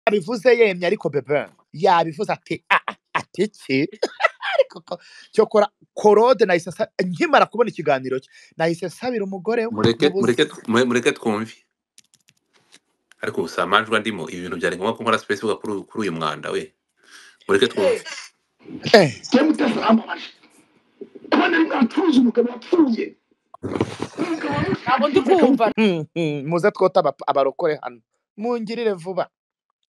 yabivuze yemye ariko bebe yabivuze ati "Ah, ati iki ariko ko- cyo kora korode nahise asa- nkimara kubona ikiganiro cye nahise nsabira umugore we mureke mubuze mureke mure- mureke twumve ariko gusa amajwi andimo ibi bintu byari ngombwa ko nkora specific kuri uyu- kuri uyu mwanda we mureke twumve Eh, Sitemu utasa amabaje kubona ari mwacuruza umugabo wapfuye ntabwo ndi kumva mm, mm, muze twote aba- abarokore hano mungirire vuba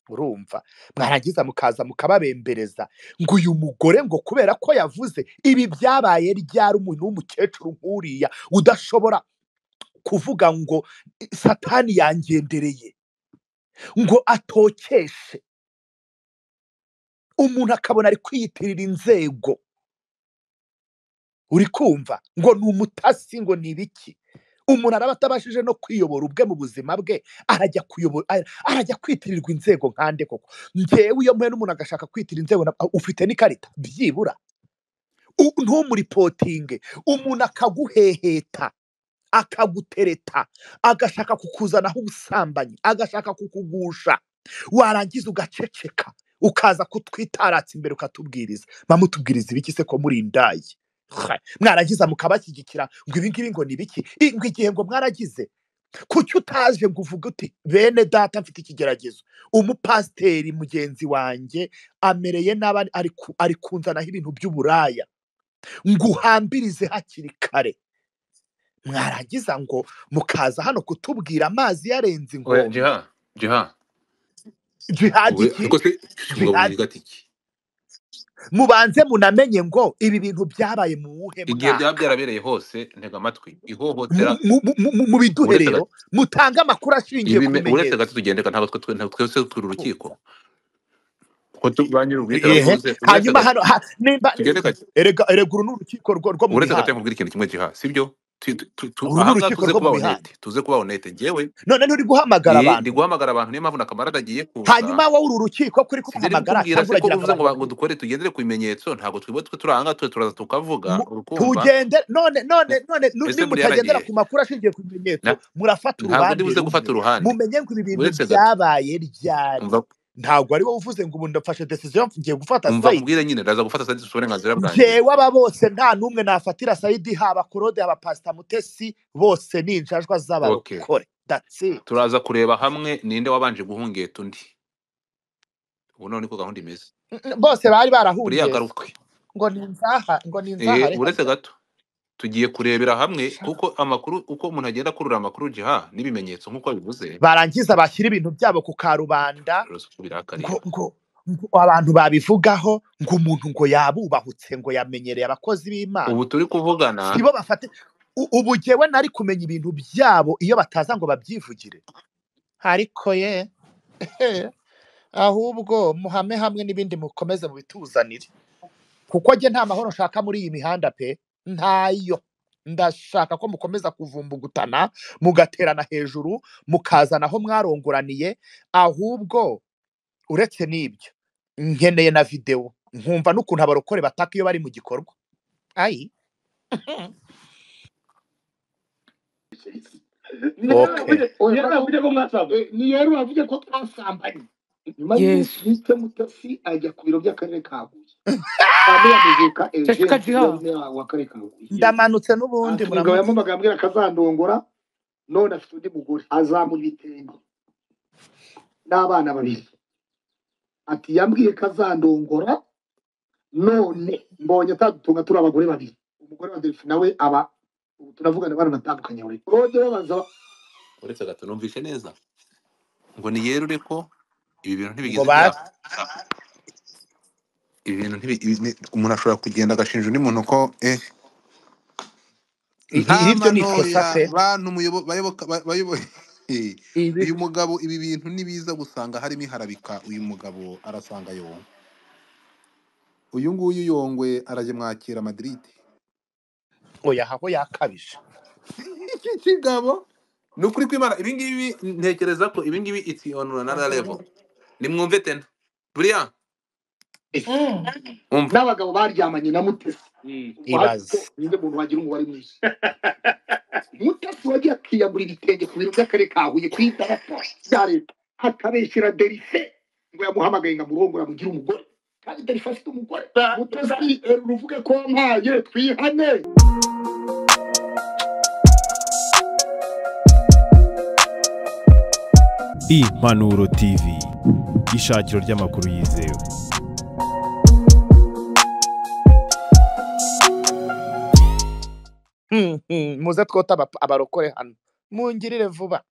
urumva mwarangiza mukaza mukababembereza ngo uyu mugore ngo kubera ko yavuze ibi byabaye ryari umuntu w'umukecuru nk'uriya udashobora kuvuga ngo satani yangendereye ngo atokeshe umuntu akabona ari kwiyitirira inzego uri kumva ngo ni umutasi ngo ni ibiki umuntu araba atabashije no kwiyobora ubwe mu buzima bwe arajya kuyobora ara- arajya kwitirirwa inzego nkande koko ngewe iyo mpuye n'umuntu agashaka kwitira inzego na- ufite n'ikarita byibura U- ntumulipotinge umuntu akaguheheta akagutereta agashaka kukuzanaho ubusambanyi agashaka kukugusha warangiza ugaceceka ukaza kutwitaratsa imbere ukatubwiriza bamutubwiriza ibiki se ko muri indaya Ha, mwarangiza mukabashyigikira ngo ibi ngibi ngo ni ibiki I- ngo igihe ngo mwaragize kuki utaje ngo uvuge uti bene data mfite ikigeragezo umupasiteri mugenzi wanjye amereye nabi ari ari ku- ari kunzanaho ibintu by'uburaya ngo uhambirize hakiri kare mwarangiza ngo mukaza hano kutubwira amazi yarenze oya inkombe jiha jiha jihadi ubu iki ariko se ubwo jihadi buvuga ati iki mubanze munamenye ngo ibi bintu byabaye mu wuhe igihe byaba mwaka byarabereye hose ntega amatwi ihohotera Mu- mu- mu- mu- mu uretse aga- biduherero mutange amakuru ashingiye ku ibime- uretse bimenyetso gato tugendeka ntabwo twe twe- ntabwo twese turi urukiko ko tu- ba nyiri ubwite Ehe. barabivuze uretse hanyuma gato hano ha- nimba tugende gake erega erega uru ni urukiko rwo rwo mu uretse gato mihanda nkubwira ikintu kimwe giha sibyo Tu- tu- tu- tu- uru ni ahangaha urukiko tuze rwo mu kuba mihanda honete tuze kuba honete njyewe none nturi guhamagara eh, ndi abantu guhamagara abantu niyo mpamvu na kamarade agiye kuza hanyuma wowe uru rukiko kuri sinari kubahamagara kukubwira se cyangwa ko uragira ngo uvuze ngo abantu ba- ngo babyumve dukore tugendere ku bimenyetso ntabwo twibo twe turi ahangaha twe turaza tukavuga Mu- urukumva tugende none none none nu- mbese nimutagendera muriyaragiye ku makuru ashingiye ku bimenyetso Na- murafata ntabwo ndi uruhande buze rumwe gufata uruhande mumenye ngo ibi bintu uretse gato byabaye ryari umva ntabwo ari wowe uvuze ngo ubu ndafashe decision ngiye gufata umva sayidi nkubwire nyine ndaza gufata sadisi uburenganzira bwanjye njyewe aba bose nta n'umwe nafatira sayidi haba korode haba pasita mutesi bose ni injajwa okay z'abarokore that's it turaza kureba hamwe ninde wabanje guhungeta undi ubu noneho niko gahunda imeze N- n- bose bari buriya barahungeze agarukwe ngo ni inzaha ngo ni Eh, inzahare uretse hano gato tugiye kurebera hamwe kuko amakuru uko umuntu agenda akurura amakuru jiha n'ibimenyetso nk'uko bivuze barangiza bashyira ibintu byabo ku karubanda birasuku birakarira ngo ngo ngo abantu babivugaho ngo umuntu ngo yabubahutse ngo yamenyereye abakozi b'imana ubu turi kuvugana sibo bafate U- ubu jyewe nari kumenya ibintu byabo iyo bataza ngo babyivugire ariko ye eh, ahubwo muhame hamwe n'ibindi mukomeze mubituzanire kuko njye nta mahoro nshaka muri iyi mihanda pe ntayo ndashaka ko mukomeza kuvumbugutana mugaterana hejuru mukazana aho mwarongoraniye ahubwo uretse n'ibyo nkeneye na videwo nkumva n'ukuntu abarokore bataka iyo bari mu gikorwa ayi Ni yari ok wavuze- ni yari wavuze ko mwasambanye ni yari wavuze ko twasambanye nyuma y'umunsi yesu witwa mutasi ajya ku biro by'akarere ka huye hanyuma yamuvuka ceceka ejenti jiha yari meya w'akarere ka huye yesu ndamanutse ati n'ubundi umugabo muramutse yampamagaye ambwira ko azandongora none afite undi mugore azamuha ibitenge n'abana babiri ati yambwiye ko azandongora none mbonye atadutunga turi abagore babiri umugore wa delphi nawe aba ubu turavugana baranatandukanye buri rode babaza uretse gato numvishe neza ngo ni yerure ko ibi bintu ngo ntibigeze ba byaba ibi bintu ntibi- ibi ni- umuntu ashobora kugenda agashinja undi muntu ko eh i- i- nta iryo ni ikosa manoya pe bantu muyobo- bayoboka ba- bayobo- Eh, ibi uyu mugabo ibi bintu nibiza gusanga harimo iharabika uyu mugabo arasanga yonga uyu nguyu yongwe arajya mwakira madrid oya aho yakabije iki kigabo ni ukuri kwimana ibi ngibi ntekereza ko ibi ngibi it's on another level nimwumve tena buriya Eh, Mm. umva n'abagabo baryamanye na mutesi ibaze ninde muntu wagira umubare mwinshi mutasi wagiye akiyambura ibitenge ku biro by'akarere ka huye ku idarapo rya leta akabeshyira delise ntabwo yamuhamagaye ngo amurongore amugire umugore kandi itari ifite umugore mutazari ruvuge ko mpaye twihane impanuro tv ishakiro ry'amakuru yizewe muze twota aba- abarokore hano mungirire vuba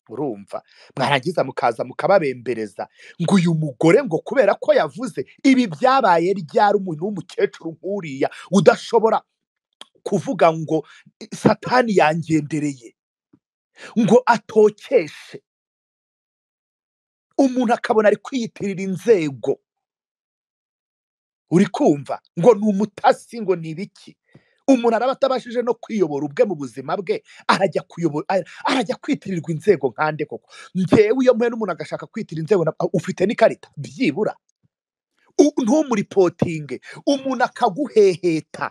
urumva mwarangiza mukaza mukababembereza ngo uyu mugore ngo kubera ko yavuze ibi byabaye ryari umuntu w'umukecuru nk'uriya udashobora kuvuga ngo satani yangendereye ngo atokeshe umuntu akabona ari kwiyitirira inzego uri kumva ngo ni umutasi ngo ni ibiki umuntu araba atabashije no kwiyobora ubwe mu buzima bwe arajya kuyobora ara- arajya kwitirirwa inzego nkande koko ngewe iyo mpuye n'umuntu agashaka kwitira inzego na- ufite n'ikarita byibura U- ntumuripotinge umuntu akaguheheta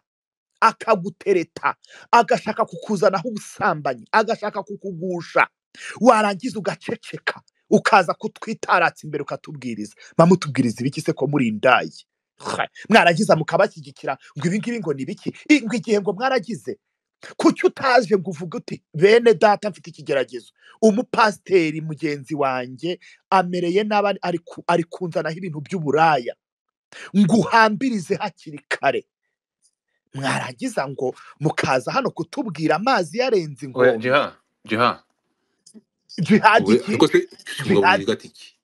akagutereta agashaka kukuzanaho ubusambanyi agashaka kukugusha warangiza ugaceceka ukaza kutwitaratsa imbere ukatubwiriza mamutubwiriza ibiki se ko muri indayi Ha, mwaragiza mukabashyigikira ngo ibi ngibi ngo ni biki I- ngo igihe ngo mwaragize kuki utaje ngo uvuge uti bene data mfite ikigeragezo umupasiteri mugenzi wanjye amereye n'aba ari ku- ari kunzanaho ibintu by'uburaya ngo uhambirize hakiri kare mwarangiza ngo mukaza hano kutubwira amazi yarenze oya ingoma jiha jiha jihadi ubu- iki ariko se ubwo jihadi buvuga ati iki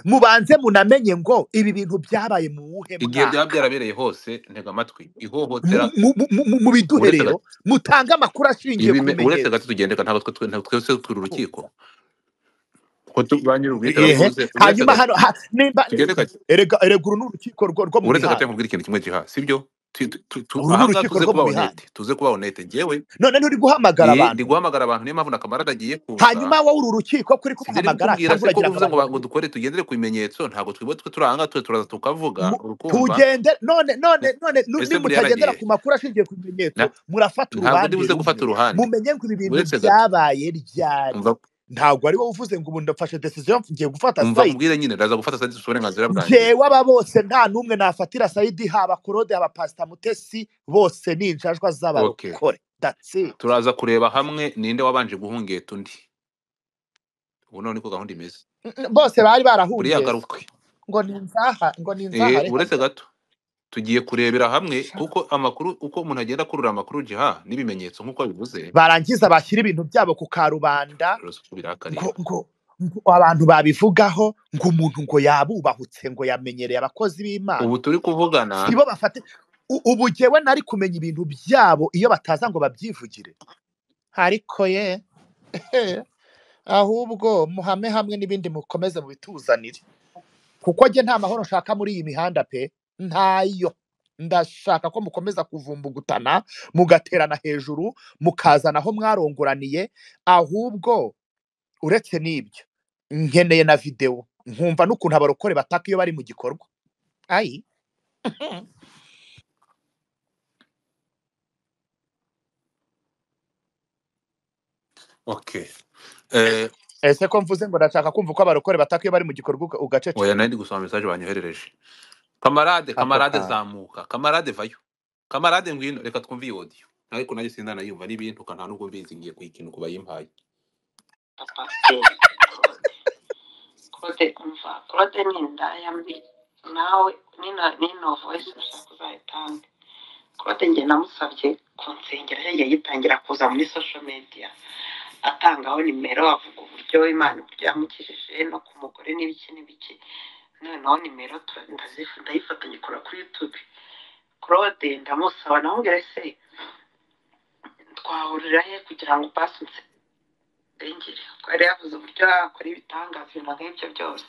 mubanze munamenye ngo ibi bintu byabaye mu wuhe igihe byaba mwaka byarabereye hose ntega amatwi mu ihohotera mu- mu- mu- mu uretse biduherero gato mutange amakuru ashingiye ku ibime uretse bimenyetso gato tugendeka ntabwo twe twe- ntabwo twese turi urukiko ko tu- ba nyiri ehe ubwitabire uretse hanyuma gato hano ha- nimba tugendeka erega erega uru ni urukiko rwo rwo mu uretse gato mihanda nkubwira ikintu kimwe jiha sibyo Tu- tu- tu- tu- uru ni aha ngaha urukiko tuze rwo mu kuba mihanda honete tuze kuba honete njyewe none nturi iyi guhamagara ndi abantu guhamagara abantu niyo mpamvu na kamarada agiye kuza hanyuma wowe uru rukiko kuri sinari kubahamagara kukubwira cyangwa se ko uvuze uragira ngo ngo ba- ngo abantu babyumve dukore tugendere ku bimenyetso ntabwo twibo twe turi aha ngaha tu- turaza tukavuga Mu- urukumva tugende none none none nu- ese buriya nimutagendera aragiye ku makuru ashingiye ku bimenyetso Na- murafata ntabwo ndi uruhande buze gufata rumwe uruhande mumenye ngo ibi bintu uretse gato byabaye ryari umva ntabwo ari wowe uvuze ngo ubu ndafashe decision ngiye gufata umva sayidi nkubwire nyine ndaza gufata sadisi uburenganzira bwanjye njyewe aba bose nta n'umwe nafatira sayidi haba korode haba pasita mutesi bose ni injajwa okay z'abarokore that's it turaza kureba hamwe ninde wabanje guhungeta undi ubu noneho niko gahunda imeze Mm, mm, bose bari buriya barahungeze garukwe ngo ni inzaha ngo ni eh inzahare uretse hano gato tugiye kurebera hamwe Sha. kuko amakuru uko umuntu agenda akurura amakuru jiha n'ibimenyetso nk'uko bivuze barangiza bashyira ibintu byabo ku karubanda urasuku ngo birakarira ngo ngo abantu babivugaho ngo umuntu ngo yabubahutse ngo yamenyereye abakozi b'imana ubu turi kuvugana sibo bafate U- ubu jyewe nari kumenya ibintu byabo iyo bataza ngo babyivugire ariko ye eh, ahubwo muhame hamwe n'ibindi mukomeze mubituzanire kuko njye nta mahoro nshaka muri iyi mihanda pe ntayo ndashaka ko mukomeza kuvumbugutana mugaterana hejuru mukazana aho mwarongoraniye ahubwo uretse n'ibyo nkeneye na videwo nkumva n'ukuntu abarokore bataka iyo bari mu gikorwa ayi okay eh ese ko mvuze ngo ndashaka kumva ko abarokore bataka iyo bari mu gikorwa uga- oya ugaceceka nari ndi gusoma message banyoherereje kamarade ako kamarade kantu zamuka kamarade vayo kamarade ngwino reka twumve iyi audio ariko nanjye sindanayumva n'ibintuka nta nubwo mbizi ngiye kuyikina uko bayimpaye Claude umva Claude ni indaya mbi nawe nino nino voice ushaka uzayitange Claude njye namusabye kunsengera yagiye yitangira kuza muri social media atangaho nimero avuga uburyo Imana uburyo yamukijije no ku mugore n'ibiki n'ibiki noneho nimero tura- ndazifu- ndayifata nyikora kuri YouTube Claude ndamusaba namubwira se twahurira he kugira ngo passe insengere ko yari yavuze uburyo yakora ibitangaza ibintu nk'ibyo byose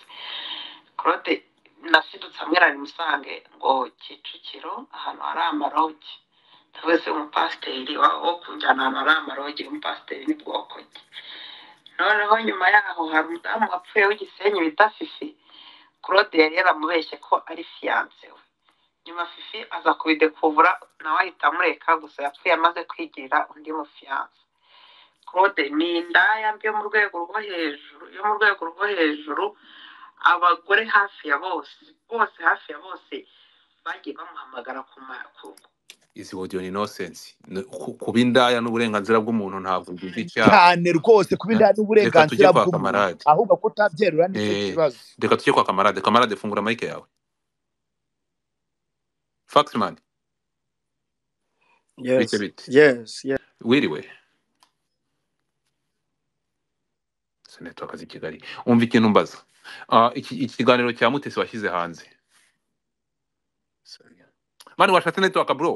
Claude nasidutse hamwe ari musange ngo Kicukiro ahantu hari amarogi wese umupasiteri wa- wo kunjyana ahantu hari amarogi umupasiteri ni bwoko ki noneho nyuma yaho hari umudamu wapfuye w'igisenyi bita fifi Claude yari yaramubeshye ko ari fiyanse we nyuma fifi aza kubidekuvura nawe ahita amureka gusa yapfuye amaze kwigirira undi mufiyanse Claude ni indaya mbi yo mu rwego rwo hejuru yo mu rwego rwo hejuru abagore hafi ya bose bose hafi ya bose bagiye bamuhamagara ku ma- ku- izi wodiyo ni inosensi kuba indaya n'uburenganzira bw'umuntu ntabwo biva icyaha cyane rwose kuba indaya Reka tujye n'uburenganzira kwa bw'umuntu kamarade. ahubwo ko utabyerura nicyo Eh, kibazo reka tujye kwa kamarade kamarade fungura mayike yawe fakisimani Yes. bite bite Yes. Yes. wiriwe seneta w'akazi i kigali wumva ikintu mbaza Ah, iki ikiganiro cya mutesi washyize hanze mani washatse netiwaka bro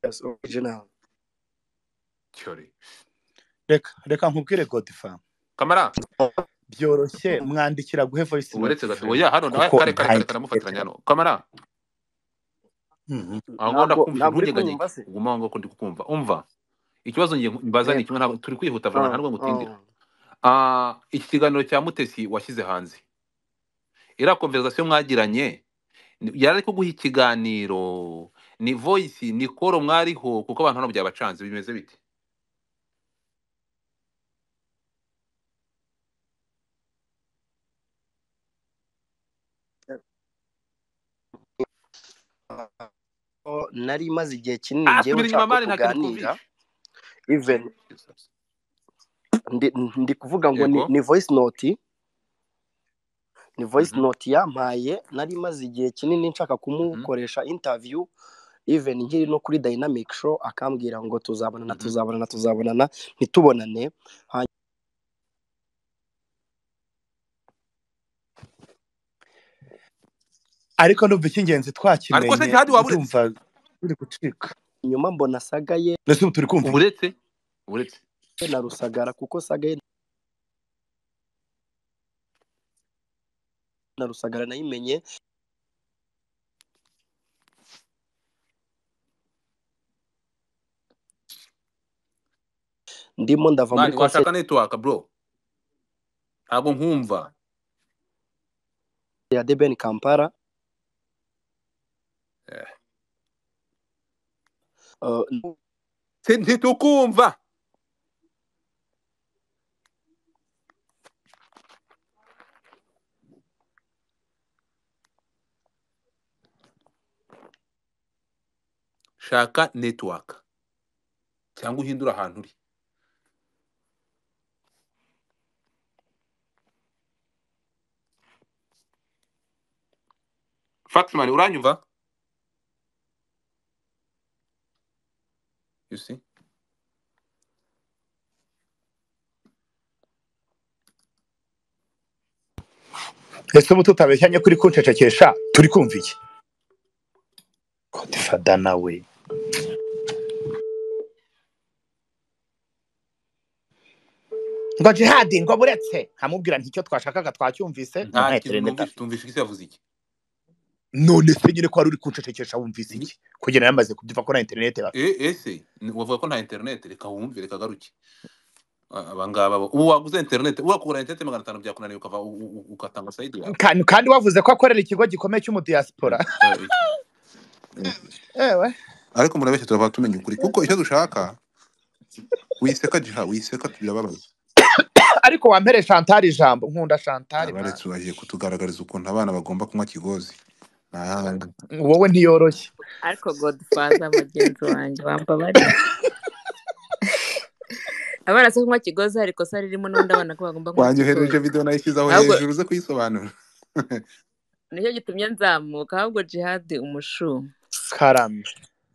Yes. Original. cyori reka reka nkubwire godifamu kamara byoroshye mwandikira guhe voice uburetse note. gato oya hano nawe Kuko kare kare kare ntayi- karamufatiranya hano kamara Mhm. aho ngomba Ntabwo- kumva ntabwo uri ntugegagege kumva se? uguma aho ngaho ko ndi kukumva umva ikibazo ngiye mbaza ni kimwe ntabwo turi kwihuta vuba Oh, ntabwo ngutindira oh. Ah, iki kiganiro cya mutesi washyize hanze iriya konverizasiyo mwagiranye ni- yari ari kuguha ikiganiro ni voyisi ni koro mwariho kuko abantu hano byabacanze bimeze bite Oh, nari maze igihe kinini ah ngewe subira inyuma nshaka mani ko nta kintu tuganira twumvishe even ndi, ndi kuvuga ngo ni, Yego. ni voice note ni voice Mhm. note yampaye nari maze igihe kinini nshaka kumukoresha interview even nkiri no kuri dynamic show akambwira ngo tuzabonana Mhm. tuzabonana tuzabonana ntitubonane ariko numva icy'ingenzi ariko se twakimenye gihadi waba uretse ndumva turi gucika nyuma mbona saga ye ndetse ubu turi kumva uburetse uburetse na rusagara kuko saga ye na rusagara nayimenye ndimo ndava muri mani concert washaka netiwaka bro ntabwo nkumva ya deben kampala Eh. Uh, Si- ntitukumva shaka netiwaka cyangwa uhindure ahantu uri fatimani uranyumva you see ese ubu tutabeshyanye kuri kuncecekesha turi kumva iki godifada nawe ngo jihadi ngo buretse nkamubwira nti icyo twashakaga twacyumvise ngo nta ntahetere kintu numvise ndafite tumvishe isi yavuze iki none se nyine ko wari uri kuncecekesha wumvise iki kugira yamaze kubyumva ko na interineti bafite E- ese ni- wavuga ko nta interineti reka wumve reka garuke A- abangaba bo- ubu waguze interineti urakura interineti magana atanu byakunaniye ukava u- u- u- ugatanga sayidi yawe kandi kandi wavuze ko akorera ikigo gikomeye cy'umudiyasipora Mm, eh, eh. ewe ariko murabeshya turava tumenya ukuri kuko icyo dushaka wiseka jiha wiseka birababaza ariko wampere shantari ijambo nkunda shantari abaretse bagiye kutugaragariza ukuntu abana bagomba kunywa kigozi Ni ahandi. mwana. wowe ntiyoroshye ariko godfather mugenzi wanjye bamba bari abana se kunywa kigozi hari ikosa ririmo n'undi abana ko bagomba kunywa wanyohereje kigozi video nayishyizeho ahubwo hejuru uze kuyisobanura nicyo gitumye nzamuka ahubwo jihadi umushu karame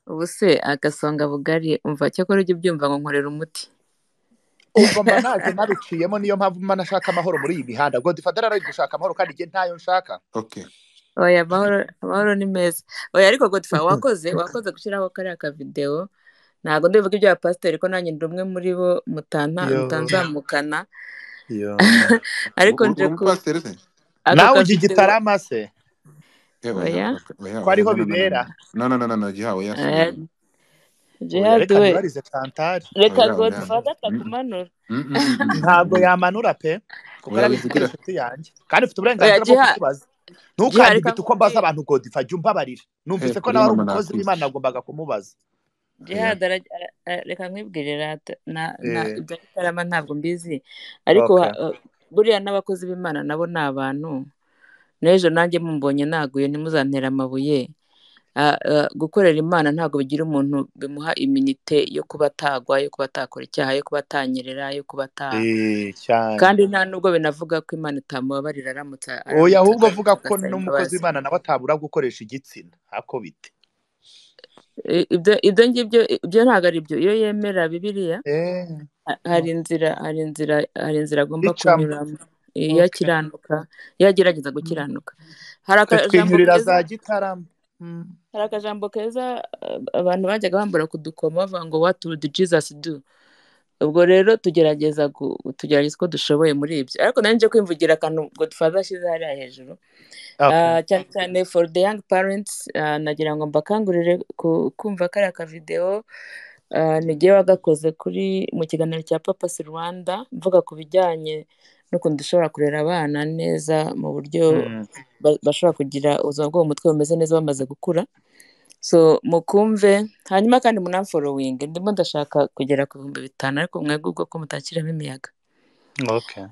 ubu se agasonga bugari umva cyakora ujya ubyumva ngo nkorera umuti ubwo mba ntabwo nabiciyemo niyo mpamvu mba nashaka amahoro muri iyi mihanda godifada rero ari gushaka amahoro kandi njye ntayo nshaka okay oya amahoro amahoro ni meza oya ariko godfa wakoze wakoze gushyiraho kariya kavidewo ntabwo ndibuka ibya pasiteri ko nanjye ndi umwe muri bo mutana yo mutanzamukana yo ariko uri nje uri ku umupasiteri se ako nawe ujya kavidewo igitarama se Eh, oya oya oya ko oya ariho no no no no no no bibera no no no jiha oya Eh, subira oya jihadi reka we ntibarize kantari reka oya oya godfather atakumanura Mm, mm, mm, mm, mm, mm, ntabwo mm. yamanura pe kuko oya ari ari wivugira inshuti yanjye kandi ufite oya uburenganzira bwo jiha kutubaza jiha reka ntukandibite uko mbaza nkubwire abantu godifa jya umbabarira eh numvise ko kuri nawe ari mama umukozi w'imana nakwisi nagombaga kumubaza oya Jihad ara- ara- ara- reka nkwibwire rata na na eh ibyo bitarama ntabwo mbizi ariko okay buriya n'abakozi b'imana nabo ni abantu n'ejo nanjye mumbonye naguye ntimuzantere amabuye Ah, ah, gukorera imana ntabwo bigira umuntu bimuha iminite yo kuba atagwa yo kuba atakora icyaha yo kuba atanyerera yo kuba ata Eh, cyane kandi nta nubwo binavuga ko imana itamubabarira aramutse oya aramutse ahubwo avuga ko agasaba n'umukozi imbabazi w'imana nawe atabura gukoresha igitsina hako bite I- ibyo ibyo ngibyo ibyo ntabwo ari byo iyo yemera bibiliya Eh, ha- hari inzira hari inzira hari inzira agomba icamo kunyuramo iyo okay. akiranuka iyo agerageza gukiranuka hari twe akajambo twinyurira keza za gitarama Mm. hari akajambo keza eh, abantu bajyaga bambura ku dukomo bavuga ngo what would Jesus do ubwo rero tugerageza gu- tugerageza uko dushoboye muri ibyo ariko nanjye nje kwimvugira akantu godfather ashyize hariya hejuru okay. Ah, cyane cyane for the young parents ah, nagira ngo mbakangurire ku- kumva kariya kavidewo ah, nigiye wagakoze kuri mu kiganiro cya papasi rwanda mvuga ku bijyanye n'ukuntu dushobora kurera abana neza mu buryo Mm. ba- bashobora kugira ubuzima bwo mu mutwe bumeze neza bamaze gukura so mukumve hanyuma kandi munamforowinge ndimo ndashaka kugera ku bihumbi bitanu ariko mwebwe ubwo ko mutakiramo imiyaga Okay.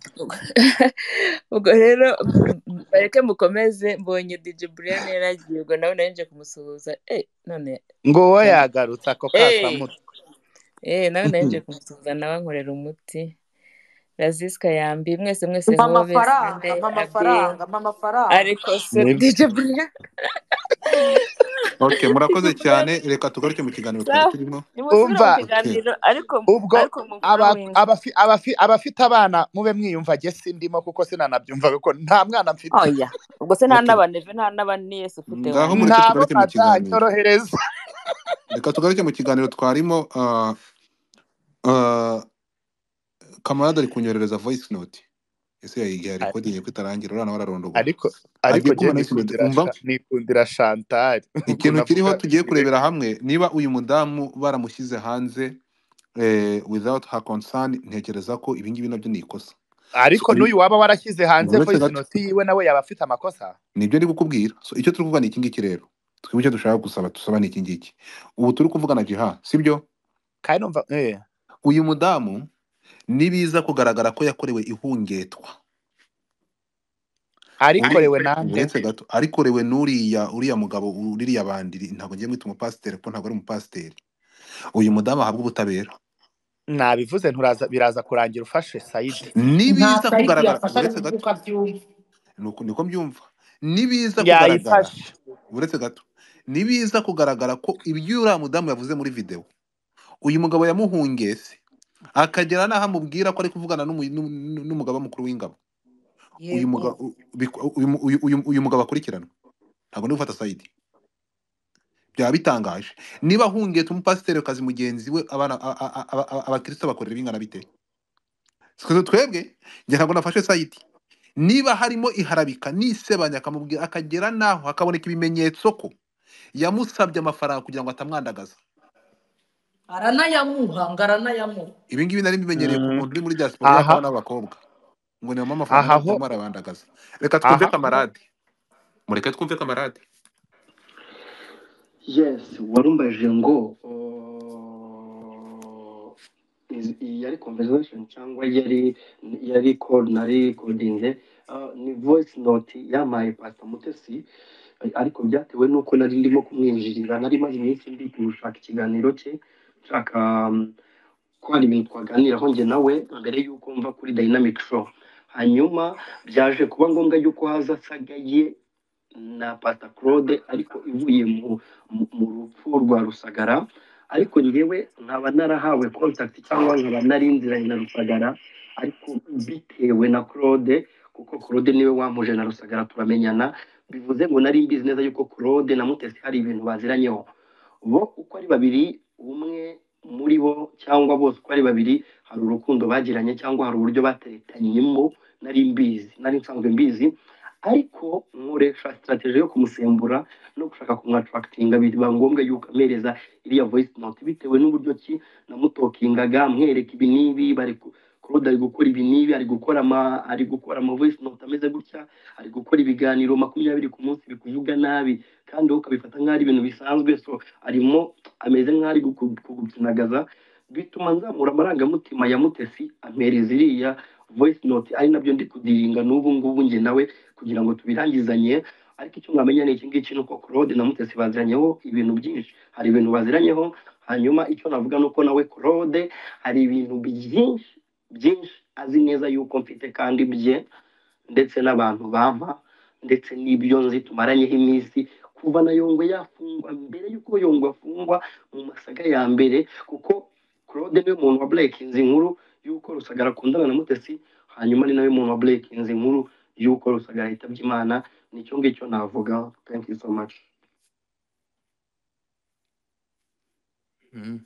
ubwo rero m- bareke mukomeze mbonye dj brian yaragiye ubwo nawe nari nje kumusuhuza eh none ngo wowe cyane yagarutse ako eh kasamutwe eh nawe nari nje kumusuhuza nawe ankorera umuti raziska yambi mwese mwese mpa hobe amafaranga simende mpa abi amafaranga mpa amafaranga ariko se Nibyo. dj brian okay dj murakoze brian cyane reka tugaruke mu kiganiro twari sawa turimo nimusubire mu okay kiganiro ariko ubwo ariko aba- mumforowinge abafi- abafi- abafite abana mube mwiyumva jye sindimo kuko sinanabyumva kuko nta mwana mfite oya ubwo se nta okay n'abaneve nta n'abaniyesi ufite ngaho wanyu mureke ntabo tugaruke mu kiganiro bazanyorohereza reka tugaruke mu kiganiro twarimo ah, ah, kamarade ari kunyoherereza voice note ese yayigiye Ari- rekodingi ko itarangira urana wararondogora ariko agiye ariko jye kumva voice note nikundira umva Sha- nikundira chantal ikintu ukuntu kiriho avuga tugiye kurebera ikirego hamwe niba uyu mudamu baramushyize hanze eh, without her concern ntekereza ko ibingibi nabyo ni ikosa so, ariko ibi- n'uyu waba warashyize hanze uretse voice gato note yiwe nawe yaba afite amakosa nibyo ndi kukubwira so icyo turi kuvuga ni iki ngiki rero twebwe icyo dushaka gusaba dusaba ni iki ngiki ubu turi kuvuga na jiha sibyo kandi numva eh uyu mudamu nibiza kugaragara ko yakorewe ihungetwa Uri- arikorewe nande uretse gato arikorewe n'uriya uriya mugabo uriya bandiri ntabwo ngiye mwita umupasiteri kuko ntabwo ari umupasiteri uyu mudamu ahabwa ubutabera nabivuze nturaza biraza kurangira ufashe sayidi nta nibiza sayidi kugaragara yafashe ari uretse gato kuvuka byumva nuko niko mbyumva nibiza kugaragara yayifashe uretse gato nibiza kugaragara ko ibyo uriya mudamu yavuze muri videwo uyu mugabo yamuhungese akagera n'aho amubwira ko ari kuvugana n'umu- n'u- n'u- n'umugaba mukuru w'ingabo uyu yego mugabo u- bik- uyu mu- uyu- uyu- uyu mugabo akurikiranwa ntabwo ndi gufata sayidi byaba bitangaje niba ahungetse umupasiterikazi mugenzi we abana a- a- a- a- a- abakristo bakorera bingana bite twese twebwe njye ntabwo nafashe sayidi niba harimo iharabika nisebanya akamubwira akagera n'aho hakaboneka ibimenyetso ko yamusabye amafaranga kugira ngo atamwandagaza aranayamuha ngo aranayamuha ibi ngibi nari mbimenyereye ku Mm. muntu uri muri diaspora aha y'abakobwa n'abakobwa ngo ni mama amafaranga aha ho murimo arabandagaza reka twumve aha ho kamarade mureke twumve kamarade yes warumbajije ngo uh, iz- iyi yari conversation cyangwa yari yari call nari recording uh, ni voice note yampaye pastor mutesi ariko byatewe n'uko nari ndimo kumwinjirira nari maze iminsi ndi gushaka ikiganiro cye nshaka um, ko hari ibintu twaganiraho njye nawe mbere y'uko mva kuri dynamic show hanyuma byaje kuba ngombwa y'uko haza asagaye na pata claude ariko ivuye mu, mu, mu rupfu rwa rusagara ariko njyewe nkaba narahawe contact cyangwa nkaba narinziranye na rusagara ariko bitewe na claude kuko claude niwe wampuje na rusagara turamenyana bivuze ngo nari mbizi neza yuko claude na mutesi hari ibintu baziranyeho bo uko ari babiri umwe muri bo cyangwa bose uko ari babiri hari urukundo bagiranye cyangwa hari uburyo baterekanyemo nari mbizi nari nsanzwe mbizi ariko nkoresha strategy yo kumusembura no gushaka kumwatractinga biba ngombwa yuko amereza iriya voice note bitewe n'uburyo ki namutokingaga mwereka ibi n'ibi bari ku- Claude ari gukora ibi n'ibi ari gukora ama ari gukora ama voice note ameze gutya ari gukora ibiganiro makumyabiri ku munsi bikuvuga nabi kandi wowe ukabifata nk'aho ari ibintu bisanzwe so arimo ameze nk'aho ari guku- kugukinagaza bituma nzamura amarangamutima ya mutesi ampereza iriya voice note ari nabyo ndi kudiringa n'ubu ngubu njye nawe kugira ngo tubirangizanye ariko icyo mwamenya ni iki ngiki ni uko claude na mutesi baziranyeho ibintu byinshi hari ibintu baziranyeho hanyuma icyo navuga ni uko nawe claude hari ibintu byinshi byinshi azi neza yuko mfite kandi bye ndetse n'abantu bampa ndetse n'ibyo nzi tumaranyeho iminsi kuva na yongwe yafungwa mbere y'uko yongwe afungwa mu masaga ya mbere kuko claude niwe muntu wa burekinzi inkuru y'uko rusagara akundana na mutesi hanyuma ni nawe muntu wa burekinzi inkuru y'uko rusagara yitabye imana nicyo ngicyo navuga thank you so much Mhm.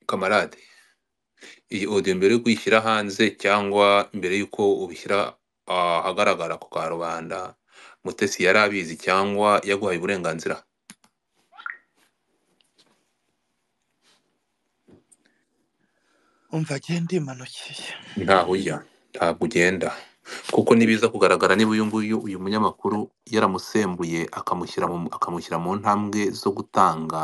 kamarade iyi audio mbere yo kuyishyira hanze cyangwa mbere y'uko ubishyira ahagaragara ku karubanda mutesi yari abizi cyangwa yaguhaye uburenganzira umva agenda imanukiye ntaho ujya ntabwo ugenda kuko nibiza kugaragara niba uyu nguyu uyu munyamakuru yaramusembuye akamushyira mu akamushyira mu ntambwe zo gutanga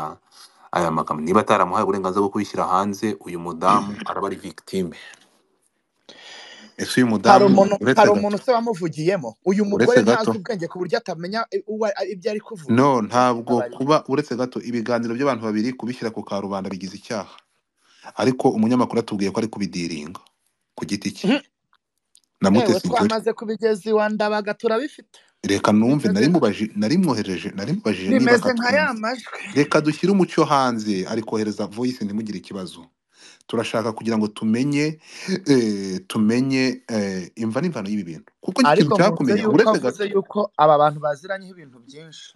aya magambo niba ataramuhaye uburenganzira bwo kubishyira hanze uyu mudamu araba ari victime ese uyu hari mudamu umuntu uretse hari gato umuntu se wamuvugiyemo uyu mugore uretse ntazi gato ubwenge ku buryo atamenya uwo ari- ibyo ari kuvuga no ntabwo bababarira kuba uretse gato ibiganiro by'abantu babiri kubishyira ku karubanda bigize icyaha ariko umunyamakuru atubwiye ko ari kubidiringa ku giti cye Mhm. na ewe mutesi ukuri twamaze kubigeza iwa ndabaga turabifite reka numve bimeze narimubajije narimwohereje narimubajije niba bimeze nka ya akatumva majwi reka dushyire umucyo hanze ari kohereza voice ntimugire ikibazo turashaka kugira ngo tumenye eh, tumenye eh, imva n'imvano y'ibi bintu kuko njye ikintu ariko nshaka nkunze kumenya yuko uretse avuze gato yuko aba bantu baziranyeho ibintu byinshi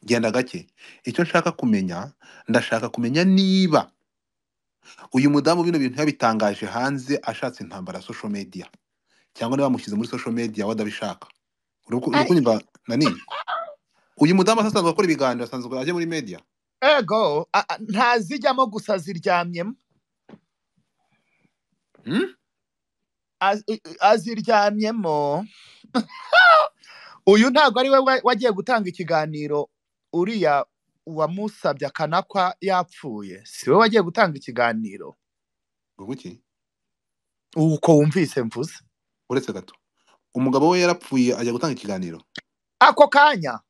genda gake icyo nshaka kumenya ndashaka kumenya niba uyu mudamu bino bintu yabitangaje hanze ashatse intambara ya social media cyangwa niba bamushyize muri social media wadabishaka uri ku- uri Ari- kunyumva nanini uyu mudamu asanzwe akora ibiganiro asanzwe ajya muri media ego a- a- ntazijyamo gusa ziryamyemo hmm? Az- i- i- aziryamyemo uyu ntabwo ari we wa- wagiye gutanga ikiganiro uriya uwamusabye akanakwa yapfuye si we wagiye gutanga ikiganiro Ngo iki? uko wumvise mvuze uretse gato umugabo we yarapfuye ajya gutanga ikiganiro ako kanya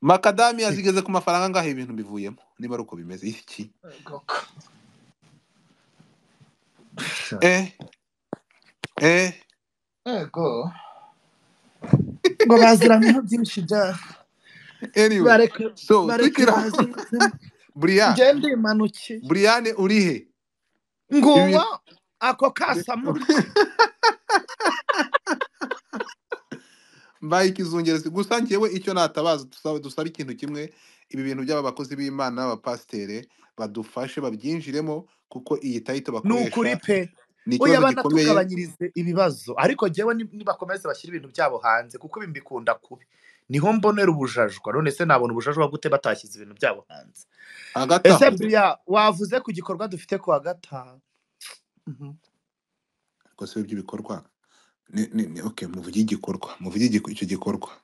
makadami yazigeze ku mafaranga angahe ibintu bivuyemo niba ari uko bimeze iki Goko. eh eh ego ngo baziranyeho byinshi bya anyway bareke so bareke tukira baziritsemo buriya ngende imanukiye buriyane urihe ibi nguwo bintu ako kasamutwe mbaye ikizungerezi gusa njyewe icyo natabaza dusaba, dusaba ikintu kimwe ibi bintu by'aba bakozi b'imana n'abapasiteri badufashe babyinjiremo kuko iyi tayito ni ukuri bakoresha pe ni oya ikibazo gikomeye banatugabanyirize ibibazo ariko jyewe ni- nibakomeza bashyira ibintu byabo hanze kuko ibi mbikunda kubi niho mbonera ubujajwa none se nabona ubujajwa gute batashyize ibintu byabo hanze hagati ese aho buriya wavuze ku gikorwa dufite ku wa gatanu Mhm. gusa ibyo by'ibikorwa ni, ni, ni, okay, muvuge igikorwa muvuge igiku- icyo gikorwa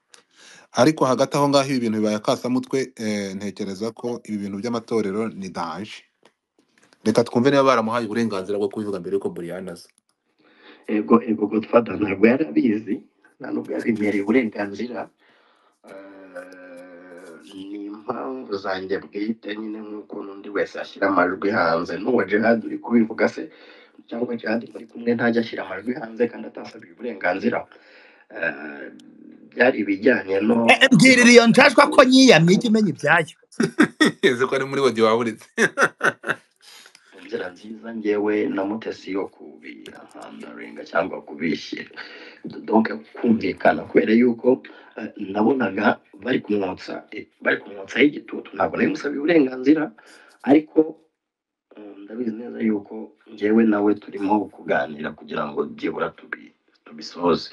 ariko hagati aho ngaho ibi bintu bibaye akasamutwe eh, ntekereza ko ibi bintu by'amatorero ni daje reka twumve niba baramuhaye uburenganzira bwo kubivuga mbere yuko buriyane aza ego ego godfather ntabwo yari abizi nta nubwo yabimereye uburenganzira Eh, ni impamvu zanjye bwite nyine nk'uko n'undi wese ashyira amajwi hanze n'uwa gerard uri kubivuga se cyangwa gerard muri kumwe ntajya ashyira amajwi hanze kandi atasabiye uburenganzira Eh, byari ibijyanye no Eh, mbwirira iyo njajwa ko nyiyamye ijya imenya ibyayo yeze ko ari muri wodi waburitse mu nzira nziza ngewe na mutesi yo kubihandaringa cyangwa kubishyira donc kumvikana kubera yuko eh, nabonaga bari kumwotsa eh, bari kumwotsaho igitutu ntabwo nari musabye uburenganzira ariko eh, ndabizi neza yuko ngewe nawe turimo kuganira kugira ngo byibura tubi tubisoze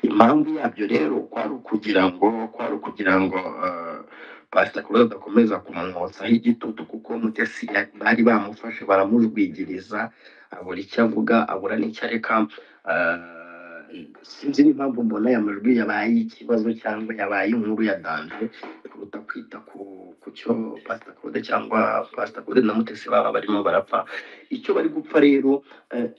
impamvu yabyo rero kwari ukugira ngo kwari ukugira ngo eh, pasita kuba badakomeza kumwotsaho igitutu kuko mutesi ya- bari bamufashe baramujwigiriza abura icyo avuga abura n'icyo areka sinzi n'impamvu mbona aya majwi yabaye ikibazo cyangwa yabaye inkuru ya danje kuruta kwita ku ku cyo pasita kode cyangwa pasita kode na mutesi baba barimo barapfa icyo bari gupfa rero eh,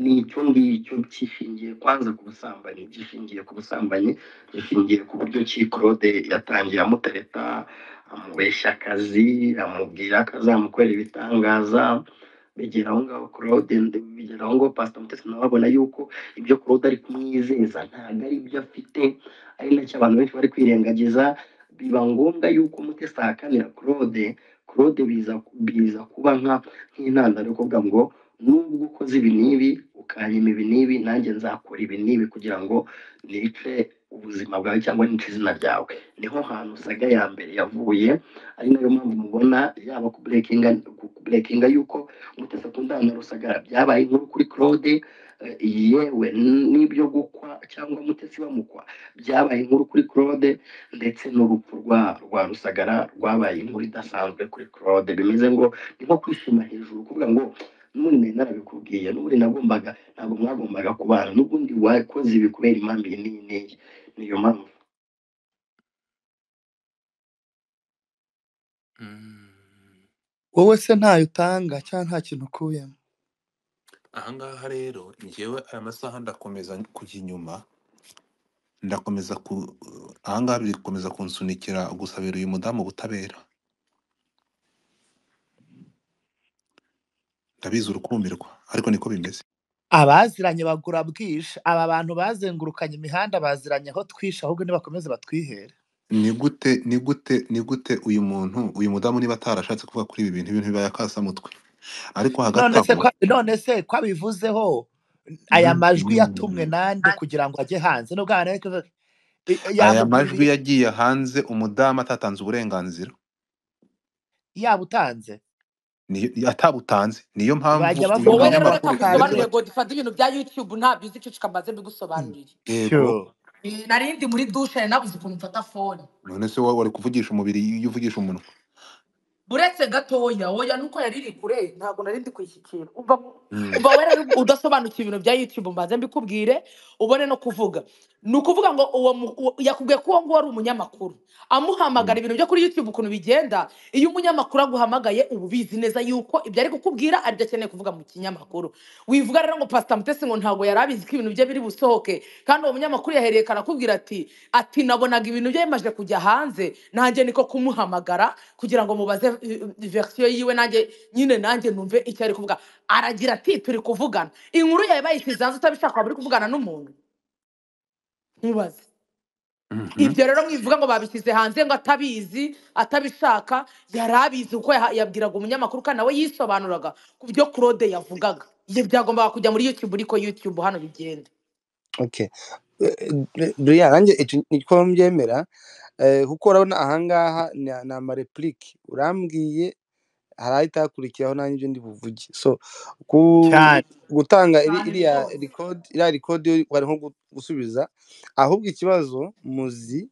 ni icyo ngicyo gishingiye kwanza ku busambanyi gishingiye ku busambanyi gishingiye ku buryo ki claude yatangiye amutereta amubeshya akazi amubwira ko azamukorera ibitangaza bigera aho ngaho claude ndi- bigera aho ngaho pasita mutesi nawe abona yuko ibyo claude ari kumwizeza ntabwo ari ibyo afite ari nacyo abantu benshi bari kwirengagiza biba ngombwa yuko mutesi ahakanira claude claude biza biza kuba nka nk'intandaro yo kuvuga ngo nubwo ukoze ibi n'ibi ukanyima ibi n'ibi nanjye nzakora ibi n'ibi kugira ngo nice ubuzima bwawe cyangwa nice izina ryawe niho hantu saga ya mbere yavuye ari nayo mpamvu mubona yaba ku burekinga ku burekinga yuko mutesi akundana na rusagara byabaye inkuru kuri claude eh, yewe n'ibyo gukwa cyangwa mutesi bamukwa byabaye inkuru kuri claude ndetse n'urupfu rwa rwa rusagara rwabaye inkuru idasanzwe kuri claude bimeze ngo ni nko kwishima hejuru kuvuga ngo n'ubundi nari narabikubwiye n'ubundi nagombaga ntabwo mwagombaga kubana n'ubundi wakoze ibi kubera impamvu iyi n'iyi n'iyi niyo mpamvu wowe se ntayo utanga cyangwa nta kintu ukuyemo ahangaha rero njyewe aya masaha ndakomeza kujya inyuma ndakomeza ku ahangaha biri gukomeza kunsunikira gusabira uyu mudamu ubutabera ndabizi urukumbirwa ariko niko bimeze abaziranye bagura bwije aba bantu bazengurukanye imihanda baziranye aho twishe ahubwo nibakomeze batwihere ni gute ni gute ni gute uyu muntu uyu mudamu niba atarashatse kuvuga kuri ibi bintu ibintu bibaye akasamutwe ariko hagati none se aho kwa- none se ko abivuzeho aya mm, majwi yatumwe mm. nande kugira ngo ajye hanze nubwo abantu aya majwi yamugwiriye yagiye hanze umudamu atatanze uburenganzira yabutanze niyo atabutanze niyo mpamvu bajya uyu wowe rero bavuga reka nkusobanurire munyamakuru bwije yagarutse ngo dufate ibintu bya youtube ntabyo uzi icyo kamaze mbigusobanurire yego sure Eh, nari ndi muri dushe nari nabuze ukuntu mfata fone none se wowe wari kuvugisha umubiri iyo uvugisha umunwa uretse gatoya oya nuko yari iri kure ntabwo nari ndi kuyishyikira umva Mm. umva wera udasobanukiwe ibintu bya youtube mbanze mbikubwire ubone no kuvuga ni ukuvuga ngo uwo mu- uwo- yakubwiye ko uwo nguwo ari umunyamakuru amuhamagara Mm. ibintu byo kuri youtube ukuntu bigenda iyo umunyamakuru aguhamagaye uba ubizi neza yuko ibyo ari kukubwira aribyo akeneye kuvuga mu kinyamakuru wivuga rero ngo pasita mutesi ngo ntabwo yari abizi ko ibintu bye biri busohoke kandi uwo munyamakuru yahererekana akubwira ati ati nabonaga ibintu bye bimaze kujya hanze nanjye niko kumuhamagara kugira ngo mubaze eh, verisiyo yiwe nanjye nyine nanjye numve icyo ari kuvuga aragira ati turi kuvugana inkuru yawe bayishyize hanze utabishaka waba uri kuvugana n'umuntu ntubaze Mhm. ibyo rero mwivuga ngo babishyize hanze ngo atabizi atabishaka yari abizi kuko yaha- yabwiraga umunyamakuru kandi nawe yisobanuraga ku byo claude yavugaga ibyo byagombaga kujya muri youtube ariko youtube hano bigenda okay riya nanjye icyo- niko mbyemera Eh, kuko urabona ahangaha ni ni amarepurike urambwiye hari ahita hakurikiraho nanjye ibyo ndi buvuge so ku- cyane gutanga iri- cyane iriya rwose record iriya record yo bari nko gu- gusubiza ahubwo ikibazo muzi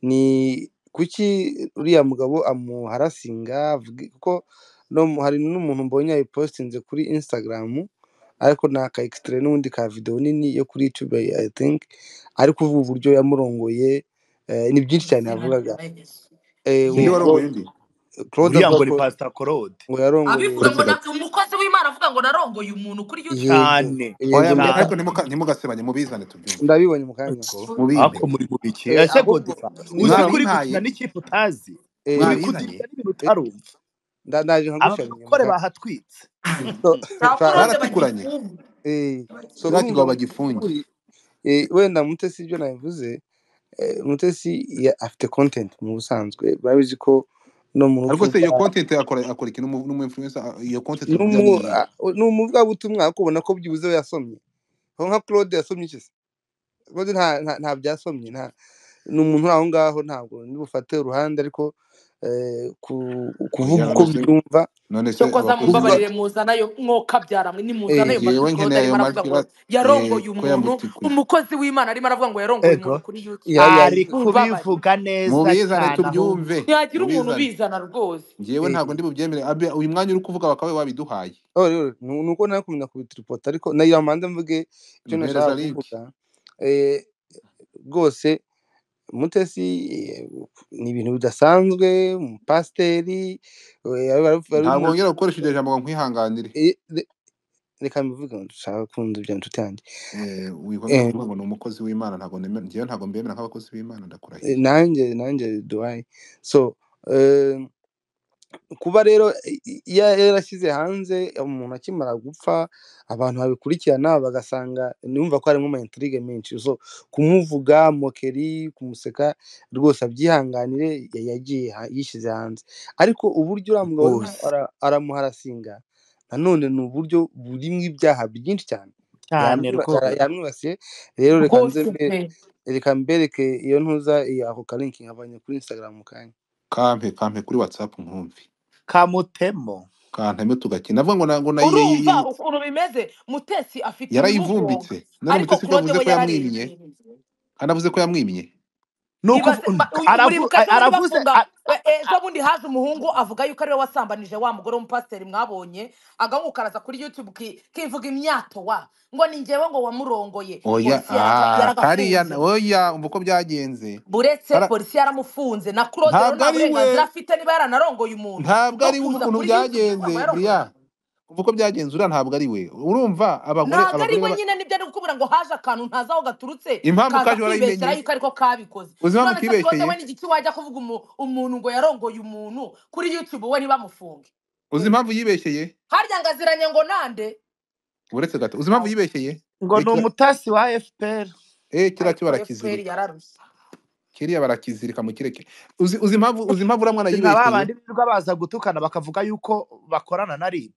ni kuki uriya mugabo amuharasinga avuge- kuko no mu- hari n'umuntu mbonye yayipositinze kuri instagram ariko ni aka extrait n'ubundi ka video nini yo kuri youtube i think ariko uvuga uburyo yamurongoye eh, ni byinshi cyane izina yavugaga ryabayesu Eh, undi uwo yego warongoye Cla- undi claude uriya avuga ngo ni ko pasita korode ngo yarongoye abivuga ngo uretse na, gato umukozi w'imana avuga ngo narongoye umuntu kuri youtube yego cyane yego oya mu- muka cyane ariko nimuka- ntimugasebanye mubizane tubyumve ndabibonye mu kanya mubimpe ako muri bubiki Eh, ese ahubwo godiva uzi ko uri nibaza mwarintaye gukina n'ikipe utazi uri mwarintaye kudirishya n'ibintu utarumva ndaje aba nkagushamye barokore mukanya bahatwitse so za fa- claude baratikuranye bagifunga eh, so biriya urumva kigabo mu bagifunge by'ukuri eh, wenda mutesi ibyo nabivuze eh, mutesi ya- afite content mu busanzwe murabizi ko no mu rupfu ariko se rwa iyo content akora akora ikintu n'umu n'umu influencer a- iyo content ni burya umu- ni a- ni umuvugabutumwa ariko ubona ko byibuze we yasomye aho nka claude yasomye iki se claude nta nta nta byasomye nta ni umuntu uri aho ngaho ntabwo ntibufate uruhande ariko eh, ku- kuvuga oya uko none se byumva none se cyokoza abakozi kuvuga mumbabarire muzanayo mwokabyaramwe nimuzanayo eh, majwi yewe claude nkeneye ayo arimo aravuga majwi ngo ba- ye yarongoye ko umuntu yamutikuye umukozi w'imana arimo aravuga ngo yarongoye ego umuntu kuri youtube ya ya ari ya mumbabarire kubivuga neza mubizane cyane ahubwo tubyumve ntihagira umuntu mubizane ubizana rwose njyewe eh, ntabwo ndi bubyemere abe- uyu mwanya uri kuvuga bakaba wabiduhaye Oh, rero ni ni uko nari kumenya kubitiripota ariko nagira ngo mbanze mvuge icyo duhereza nashakaga link kuvuga Eh, rwose mutesi eh, ni ibintu bidasanzwe umupasiteri eh, bari bari- bari ntabwo mu- wongera gukoresha iryo jambo ngo nkwihanganire eh, re- reka mbivuge ngo dushaka kumva ibya nshuti yanjye Eh, wigomera Eh, kuvuga ngo ni umukozi w'imana ntabwo nemera njyewe ntabwo mbemera nk'abakozi b'imana eh, ndakurahiye nanjye nanjye duwayi so eh, kuba rero i- i- iya yarashyize hanze umuntu akimara gupfa abantu babikurikirana bagasanga numva ko harimo amaintrigue menshi so kumuvuga mokeri kumuseka rwose abyihanganire ya- yagiye ha- yishyize hanze ariko uburyo uriya mugabo arimo rwose ara- aramuharasinga nanone ni uburyo burimo ibyaha byinshi cyane cyane yamwiba- rwose yara- yamwibasiye rero reka nze rwose mbe- pe reka mbereke iyo ntuza iyo ako kalinki nkavanye kuri instagram mu kanya kampe kampe kuri whatsapp nkumvi kamutemo kantame tugakina navuga ngo na- ngo na ye- ye- urumva ye- ukuntu bimeze mutesi afite ibimugonga yarayivumbitse none ariko mutesi ko claude yavuze we ko yamwimye yararebye kandi avuze ko yamwimye ni ibaze ukuvu- ba- uyu aravu- muribuka ejo bundi aravuze bafunga a- we- ejo bundi haje umuhungu avuga yuko ariwe wasambanije wa mugore w'umupasiteri mwabonye agahugu karaza kuri youtube ki- kivuga imyato wa ngo ni njyewe ngo wamurongoye oya polisi yaraga- ah, kariya yaragafunze oya umva uko byagenze buretse Kara- polisi yaramufunze na claude rero ntabwo nta ari we burenganzira afite niba yaranarongoye umuntu ntabwo bwo ari we kuza ukuntu kuri youtube kumva byagenze yarongoye buriya uvuga ko byagenze uriya ntabwo ari we urumva abagore ntabwo ari abagore we baba nyine nibyo ari gukubura ngo haje akantu ntazi aho gaturutse impamvu kaza kaje kwibeshyera warayimenye yuko ariko kabikoze uzi impamvu none se claude utibeshyeye we n'igiki wajya kuvuga umu- umuntu ngo yarongoye umuntu kuri youtube we ntibamufunge uzi Eh, impamvu yibeshyeye harya ngaziranye ngo nande uretse gato uzi impamvu Aho. yibeshyeye ngo Eh, ni kira- umutasi wa fpr eh, kiriya cyo ariko fpr barakizirika yararusa kiriya barakizirika mu kireke uzi uzi impamvu uzi impamvu uriya mwana ni nka ba yibeshyeye bandi birirwa baza gutukana bakavuga yuko bakorana na rib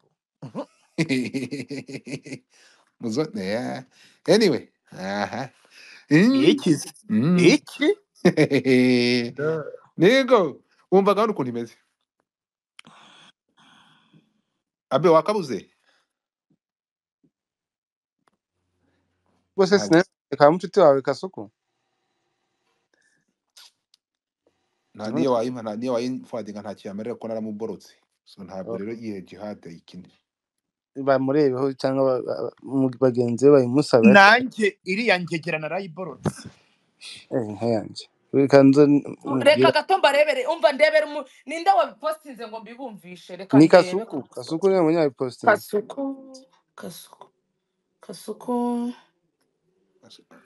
muzo eh, anyway aha Mm, iki se mm. iki nigo wumva gahunda ukuntu imeze abe wakabuze rwose ntabwo sinari reka mucuti wawe kasuku nta niyo wayimpa nta niyo wayimfadinga nta kintu amarira ko naramuborotse so ntabwo rero iyo jihad ayikina bamurebeho cyangwa ba- ba- ba- mu- bagenzi be bayimusabe ariko nanjye iriya ngegera narayiborotse eh, nkayanjye reka nze reka mubwire gato mbarebere umva ndebere umu- ninde wabipostinze ngo mbibumvishe reka ni ndebe kasuku ko kasuku niwe munyabipositingi kasuku kasuku kasuku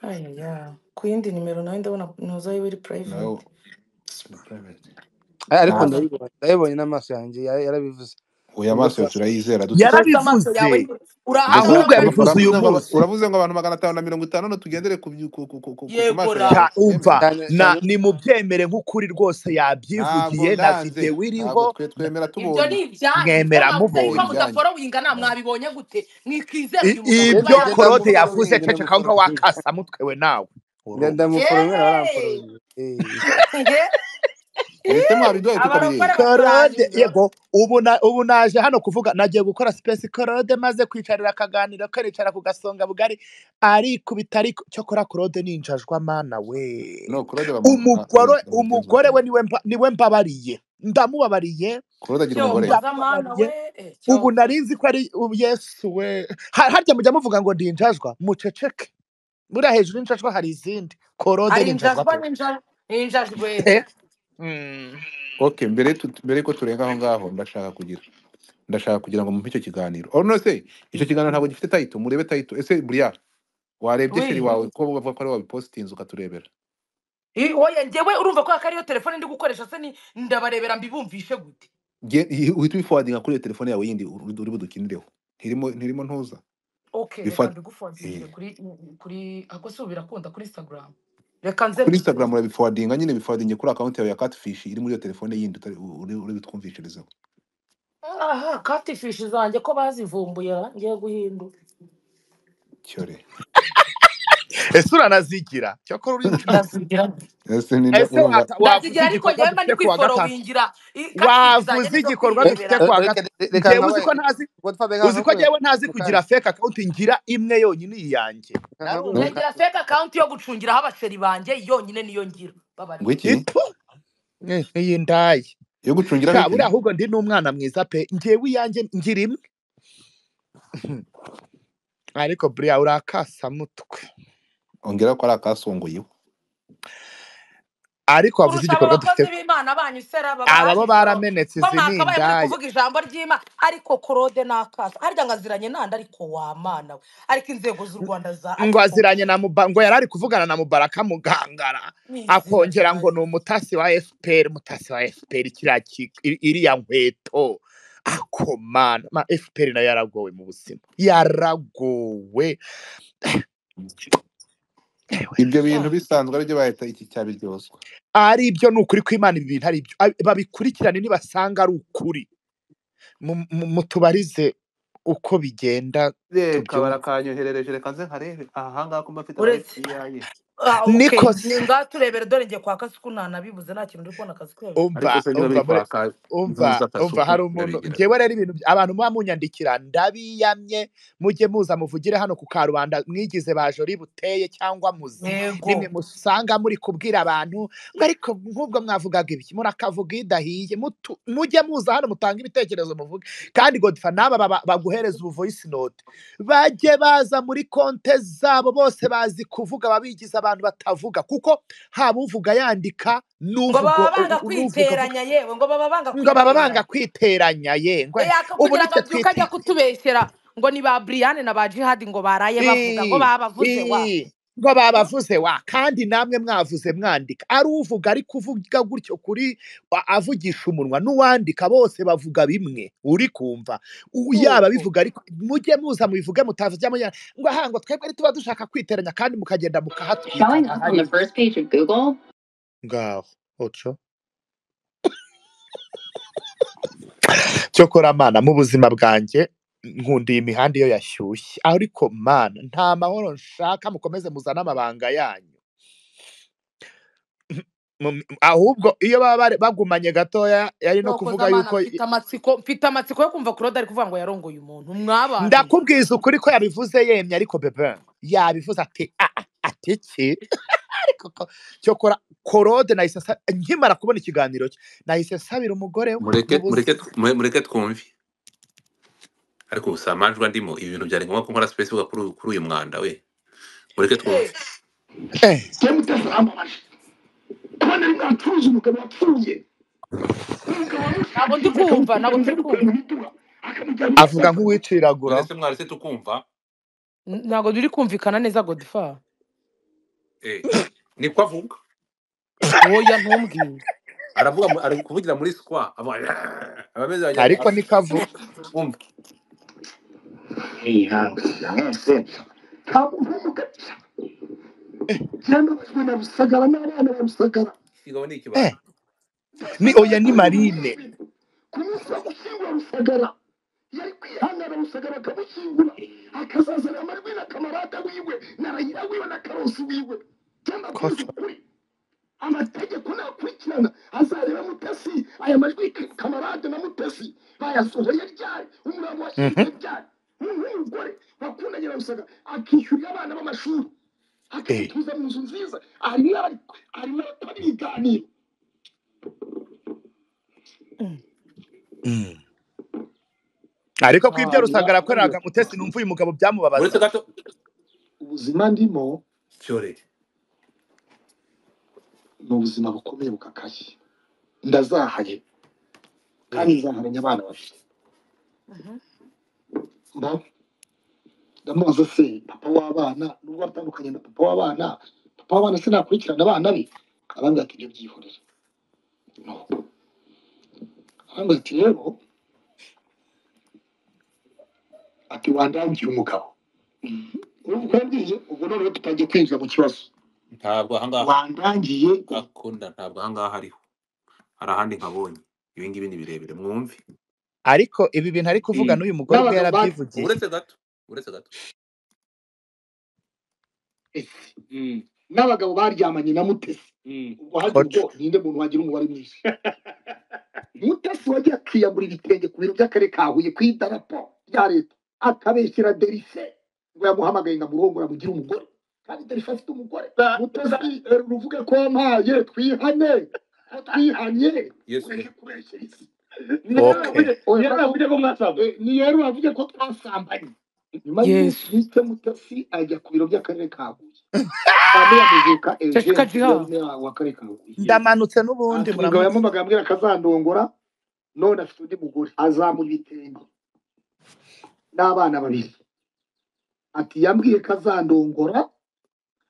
ayaya ku yindi nimero nawe ndabona ntuzo yiwe iri nawe private ni private ariko ntabwo ntazo ndayibonye ndayibonye n'amaso yanjye ya- yarabivuze uya ubwo amaso se turayizera dute rwose amaso yarabivuze yawe mbese urahakora ahubwo ura- yabivuze kabisa uyu uravuze ngo aba- munsi uravuze ngo abantu magana atanu na mirongo itanu no tugendere ku byu- ku- ku- ku- ku- ku- ku yego maso ra yawe Cya- umva tubyemere cyane na cyane ni mu byemere nk'ukuri rwose ntabwo yabyivugiye na ndanze videwo iriho ntabwo twe twemera ibyo tubonye ni ibyanyu ibyo mwemera mwavuze ni yuko mubonye ibyanyu mudaforowinga na mwabibonye gute mwikizera I- uyu mugabo kuba ngenda ibyo ngenda korode yarabivuze yavuze muforomingi cece akawuha ndamuforomingi wakasa mutwe we nawe ngenda urume muforomingi yeee arampforomingi eh. mwese mwabiduhaye tukabireba abarokore korode baturanyuza yego ubu na- ubu naje hano kuvuga nagiye gukora sipesi korode maze kwicarira akaganiro karicara ku gasonga bugari arikubita ariko cyokora korode ni injajwa mana we no kurode umugore bamugenzuye umugore we niwe mba- niwe mbabariye ndamubabariye kurode agira umugore cyokoza mana ndamubabariye we eh, ubu cyoko narinzi ko ari ubu yesu we Ha- harya mujya muvuga ngo ndi injajwa muceceke buriya hejuru y'injajwa hari izindi korode hari ni injajwa injajwa pe n'injajwa injajwe pe Mm. ok mbere tu- mbere ko turenga aho ngaho ndashaka kugira ndashaka kugira ngo mumpe icyo kiganiro or no se icyo kiganiro ntabwo gifite tayito murebe tayito ese buriya warebye sheri wi wawe ko bavuga ko ari wabipositinze ukaturebera I- oya njyewe urumva ko akariyo telefone ndi gukoresha se ni- ndabarebera mbibumvishe gute Ge- i- uhita ubifuwadinga kuri iyo telefone yawe yindi uri uri budukinireho ntirimo ntirimo ntuza okay reka Bifuwa- mbigufozinge eh, kuri kuri ako se ubu birakunda kuri instagram reka nze kuri mbikore instagram urabifuwadinga nyine bifuwadinge kuri akaunti yawe ya catfish iri muri iyo telefone yindi utari uri uri butwumvishirizeho aha katifishi zanjye ko bazivumbuye ra, ngiye guhindura cyore ese uranazigira cyakora uri injajwa ndazigira ese ninde ese urumva wata- wavuze ndazigira ariko igikorwa njyewe mba ndi dufite ku wa gatatu kwiforowingira I- katifishi zanjye wavuze nibyo igikorwa dufite kwirebera ku wa reka gatatu reka reka njyewe nkabaye uzi ko ntazi ubwo twabaye uzi ko nk'abakorera njyewe ntazi mukanya kugira fake account ngira imwe yonyine iyanjye reka nkabaye narumva ndagira mukanya fake account yo gucungiraho abasheri banjye yonyine niyo ngira ngo babarirwa iki ipfu Eh, iyi ndaye yo gucungiraho sha iki buriya ahubwo ndi n'umwana mwiza pe njyewe iyanjye ngira imwe ariko buriya urakasamutwe ongera ko ari akasongoyeho ariko wavuze kurusha aba igikorwa dufite bakozi b'imana banyu sera baba bahanyuzeho ababa baramenetse bo izi ni mwakabaye indaya kuvuga ijambo ry'imana ariko korode n'akaso harya ngo aziranye nande ariko wamana we ariko inzego z'u rwanda za ngo ariko aziranye na muba ngo yari ari kuvugana na mubaraka mugangara ni izina akongera ngo ryayo ni umutasi wa fpr umutasi wa fpr kiriya ki- i- iriya nkweto akomana ma fpr nayo yaragowe mu buzima yaragowe ewe ibyo bintu Ah, bisanzwe aribyo bahita iki cyabiryozwa ari ibyo ni ukuri kw'imana ibi bintu ari ibyo Ab- babikurikirane nibasanga ari ukuri Mu- mu- mutubarize uko bigenda reka tubyumve barakanyoherereje reka nze nkarebe aha ngaha ko mba mfite aba uretse fpr ah, okay niko ni se ngaha turebere dore ngiye kwa kasuku nanabibuze nta kintu uri kubona kasuku umva ariko se niba umva biri muri kwa ka umva impuruza umva hari kasuku irabigeraho umuntu njyewe rero ibintu by- abantu muba munyandikira ndabiyamye mujye muza muvugire hano ku karubanda mwigize bajori buteye cyangwa muzi nimwe yego musanga muri kubwira abantu ngo ariko nk'ubwo mwavugaga ibiki murakavuga idahiye mutu- mujye muza hano mutange ibitekerezo muvuge kandi godfa n'aba baba- baguhereza ubu voice note bajye baza muri konte zabo bose bazi kuvuga babigize abantu batavuga kuko haba uvuga yandika ngo n'uvuga baba banga n'uvuga avuga kwiteranya yewe ngo baba banga ngo baba banga kwiteranya kwiteranya yengwe yaka ubu kugira ngo nitwe abyuke ajya twite kutubeshyera ngo ni ba Brian na ba Jihad ngo baraye bavuga ngo Ii, babavuze wa ii, ngo babavuze wa kandi namwe mwavuze mwandika ari uvuga ari kuvuga gutyo kuri wa- avugisha umunwa n'uwandika bose bavuga bimwe uri kumva U- yaba nuko bivuga ariko mujye muza mubivuge mutavuze muya- ngo aha ngo twebwe ntituba dushaka kwiteranya kandi mukagenda mukahatwika Showing up on ntahari the first page of Google. ngaho oco cyokora mana mu buzima bwanjye nkundiye imihanda iyo yashyushye ariko mana nta mahoro nshaka mukomeze muzane amabanga yanyu Mu- ahubwo iyo baba bari- bagumanye gatoya yari no nuko kuvuga zamana yuko mfite amatsiko mfite amatsiko yo kumva kurode ari kuvuga ngo yarongoye umuntu mwabana mwe ndakubwiza ukuri ko yabivuze yemye ariko bebe yabivuze ati "Ah, ah, ati iki ariko ko- cyokora korode nahise nsa- nkimara kubona ikiganiro cye nahise nsabira umugore we mu mureke buzima mureke mure- mureke twumve ariko ubu si amanjwa ndimo ibi bintu byari ngombwa ko nkora space vuga kuri uyu kuri uyu mwanda we mureke twumve Eh, se mutesi amamaje kubona ari mwatuze umugabo wapfuye umugabo wari ntabwo ndi ushakisha kumva ntabwo akamukurana turi akamukurana kumva umuduha akamujyana i avuga gataka nk'uwiciragura none se mwari se tukumva N- ntabwo turi kumvikana neza godfa eh niko avuga woya ntumbwire aravuga mu- ari kuvugira muri skwa avuga abameze bajyanye ariko niko avuga umva ntihabwe mwese ntabwo mpumuka cyangwa abagabo na rusagara n'abana ba rusagara kigabo ni ikibando eh, ni rusagara oya ni kuri uyu marine munsi ku munsi wo gushyingura rusagara yari kwihangana rusagara akamushyingura akazazana amajwi na kamarada wiwe na rayira wiwe na karosi wiwe cyangwa koco abwize ukuri amategeko nakurikirana azareba mutesi aya majwi Ka- kamarade na mutesi bayasohoye ryari umurambo Mhm. washyinguye ryari umuntu w'umugore wakundanye na rusagara akishyurira abana b'amashuri Eh, akabituza mu nzu nziza arimo ari- arimo arakora ibiganiro Mm. mm. ariko ko ibyo ahantu rusagara harambuye yakoreraga mutesi numva uyu mugabo byamubabaza uretse gato ubuzima ndimo cyore ni ubuzima bukomeye bukakaye ndazahaye kandi eh nzahamenya abana babiri Mhm. mbaho ndamubaza se papa w'abana nubwo atandukanye na papa w'abana papa w'abana se nakurikirana abana be arambwira ati ibyo byihorere no arambwira ati rero ati wandambiye umugabo urumva yambwiye ubwo noneho tutangiye kwinjira mu kibazo ntabwo ahangaha wandangiye akunda ntabwo ahangaha ariho hari ahandi nkabonye ibi ngibi ni birebire mwumve ariko ibi bintu ari kuvuga n'uyu mugore ubwe n'abagabo yarabyivugiye uretse gato uretse gato batese Mm, n'abagabo baryamanye na mutesi mm. ubwo hagira ubwo koco ninde muntu wagira umubare mwinshi mutesi wagiye akiyambura ibitenge ku biro by'akarere ka huye ku idarapo rya leta akabeshyera derise ngo yamuhamagaye ngo amurongore amugire umugore kandi derise afite umugore mutesi eh, ruvuge ko wampaye twihane twihanye yesu ureke kubeshyera isi ok niyo yavuze ko mwasambanye niyo yavuze ko twasambanye nyuma y'umunsi yesu mutesi ajya ku biro by'akarere ka huye Kamera Muzuka Jessica Eugene Jiha. Nyirarume wawe wa kare kaguye ndamanutse n'ubundi ati umugabo muramutse yamwumvaga yambwira akazandongora none afite undi mugore aza mu bitenge n'abana babiri ati yambwiye ko azandongora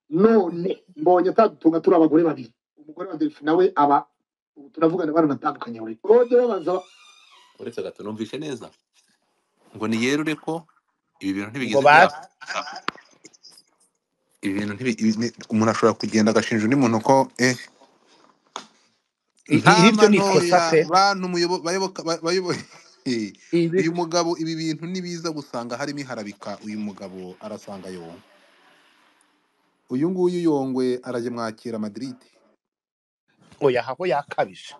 none mbonye atadutunga turi abagore babiri umugore wa delphi nawe aba ubu turavugana baranatandukanye buri rode babaza uretse gato numvishe neza ngo niyerure ko ibi bintu ngo ntibigeze base byaba ibi bintu ntibi- ibi ni- umuntu ashobora kugenda agashinja undi muntu ko eh I- i- nta iryo ni ikosa manoya pe bantu muyobo- bayoboka ba- bayoboye Eh, ibi uyu mugabo ibi bintu nibiza gusanga harimo iharabika uyu mugabo arasanga yonga uyu nguyu yongwe arajya mwakira madrid oya aho yakabije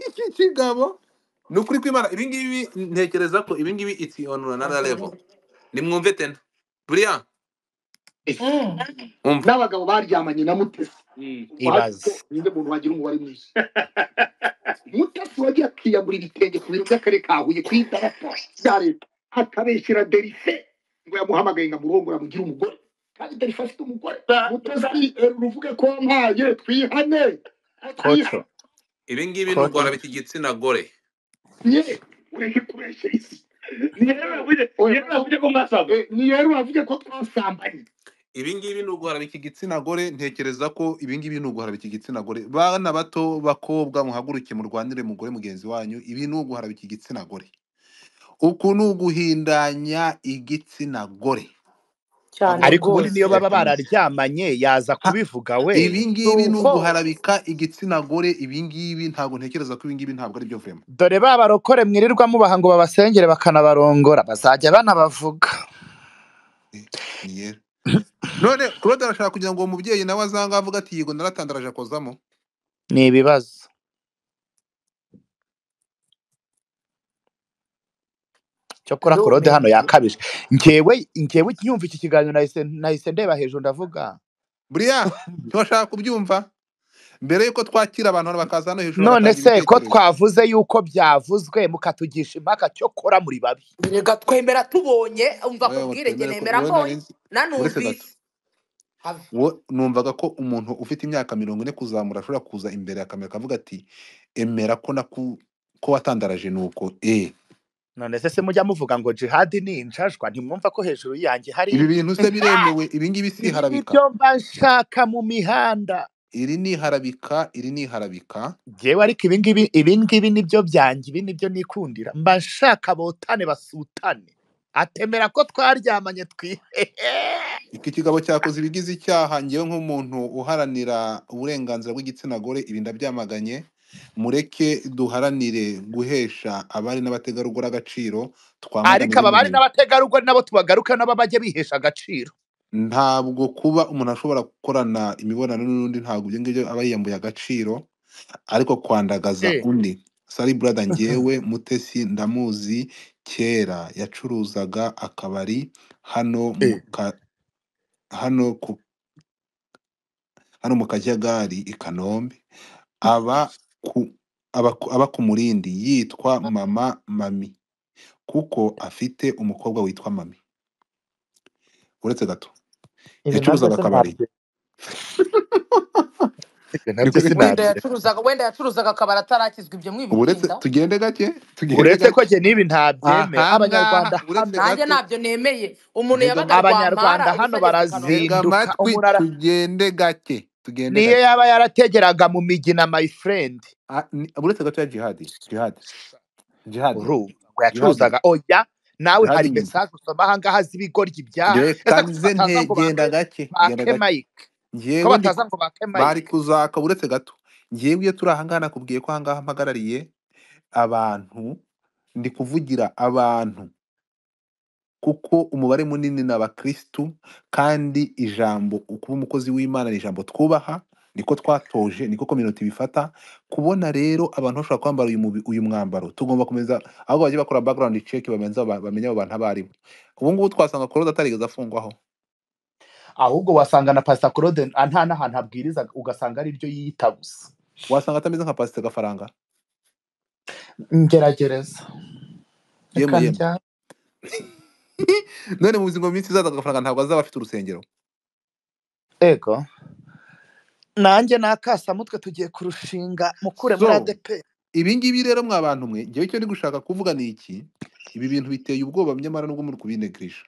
iki kigabo ni ukuri kwimana ibi ngibi ntekereza ko ibi ngibi it's on another level nimwumve tena buriya Mm. umva n'abagabo baryamanye na mutesi Mm. ubwo ibaze hato ninde muntu wagira umubare mwinshi mutasi wagiye akiyambura ibitenge ku biro by'akarere ka huye ku idarapo rya leta akabeshyira derife ngo yamuhamagaye ngo amurongora amugire umugore kandi derife afite umugore mutasi uruvuge ko wampaye twihane ko twihane koco ibi ngibi ni koco urwara bita igitsina gore ye ureke kubeshya isi ni rero uravuge ni rero uravuge ko mwasambanye ni rero uravuge ko twasambanye ibi ngibi ni uguhara biki gitsina gore ntekereza ko ibi ngibi ni uguhara biki gitsina gore bana bato bakobwa muhaguruke murwanire mugore mugenzi wanyu ibi ni uguhara biki gitsina gore uku ni uguhindanya igitsina gore cyane ntabwo ariko ubundi niyo rwose baba bidakomeye bararyamanye yaza Ha, kubivuga we ibi ni ngibi ni uko uguharabika igitsina gore ibi ngibi ntabwo ntekereza ko ibi ngibi ntabwo ari byo vemo dore ba barokore mwirirwa mubaha ngo babasengere bakanabarongora bazajya banabavuga Eh, ni yera none claude arashaka kugira ngo uwo mubyeyi nawe azange avuga ati yego naratandaraje akozamo ni ibibazo cyo kora no korode man hano yakabije ngewe ngewe nyumva iki kiganiro nahise nahise ndeba hejuru ndavuga buriya ntiwashaka kubyumva mbere yuko twakira abantu hano bakaza hano hejuru none bagatanga se ko ibitekerezo twavuze yuko byavuzwe mukatugisha impaka cyo kora muri babi reka twemera tubonye umva wowe ku ngo bwirege twemere ko nemera wowe nari mbonye nzi uretse gato nanumvise have wo numvaga ko umuntu ufite imyaka mirongo ine kuzamura ashobora kuza imbere akamera akavuga ati emera ko naku ko watandaraje nuko e none se se mujya muvuga ngo jihadi ni injajwa ntimwumva ko hejuru yanjye hari ibi bintu se biremewe ibi ngibi si ibi ni iharabika byo mba nshaka mu mihanda iri ni iharabika iri ni iharabika ngewe ariko ibi ngibi ibi ngibi ni byo byanjye ibi ni byo nikundira mba nshaka botane basutane atemera ko twaryamanye twihehe iki kigabo cyakoze ibigize icyaha ngewe nk'umuntu uharanira uburenganzira bw'igitsina gore ibi ndabyamaganye mureke duharanire guhesha abari n'abategarugori agaciro twamagane ariko bino aba bari bintu n'abategarugori nabo tubagaruke nabo bajye bihesha agaciro ntabwo kuba umuntu ashobora gukorana imibonano n'undi ntabwo ibyo ngibyo aba yiyambuye agaciro ariko kwandagaza Eh. undi sari burada ngewe mutesi ndamuzi kera yacuruzaga akabari hano mu Eh. ka- hano ku hano mu kajagari i kanombe aba ku aba, ku- aba ku murindi yitwa mama mami kuko afite umukobwa witwa mami uretse gato ibi nabyo yacuruzaga akabari sinabyo ibyo nabyo niko wenda sinabyo yacuruzaga wenda yacuruzaga akabari atarakizwa ibyo uretse mwibikunda tugende gake tugende uretse ko gake njye n'ibi ntabyemera aha ngaha abanyarwanda hano uretse nanjye gato ntabyo nemeye umuntu ntega yabaga amatwi abanyarwanda rwampara ubu hano se ageze i kanombe ntega barazinduka amatwi umuntu ara- tugende gake tugende niyo gake yaba yarategeraga mu migina my friend Ah, ni- uretse gato ya jihadi jihadi jihadi urumva ngo jihadi yacuruzaga oya nawe hari jihadi nyine mesaje usoma ahangaha z'ibigoryi byaha Ngewe ese ko karize bataza nte ngo bake genda gake genda bake gake mike ko ngewe ndi bataza ngo bake bari mike kuzaka uretse gato ngewe iyo turi ahangaha nakubwiye ko ahangaha mpagarariye abantu ndi kuvugira abantu kuko umubare munini ni abakirisitu kandi ijambo kuba umukozi w'imana ni ijambo twubaha niko twatoje niko kominote bifata kubona rero abantu bashobora kwambara uyu, mubi- uyu mwambaro tugomba kumeza aho bagiye bakora background check bamenye bamenya abo bantu abo aribo ubu ngubu twasanga korode atarigeze afungwaho ahubwo wasanga na pasita claude nta n'ahantu abwiriza ugasanga ari ryo yiyita gusa wasanga atameze nka pasite gafaranga ngeragereza yemwe reka yemwe njya none mu buzima mu minsi izaza agafaranga ntabwo azaba afite urusengero ego nanjye n'akasamutwe tugiye kurushinga mukure muri so adeperi ibi ngibi rero mwa bantu mwe ngewe icyo ndi gushaka kuvuga ni iki ibi bintu biteye ubwoba nyamara nubwo muri kubinegisha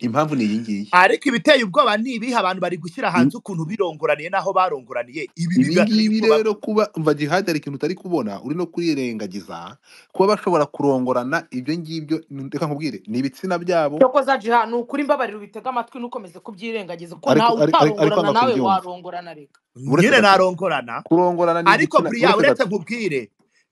impamvu ni iyi ngiyi ariko ibiteye ubwoba ni ibihe abantu bari gushyira I- hanze ukuntu birongoraniye n'aho barongoraniye ibi ibi bigateye ngibi ubwoba rero kuba umva jihad hari ikintu utari kubona uri no kwirengagiza kuba bashobora kurongorana ibyo ngibyo reka nkubwire ni ibitsina byabo cyokoza jiha ni ukuri mbabarira ubitega amatwi ntukomeze kubyirengagiza kuko ariko ntawe ari- ari- ariko utarongorana hano nawe simbyumva warongorana reka uretse nyine gato narongorana kurongorana ni ariko igitsina buriya uretse uretse gato nkubwire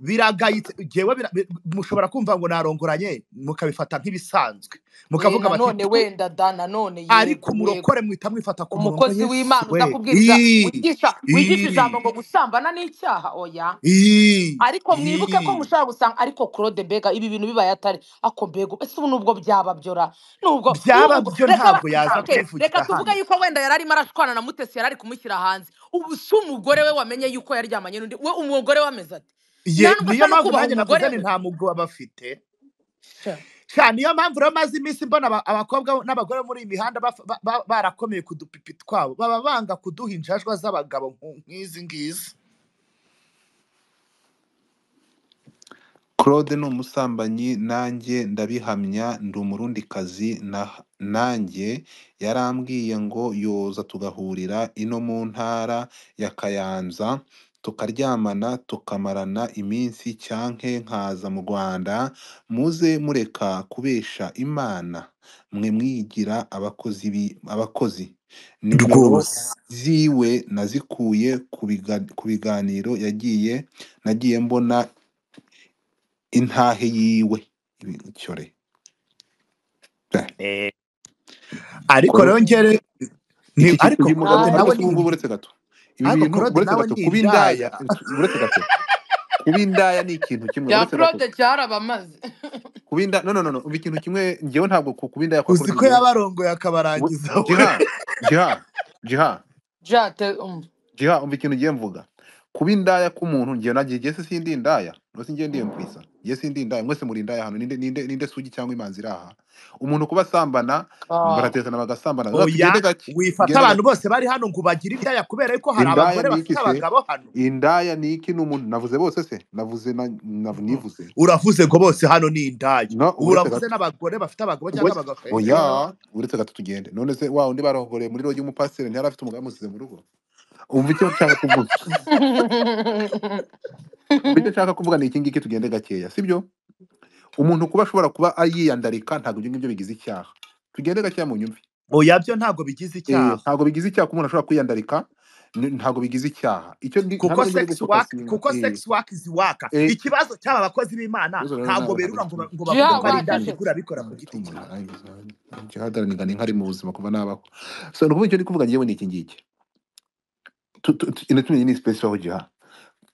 biragayitse jewe bira- bi- mushobora kumva ngo narongoranye mukabifata nk'ibisanzwe we mukavuga bati nanone wenda da nanone ariko yego yego umurokore mwita mwifata ku murongo umukozi yesu w'imana we udakubwiriza Ii, wigisha wigisha ijambo ii, ngo gusambana ni icyaha oya ii, ariko mwibuke ko ii. mushobora gusanga ariko claude mbega ibi bintu bibaye atari ako mbega ese ubu nubwo byaba byora nubwo byaba nubwo byo reka ntabwo basize yaza okay reka kubivugira tuvuge hano yuko wenda yari arimo arashwana na mutesi yari ari kumushyira hanze ubu si umugore we wamenye yuko yaryamanye n'undi we umugore we ameze ati Ye- nandwa niyo ashaka mpamvu kubaha nanjye navuze umugore ni we nta mugabo bafite Sha. sha niyo mpamvu rero maze iminsi mbona aba- abakobwa n'abagore bo muri iyi mihanda baf- ba- ba- barakomeye ku dupipi twabo baba banga kuduha injajwa z'abagabo nku- nk'izi ngizi claude ni umusambanyi nanjye ndabihamya ndi umurundikazi na- nanjye yarambwiye ngo yoza tugahurira ino mu ntara ya kayanza tukaryamana tukamarana iminsi cyanke nkaza mu rwanda muze mureka kubesha imana mwe mwigira abakozi bi- abakozi nimero rwose ziwe nazikuye ku biga- ku biganiro yagiye nagiye mbona intahe yiwe ibicyore Eh, ariko rero ngere iki ni- kintu ariko urimo gato claude ariko nawe si ni ubu ngubu inda uretse gato ibi ariko bintu claude uretse nawe gato ni kuba indaya indaya uretse gato kuba indaya ni ikintu kimwe bya uretse gato claude cyarabamaze kuba indaya no no no no ubu ikintu kimwe ngewe ntabwo ku- kuba indaya kwa uzi claude ko ngewe yabarongoye we- akabarangiza we jiha jiha jiha jate um. jiha umva ikintu ngiye mvuga kuba indaya k'umuntu ngewe nagiye ngewe se sindi indaya mwese ngewe ndiye mkwisa ngewe sindi indaya mwese muri indaya hano ninde ninde ninde sugi cyangwa imanzi iri aha umuntu kuba asambana ah. baratetana bagasambana rero tugende oya gake wifata tugende abantu gake bose bari hano ngo ubagire indaya kubera yuko hari indaya abagore ni bafite iki se abagabo hano indaya ni iki ni umuntu navuze bose se navuze na, nav, Mm. nivuze uravuze ngo bose hano ni indaya no ubu uretse uravuze gato n'abagore bafite abagabo cyangwa Ubwo- abagabo eh, eh. oya uretse gato tugende none se wa undi barongoreye muri rogi umupasiteri ntiyari afite umugabo yamusize mu rugo umva icyo nshaka kuvuga umva icyo nshaka kuvuga ni iki ngiki tugende gakeya sibyo umuntu kuba ashobora kuba yiyandarika ntabwo ibyo ngibyo bigize icyaha tugende gakeya mu nyumvi oya byo ntabwo bigize Eh, icyaha ntabwo bigize icyaha ko umuntu ashobora kwiyandarika ni- ntabwo bigize icyaha icyo ndi- kuko hano rero ni sex work gufokasinga kuko eh sex work ziwaka eh ikibazo cy'aba bakozi b'imana ibibazo rero ntabwo nawe ntabwo berura ngo bikwiye ba- ngo jiha bavuge ko ari indaya wacecetse ibigura bikora ku giti umuntu cyawe ikihadaraniga ni nkari mu buzima kuva nabaho so ni ukuvuga icyo ndi kuvuga ngewe ni iki ngiki Tu- tu- tu- ino tumenye ni space aho giha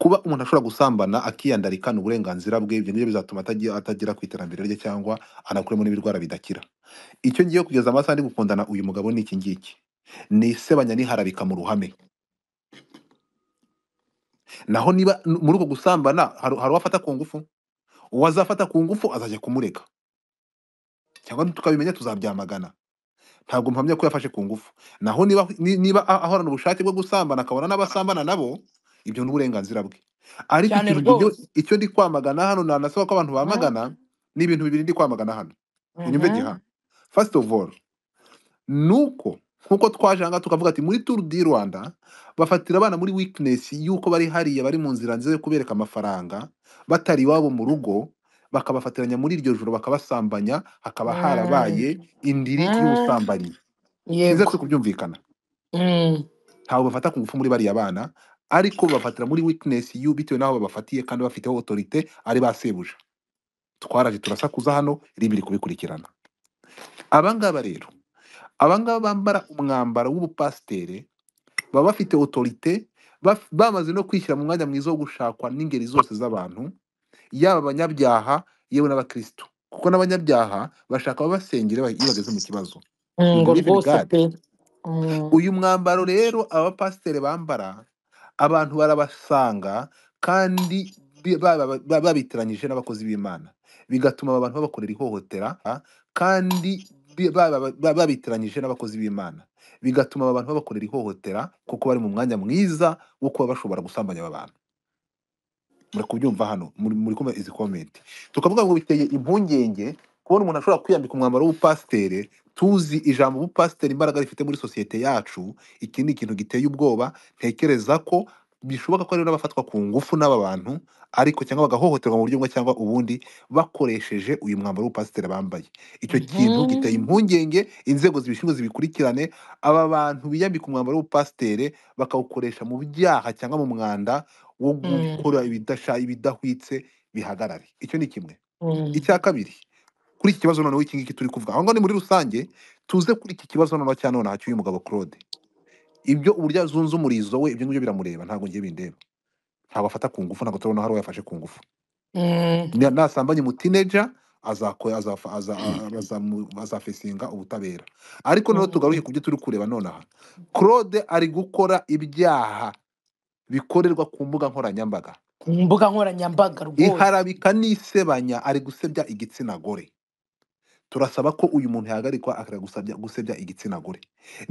kuba umuntu ashobora gusambana akiyandarika ni uburenganzira bwe ibyo ngibyo bizatuma atagira atagera ku iterambere rye cyangwa anakuremo n'ibirwara bidakira icyo ngiye kugeza amasaha ndi gukundana uyu mugabo ni iki ngiki ni isebanya n'iharabika mu ruhame naho niba n- muri uko gusambana hari hari uwafata ku ngufu uwazafata ku ngufu azajya kumureka cyangwa tukabimenya tuzabyamagana ntabwo mpamya ko yafashe ku ngufu naho niba ni- niba a- ahorana ubushake bwo gusambana akabona n'abasambana nabo ibyo ni uburenganzira bwe ariko cyane ikintu njye- rwose icyo ndi kwamagana hano nanasaba ko abantu Mhm, bamagana ni ibintu bibiri ndi kwamagana hano unyumve mhm. giha first of all nuko nkuko twaje ahangaha tukavuga ati muri turu di rwanda bafatira abana muri weakness y'uko bari hariya bari mu nzira nziza yo kubereka amafaranga batari iwabo mu rugo bakabafatiranya muri iryo joro bakabasambanya hakaba Mm, harabaye indiri mm, y'ubusambanyi biza yego si kubyumvikana Mm, ntabwo bafata ku ngufu muri bariya bana ariko bafatira muri weakness y'u bitewe n'aho babafatiye kandi bafiteho autorite ari ba sebuja twaraje turasakuza hano ribiri kubikurikirana abangaba rero abangaba bambara umwambaro w'ubupasitere baba bafite autorite baf- bamaze no kwishyira mu mwanya mwiza wo gushakwa n'ingeri zose z'abantu yaba abanyabyaha yewe n'abakristo kuko n'abanyabyaha bashaka ababasengera iyo bageze mu kibazo mm, you ngo believe in rwose god pe Mm, uyu mwambaro rero abapasiteri bambara abantu barabasanga kandi bi- ba- ba- ba- babitiranyije n'abakozi b'imana bigatuma aba bantu babakorera ihohotera kandi bi- ba- ba- ba- babitiranyije n'abakozi b'imana bigatuma aba bantu babakorera ihohotera kuko bari mu mwanya mwiza wo kuba bashobora gusambanya aba bantu muri kubyumva hano muri muri kumva izi komenti tukavuga ngo biteye impungenge kubona umuntu ashobora kwiyambika umwambaro w'ubupasitere tuzi ijambo ubupasitere imbaraga rifite muri sosiyete yacu iki ni ikintu giteye ubwoba ntekereza ko bishoboka ko ari n'abafatwa ku ngufu n'aba bantu ariko cyangwa bagahohoterwa mu buryo bumwe cyangwa ubundi bakoresheje uyu mwambaro w'ubupasitere bambaye icyo kintu giteye impungenge inzego zibishinzwe zibikurikirane aba bantu biyambika umwambaro w'ubupasitere bakawukoresha mu byaha cyangwa mu mwanda wo gukora ibidasha ibidahwitse bihagarare icyo ni kimwe icya kabiri kuri iki kibazo noneho iki ngiki turi kuvuga aho ngaho ni muri rusange tuze kuri iki kibazo noneho cya nonaha cy'uyu mugabo claude ibyo uburyo azunze umurizo we ibyo ngibyo biramureba ntabwo ngiye bindeba ntabwo afata ku ngufu ntabwo turabona hari uwo yafashe ku ngufu Na- nasambanye umutineja azako- azafa- aza- a- azamu- azafesinga ubutabera ariko noneho tugaruke ku byo turi kureba nonaha claude ari gukora ibyaha bikorerwa ku mbuga nkoranyambaga ku mbuga nkoranyambaga rwose iharabika n'isebanya ari gusebya igitsina gore turasaba ko uyu muntu yahagarikwa akareka gusabya- gusebya igitsina gore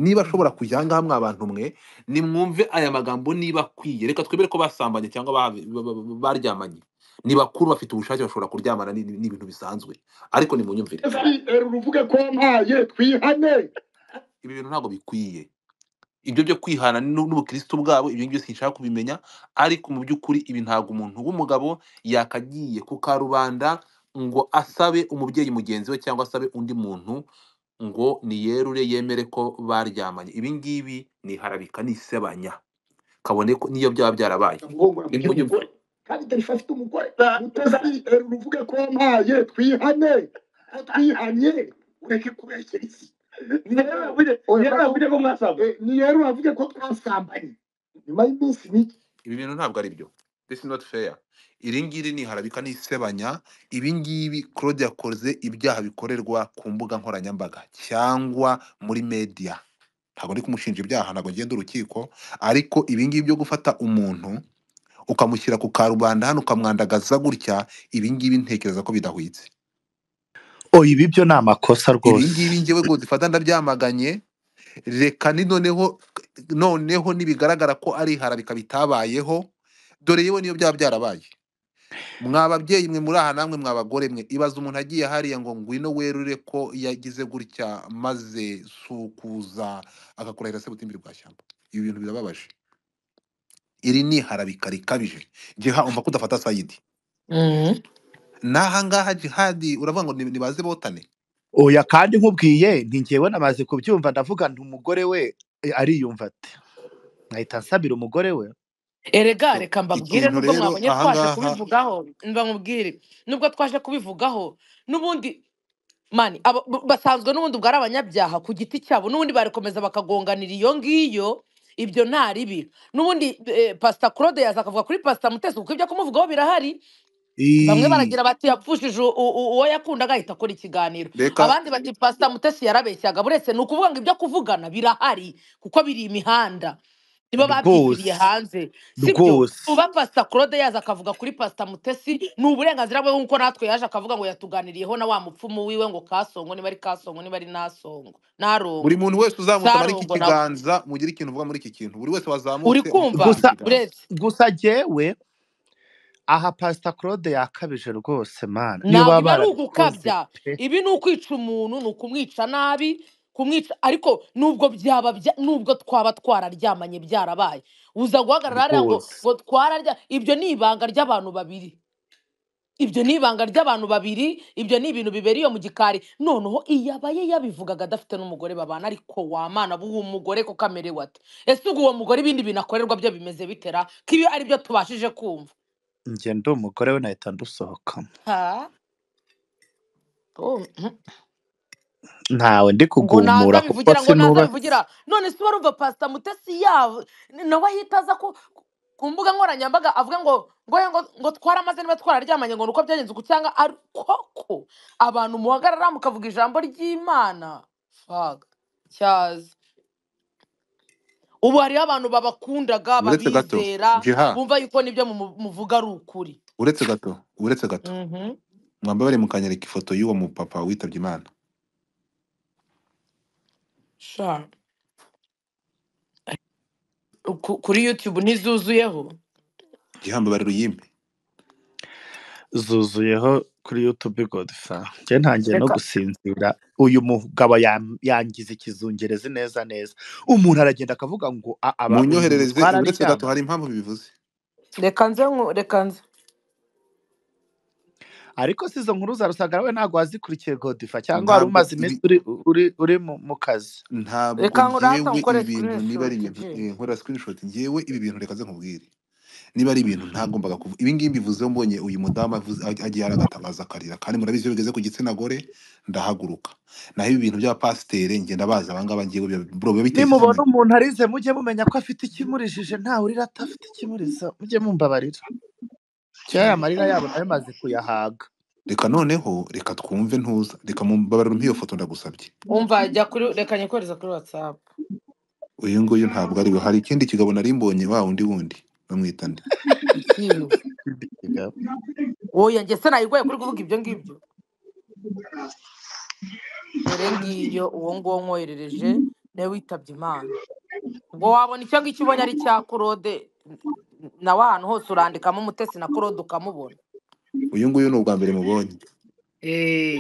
niba ashobora kujya ahangaha mwa bantu mwe nimwumve aya magambo niba akwiye reka twemere ko basambanye cyangwa ba- ba- ba- baryamanye ni bakuru bafite ubushake bashobora kuryamana ni ni- ni ibintu bisanzwe ariko nimunyumvire fpr uvuge ko wampaye twihane ibi bintu ntabwo bikwiye ibyo byo kwihana n'u- n'ubukristo bwabo ibyo ngibyo sinshaka kubimenya ariko mu by'ukuri ibi ntabwo umuntu w'umugabo yakagiye ku karubanda ngo asabe umubyeyi mugenzi we cyangwa asabe undi muntu ngo niyerure yemere ko baryamanye ibi ngibi ni iharabika ni isebanya kabone ko niyo byaba byarabaye amugongora mu gihe nimunyumve umugore kandi tarifa afite umugore fpr uvuge ko wampaye twihane ko twihanye ureke kubeshyera isi niyerure avuge ko mwasambanye niyerure avuge ko twasambanye nyuma y'iminsi mike ibi bintu ntabwo ari byo this is not fair iri ngiri ni harabika n'isebanya ibi ngibi claude yakoze ibyaha bikorerwa ku mbuga nkoranyambaga cyangwa muri media ntabwo ndi kumushinja ibyaha ntabwo ngenda urukiko ariko ibi ngibi byo gufata umuntu ukamushyira ku karubanda hano ukamwandagaza gutya ibi ngibi ntekereza ko bidahwitse oya ibi byo ni amakosa ibi rwose ngibi ngewe ngo zifata ndabyamaganye reka ni noneho noneho nibigaragara ko ari harabika bitabayeho dore yewe niyo byaba byarabaye mwa babyeyi mwe muri aha namwe mwa bagore mwe ibaza umuntu agiye hariya ngo ngwino werure ko yagize gutya maze sukuza agakurahira se butimbiri bwa shyamba ibi bintu birababaje iri ni harabika rikabije jiha umva ko udafata sayidi n'aha ngaha jihadi uravuga ngo ni- nibaze botane oya kandi nkubwiye nti njyewe namaze kubyumva ndavuga nti umugore we eh, ariyumva ati nkahita nsabira umugore we erega So, reka mbabwire ikintu nubwo rero mwabonye aha twaje ngaha kubivugaho mba mubwire nubwo twaje kubivugaho n'ubundi mani aba- b- basanzwe n'ubundi ubwo ari abanyabyaha ku giti cyabo n'ubundi barikomeza bakagonganira iyo ngiyo ibyo nta ribi n'ubundi eh, pasita claude yaza akavuga kuri pasita mutesi kuko ibyo kumuvugaho birahari bamwe Ii, baragira bati yapfushije u- u- uwo yakundaga ahita akora ikiganiro reka abandi bati pasita mutesi yarabeshyaga buretse ni ukuvuga ngo ibyo kuvugana birahari kuko biri imihanda nibo babyishyiriye rwose hanze sibyo rwose uba pasita claude yaza akavuga kuri pasita mutesi ni uburenganzira bwe nk'uko natwe yaje akavuga ngo yatuganiriyeho na wa mupfumu wiwe ngo kasongo niba ari kasongo niba ari nasongo buri narongo muntu wese uzamuka muri iki sarongo nawe kiganza mugire ikintu uvuga muri iki kintu buri wese uri wazamutse uvuge muri kumva iki gusa kiganza buretse gusa jyewe aha pasita claude yakabije rwose mana iyo ntabwo baba ibi ari barabikoze ugukabya pe ibi ni ukwica umuntu ni ukumwica nabi kumwica ariko nubwo byaba bya- nubwo twaba twararyamanye byarabaye uza guhagarara hariya ngo rwose ngo twararya ibyo ni ibanga ry'abantu babiri ibyo ni ibanga ry'abantu babiri ibyo ni ibintu bibera iyo mu gikari noneho iyabaye yabivugaga adafite n'umugore babana ariko wamana uwo mugore ko kamerewe ate ese ubwo uwo mugore ibindi bintu akorerwa byo bimeze bitera ko iyo ari byo tubashije kumva njye ndi umugore we nahita ndusohokamo ha oh, mhm. ntawe ndi ngo kugumura naza bivugira ngo naza kuko sinubatse bivugira none se warumva pasita mutesi yabo nawe ahita aza ku ku mbuga nkoranyambaga avuga ngo ngo ngo ngo twaramaze niba twararyamanye ngo nuko byagenze uku cyangwa ari koko abantu muhagarara mukavuga ijambo ry'imana Fuck. cyaza ubu hariho abantu babakundaga uretse gato babizera jiha bumva yuko n'ibyo mu- muvuga ari ukuri uretse gato uretse gato Mhm. mwamba bari mukanyereka ifoto y'uwo mupapa witabye imana sha ku- kuri youtube ntizuzuyeho gihambe bari ruyimbe zuzuyeho kuri yutube godisa njye ntangiye no reka gusinzira uyu mugabo yam- yangize ikizungerezi neza neza umuntu aragenda akavuga ngo "A- mu aba uyu nyoherereze mutwara uburetse gato aryama hari impamvu bibivuze reka nze nku- reka nze ariko si izo nkuru zarusanga nawe ntabwo wazikurikiye godifa cyangwa wari ntabwo umaze ibi iminsi uri uri uri mu mu kazi ntabwo reka nkurata ngewe nkukore ibi bintu niba ari screenshot ibintu ji eh, nkora screenshot ngewe ibi bintu reka ze nkubwire niba ari ibintu ntagombaga kuvuga ibi ngibi mbivuzeho mbonye uyu mudamu avuze- ag- agiye aragatangaza akarira kandi murabizi iyo bigeze ku gitsina gore ndahaguruka naho ibi bintu by'abapasiteri ngenda bazi abangaba ngewe biba- bro, biba biteshejwe nimubona amagi umuntu arize mujye mumenya ko afite ikimurijije ntawe urira atafite ikimurizo mujye mumbabarira kera aya cyane marira yabo nayo maze kuyahaga reka noneho reka twumve ntuza reka mumbabarira umpe iyo foto ndagusabye umva jya kuri reka nyikohereza kuri whatsapp uyu nguyu ntabwo ari we hari ikindi kigabo nari mbonye wa wundi wundi bamwita nde ikiwe oya njye se nayigoye kuri kuvuga ibyo ngibyo dore ngiyo uwo nguwo nkoherereje nawe witabye imana ubwo wabona icyo ngicyo ubonye ari cya kurode nawe ahantu hose urandikamo umutesi na kurode ukamubona uyu nguyu ni ubwa mbere mubonye eee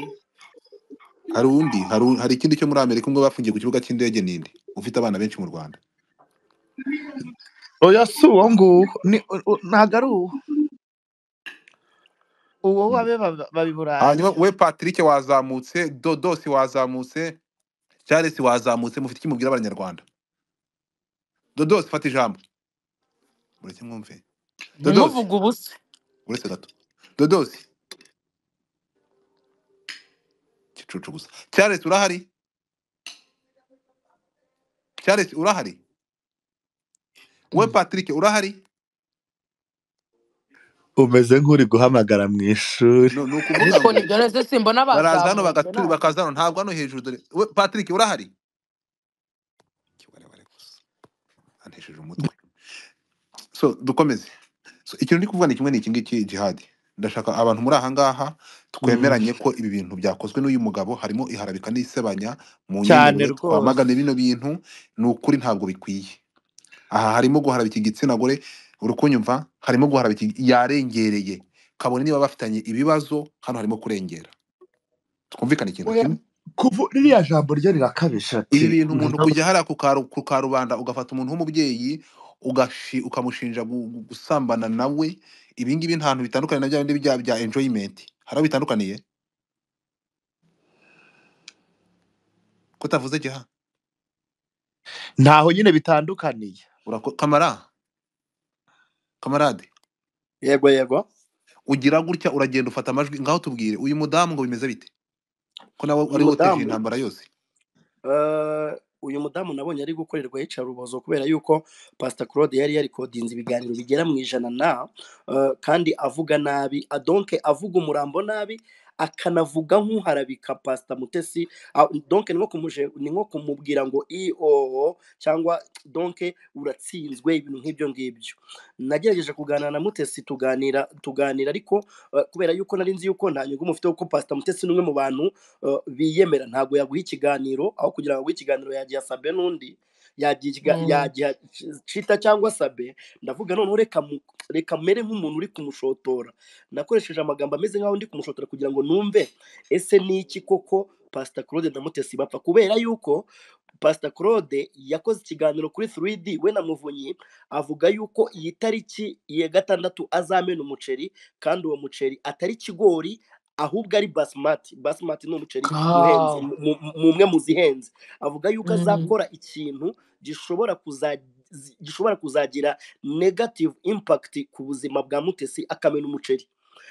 hari undi hari u- hari ikindi cyo muri amerika umwe bafungiye ku kibuga cy'indege ninde ufite abana benshi mu rwanda oya si uwo nguwo ni- u- u- ntabwo ari uwo uwo Mm. wabe baba- babiburaye hanyuma we patrick wazamutse dodosi wazamutse charles wazamutse mufite icyo mubwira abanyarwanda dodosi fata ijambo mureke mwumve dodosi ntimuvuge ubusa uretse gato dodosi kicucu gusa charles urahari charles urahari we patrick urahari umeze nk'uri guhamagara mu ishuri no ni ukuvuga ariko ngo nibyo nese simbona baraza hano bazamutse bagatura nawe bakaza hano ntabwo hano hejuru dore we patrick urahari Kibarebare gusa antesheje umutwe so dukomeze so ikintu ndi kuvuga ni kimwe n'iki ngiki jihadi ndashaka abantu muri aha ngaha Mm, twemeranye ko ibi bintu byakozwe n'uyu mugabo harimo iharabika n'isebanya mu cyane nyemerere rwose twamagane bino bintu ni ukuri ntabwo bikwiye aha harimo guharabika igitsina gore uri kunyumva harimo guharabika igi- yarengereye kabone niba bafitanye ibibazo hano harimo kurengera twumvikane ikintu oya kimwe kuvu ririya jambo ryo rirakabije ibi ati bintu umuntu "Ngabo kujya hariya ku karu- ku karubanda ugafata umuntu w'umubyeyi ugashi- ukamushinja gu- gu- gusambana nawe ibi ngibi nta ntantu bitandukanye na bya bindi bya bya enjoyment hari aho bitandukaniye ko utavuze giha ntaho nyine bitandukaniye Urako- kamara kamarade yego yego ugira gutya uragenda ufata amajwi ngaho tubwire uyu mudamu ngo bimeze bite ko nawe uyu ari woteje iyi mudamu ntambara yose eh, uyu mudamu nabonye ari gukorerwa iyicarubozo kubera yuko pasita claude yari yarikodinze ibiganiro bigera mu ijana na eh, kandi avuga nabi adonke avuga umurambo nabi akanavuga nk'uharabika pasita mutesi a- donke ni nko kumuje- ni nko kumubwira ngo ioo cyangwa donke uratsinzwe ibintu nk'ibyo ngibyo nagerageje kuganira na mutesi tuganira tuganira ariko eh, kubera yuko nari nzi yuko nta nyungu mufite kuko pasita mutesi ni umwe mu bantu uh, biyemera ntabwo yaguha ikiganiro aho kugira ngo aguhe ikiganiro yagiha sabe n'undi yagiha ikiga- yagiha cita cyangwa sabe ndavuga noneho reka mu- reka mere nk'umuntu uri kumushotora nakoresheje amagambo ameze nk'aho ndi kumushotora kugira ngo numve ese ni iki koko pasita claude na mutesi bapfa kubera yuko pasita claude yakoze ikiganiro kuri 3d we na muvunyi avuga yuko iyi tariki ya gatandatu azamena umuceri kandi uwo muceri atari ikigori ahubwo ari basimati basimati ni umuceri uhenze kawa mu mu- mu- umwe mu zihenze avuga yuko azakora ikintu gishobora kuza- zi- gishobora kuzagira negative impact ku buzima bwa mutesi akamena umuceri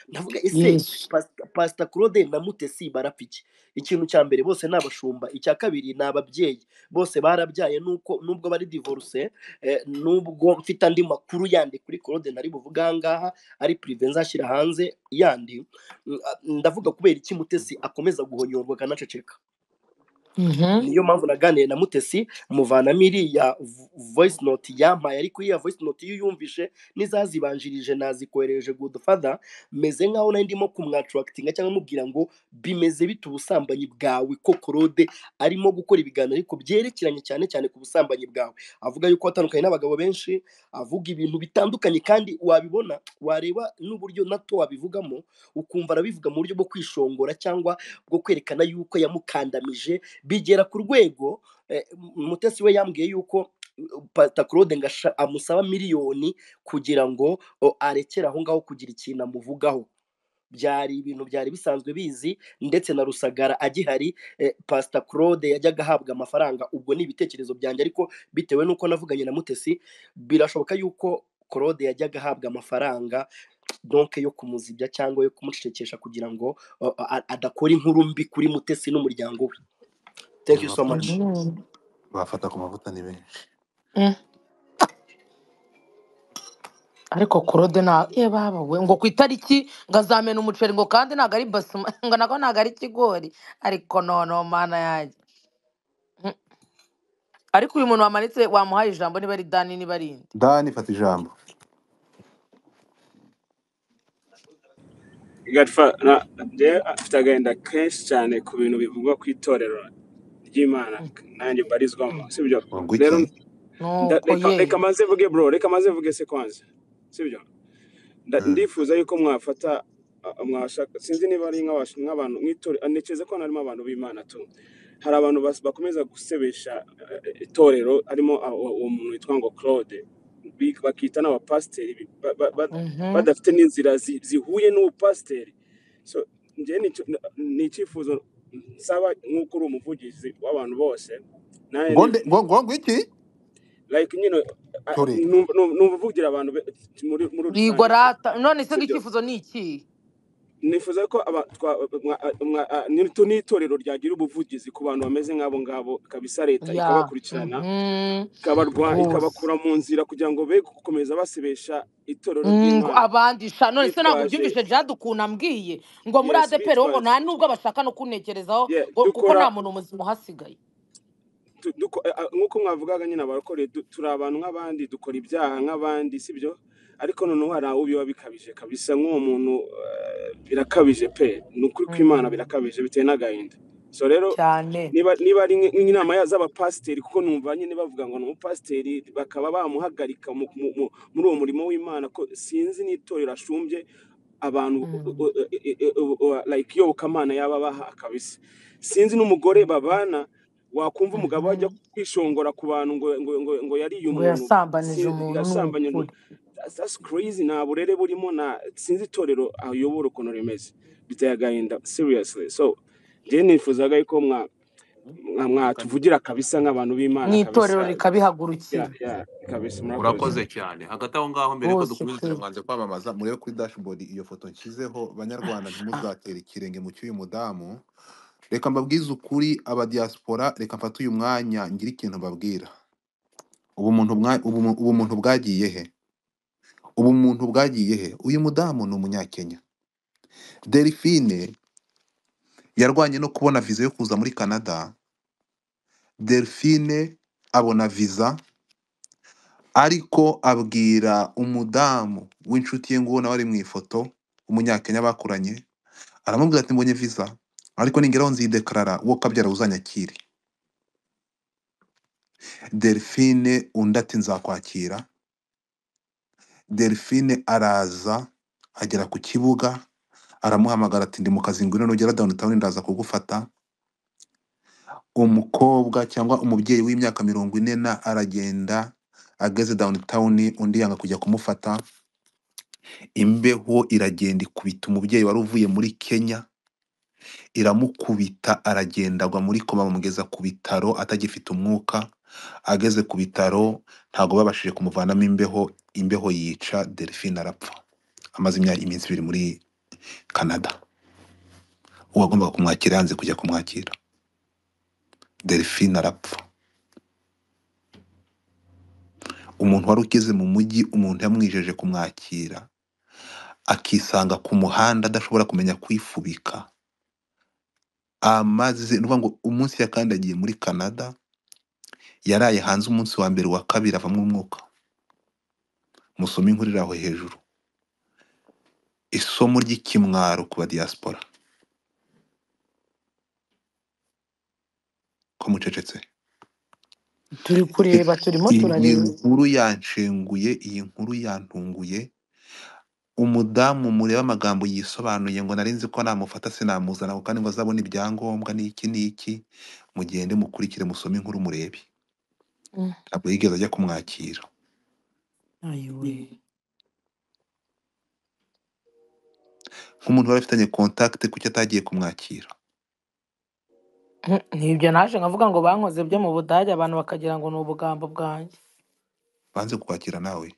ndavuga ese yesu Pas- pasita claude na mutesi barapfa iki ikintu cya mbere bose ni abashumba icya kabiri ni ababyeyi bose barabyaye nuko nubwo bari divorce eh, nubwo mfite andi makuru yandi kuri claude nari buvuga aha ngaha ari prive nzashyira hanze yandi Mm, a- ndavuga kubera iki mutesi akomeza guhonyorwa akanaceceka Mhm. niyo mpamvu naganiriye na mutesi muvanamo iriya vo- voice note yampaye ariko iriya voice note iyo uyumvishe n'izazibanjirije nazikoherereje good father meze nkaho nari ndimo kumwatarakitinga cyangwa mubwira ngo bimeze bite ubusambanyi bwawe ko korode arimo gukora ibiganiro ariko byerekeranye cyane cyane ku busambanyi bwawe avuga yuko watandukanye n'abagabo benshi avuga ibintu bitandukanye kandi wabibona wareba n'uburyo nato wabivugamo ukumva arabivuga mu buryo bwo kwishongora cyangwa bwo kwerekana yuko yamukandamije bigera ku rwego eh, mutesi we yambwiye yuko pata claude ngo asha- amusaba miliyoni kugira ngo o, arekere aho ngaho kugira ikintu amuvugaho byari ibintu byari bisanzwe bizi ndetse na rusagara agihari eh, pasita claude yajyaga ahabwa amafaranga ubwo ni ibitekerezo byanjye ariko bitewe n'uko navuganye na mutesi birashoboka yuko claude yajyaga ahabwa amafaranga donke yo kumuzibya cyangwa yo kumucecekesha kugira ngo o, a- adakora inkuru mbi kuri mutesi n'umuryango we thank you so much abafata Mhm. abafata ku mavuta ni benshi Mm. ariko korode na ye babawe ngo ku itariki ngo azamena umuceri ngo kandi ntabwo ari basuma ngo nako ntabwo ari ikigori ariko nono mana yanjye Mm. ariko uyu muntu wamanitse wamuhaye ijambo niba ari dani niba ari inde dani fata ijambo Godfather, na- njye afite agahinda kenshi cyane ku bintu bivugwa ku itorero ry'imana Mm, nanjye mbarizwamo mm. sibyo ngo rero iki nda- nuko reka reka ye maze mvuge bro reka maze mvuge se kwanza sibyo Nda- Mm. ndifuza yuko mwafata a- mwashaka sinzi niba ari nk'abash- nk'abantu nk'itorero ntekereza ko hano harimo abantu b'imana tu hari abantu bas- bakomeza gusebesha eh, itorero harimo abo- uwo muntu witwa ngo claude bi- bakita n'abapasiteri bi- ba- ba- ba- Mhm. badafite n'inzira zi- zihuye n'ubupasiteri so njyewe ni icyo- ni icyifuzo nsaba nk'uko uri umuvugizi w'abantu bose nawe ngo nde- ngo ngo ngo iki like nyine a- tore nu- nu- ni uvugira abantu be- muri muri bwigwa rusange rata none se sibyo ng'icyifuzo ni iki nifuza ko aba- twa- mwa- mwa- a- ni- tu n'itorero ryagira ubuvugizi ku bantu bameze nk'abo ngabo kabisa leta ya ikabakurikirana Mhm. ikabarwa rwose ikabakura mu nzira kugira ngo be gukomeza basebesha itorero Mm, ngo ry'imana abandisha none se ntabwo bitwaje byumvishe jadu ukuntu ambwiye ngo muri yes adeperi bo ngo bitwaje nta nubwo bashaka no kuntekerezaho yeah, ngo- kuko dukora nta muntu muzima uhasigaye tu- duko- a- a- nk'uko mwavugaga nyine abarokore du- turi abantu nk'abandi dukora ibyaha nk'abandi sibyo ariko noneho hari aho biba bikabije kabisa nk'uwo muntu eh, birakabije pe ni ukuri kw'imana Mhm. birakabije bitewe n'agahinda so rero cyane niba niba ari nk- nk'inama ya- z'abapasiteri kuko numva nyine bavuga ngo ni umupasiteri bakaba bamuhagarika mu- mu- mu- muri uwo murimo w'imana ko sinzi n'itorero ashumbye abantu u- Mm. u- u- u- u- like iyobokamana yaba abaha kabisa sinzi n'umugore babana wakumva umugabo ajya Mhm. kwishongora ku bantu ngo ngo ngo, ngo yariye ngo umuntu yasambanije sinzi umuntu ni yasambanye umuntu ukuri That's- that's crazy nta burere burimo na sinzi itorero ayobora ukuntu rimeze biteye agahinda seriously so njye nifuzaga yuko mwa mwa- mwatuvugira kabisa nk'abantu b'imana n'itorero kabisa ya rikabihagurukira ya kabisa murakoze urakoze cyane hagati aho ngaho mbere ko rwose dukomeza kweli turamwanze kwamamaza murebe kuri dashboard iyo foto nshyizeho banyarwanda Ah, ntimuzatera ikirenge mu cy'uyu mudamu reka mbabwize ukuri abadiaspora reka mfate uyu mwanya ngire ikintu mbabwira ubumuntu mwa- ubumu- ubumuntu bwagiye he ubumuntu bwagiye he uyu mudamu ni umunyakenya delphine yarwanye no kubona viza yo kuza muri canada delphine abona viza ariko abwira umudamu w'inshuti ye ngubona bari mu ifoto umunyakenya bakuranye aramubwira ati mbonye viza ariko ningeraho nzidekarara uwo kabyara uzanyakire delphine undi ati nzakwakira delphine araza agera ku kibuga aramuhamagara ati ndi mu kazi ngwino nugera downtown ndaza kugufata umukobwa cyangwa umubyeyi w'imyaka mirongo ine na aragenda ageze downtown undi yanga kujya kumufata imbeho iragenda ikubita umubyeyi wari uvuye muri kenya iramukubita aragenda agwa muri koma bamugeza ku bitaro atagifite umwuka ageze ku bitaro ntabwo babashije kumuvanamo imbeho imbeho yica delphine arapfa amaze imyaka iminsi ibiri muri canada uwagombaga kumwakira yanze kujya kumwakira delphine arapfa umuntu wari ugeze mu mujyi umuntu yamwijeje kumwakira akisanga ku muhanda adashobora kumenya kwifubika amaze ni ukuvuga ngo umunsi yakandagiye muri canada yaraye hanze umunsi wa mbere wa kabiri avamo umwuka musome inkuru iri aho hejuru isomo ry'ikimwaro ku ba diaspora ko mucecetse turi kureba turimo iyi turareba nkuru yanshenguye iyi nkuru yantunguye umudamu mureba amagambo yisobanuye ngo nari nzi ko namufata sinamuzana ako kandi ngo azabone ibyangombwa n'iki n'iki mugende mukurikire musome inkuru murebe Mm. ntabwo yigeze ajya kumwakira ayiwe nk'umuntu wari afitanye contact kuki atagiye kumwakira Mm, nibyo naje nkavuga ngo bankoze byo mu budage abantu bakagira ngo ni ubugambo bwanjye banze kukwakira nawe